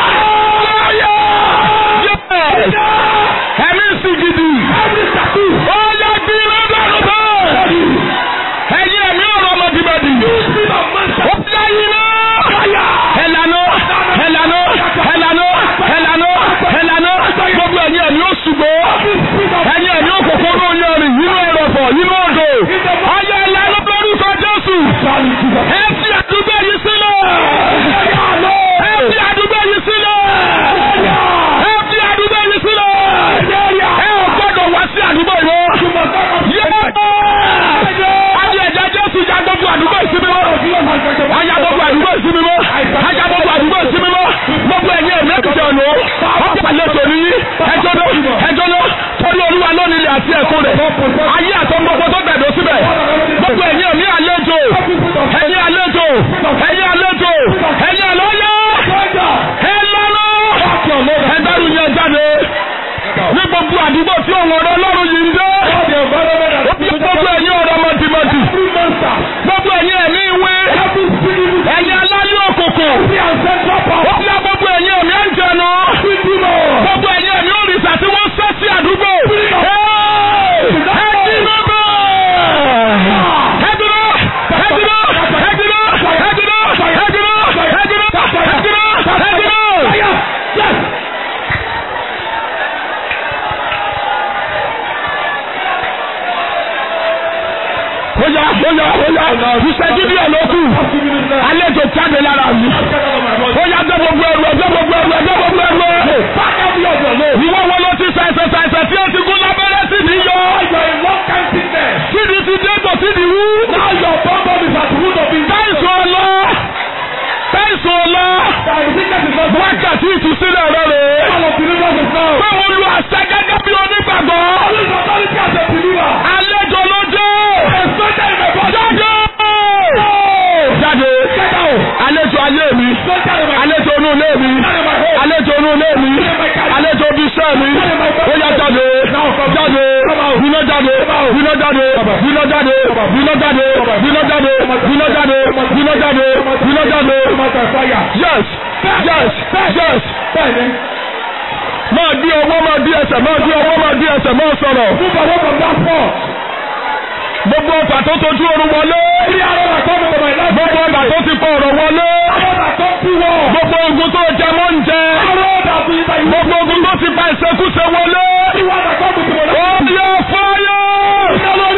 fọ́yọ́ ẹ̀mí sì gidi ó yá bí lọ́dọ̀ lọ́dọ̀ ẹ̀yin ẹ̀mí ọ̀rọ̀ ọmọdébẹ̀dì ó yá yín náà ẹ̀lànà ẹ̀lànà ẹ̀lànà ẹ̀lànà ẹ̀lànà gbogbo ẹ̀yin ẹ̀mí ó ṣùgbọ́ ẹ̀yin ẹ̀mí òkòkò ló yẹ rìn nínú ẹ̀rọ̀fọ̀ nínú odò ayé ẹ̀lànà lórúkọ Jésù ẹ fi àdúgbò yìí sílẹ̀ ẹ fi àdúgbò yìí sílẹ̀ ẹ fi àdúgbò yìí sílẹ̀ ẹ ò gbọ́dọ̀ wá sí àdúgbò yìí Ayé ẹ̀jẹ̀ Jésù já gbogbo àdúgbò ìsinmi mọ́. Ayá gbogbo àdúgbò ìsinmi mọ́. Ayá gbogbo àdúgbò ìsinmi mọ́. Gbogbo ẹ̀yin ẹ̀mí ẹ̀kútẹ̀ ọ̀nà ó. Ọ̀pọ̀ àlejò ní ẹjọ́ lọ ẹjọ́ lọ torí olúwa lónìí ilẹ̀ àti ẹ̀kọ́ rẹ̀. Ayé àtọ́ gbogbo tó gbẹ̀dọ̀ síbẹ̀. Gbogbo ẹ̀yin ẹ̀mí àlejò. Ẹ̀yin àlejò. Ẹ̀yin àlejò. Ẹ̀yin àlọ́yọ́. Ẹ lọ́lọ́. Ẹ dárú yẹn jáde. Ní gbogbo àdúgbò tí òun ọ̀rọ̀ Ọlọ́run yìí ń dé. Ó bí gbogbo ẹ̀yin ọ̀rọ̀ mọ̀tìmọ̀tì. Gbogbo ẹ̀yin ẹ̀mí ìwé. Ẹ̀yin aláyọ̀ òkùnkùn. Ó bí gbogbo ẹ̀yin ẹ̀mí ẹ̀jẹ̀nu. Gbogbo ẹ̀yin ẹ̀mí òrìṣà tí wọ́n sẹ́ sí àdúgbò. Ẹ dínú bẹ́ẹ̀. Ẹ dúró. Ẹ dúró. Ẹ dúró. Ẹ dúró. Ẹ dúró. Ẹ dúró. Ẹ dúró. Ẹ dúró. Oya oya oya ìṣẹ́jú díẹ̀ ló kù. Àlejò jáde lára mi. Oya gbé gbogbo ẹrù ẹ gbé gbogbo ẹrù ẹ gbé gbogbo ẹrù ẹ. Ìwọ wo ló ti ṣàìsàn ṣàìsàn tí ó ti gún lábẹ́rẹ́ sí ni yọ? Sídi ti dé kò sídi wú. Táìsùn ọlọ. Táìsùn ọlọ. Wákàtí ìtúsílẹ̀ rẹ̀ rè é. Pé mo lu àṣẹ gẹ́gẹ́ bí onígbàgbọ́. Àlejò ló jẹ́. Jáde! Jáde! Àlejò ayé mi. Àlejò inú ilé mi. Àlejò inú ilé mi. Àlejò ibi iṣẹ́ mi. Ó yá jáde! Jáde! Bíná jáde! Bíná jáde! Bíná jáde! Bíná jáde! Bíná jáde! Bíná jáde! Bíná jáde! Bíná jáde! Yes! Yes! Yes! Máa di ọwọ́ máa di ẹsẹ̀ máa di ọwọ́ máa di ẹsẹ̀ máa sọ̀rọ̀. Gbogbo ọ̀tà tó tojú oorun wọlé. Gbogbo ọ̀tà tó ti pọ̀ ọ̀rọ̀ wọlé. Gbogbo ogun tó jẹ mọ́ ń jẹ. Gbogbo ogun tó ti pa ìṣekúṣe wọlé. Ó yẹ fáyọ̀.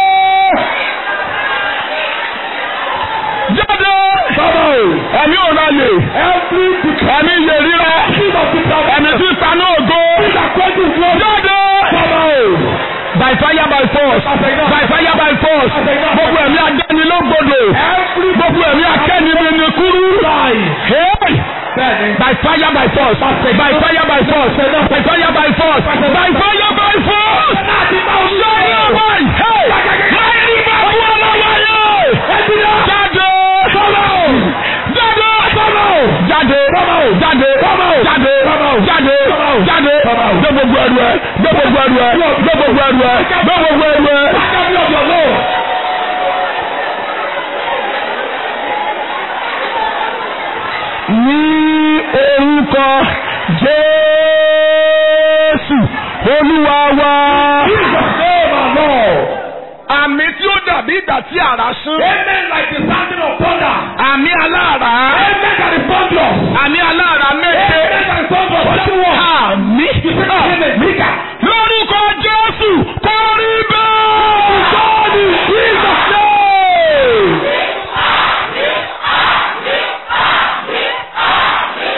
Jáde. Ẹ̀mí ò ráyè. Ẹ̀mí iye ríra. Ẹ̀mí tí sanú ògo. Jáde. By fire by force. By fire by force. Gbogbo ẹ̀mí adánilógbodò. Gbogbo ẹ̀mí akẹ́nimi ni kúrú. Hey! By fire by force. By fire by force. By fire by force. By fire by force. Sọ́yà wáyé. Hey! Máa ní bàbá ọlọ́wọ́ yẹ. Jáde. Jáde. Jáde. Jáde. Jáde. Jáde. Jáde. Gbé gbogbo ẹrù ẹ. Gbé gbogbo ẹrù ẹ. Gbé gbogbo ẹrù ẹ. Gbé gbogbo ẹrù ẹ. Ní orúkọ Jésù Olúwa wa. Àmì tí ó dàbí ìgbà tí àrá sún. Àmì aláàrá. Àmì aláàrá méje. Àmì. Lórúkọ Jésù kò rí bẹ́ẹ̀.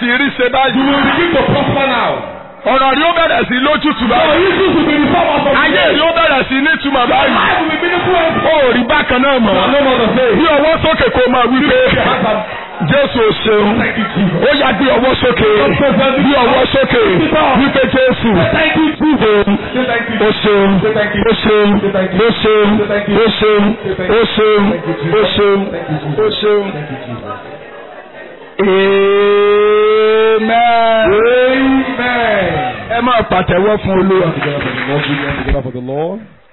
báyìí rí ṣe You báyìí. will begin to prosper now. ọ̀rọ̀ rí ó bẹ̀rẹ̀ sí lójútùú Your báyìí. issues will be resolved as of ayé today. rí ó bẹ̀rẹ̀ sí nítumọ̀ Your báyìí. life will be meaningful and ó rí bákan náà mọ̀. no more the same. bí ọwọ́ sókè kó máa wí pé Your hands are- Jésù ò ṣeun. Thank you, Jesus. ó yá gbé ọwọ́ sókè. bí ọwọ́ sókè wípé Jésù. Thank you, Jesus. Say thank you. ó ṣeun Say thank you. ó ṣeun ó ṣeun ó ṣeun ó ṣeun ó ṣeun ó ṣeun ó ṣeun. Thank you, Jesus. Amen. Amen. ẹ máa pàtẹ́wọ́ fún Olúwa. Together for the Lord, together for the Lord.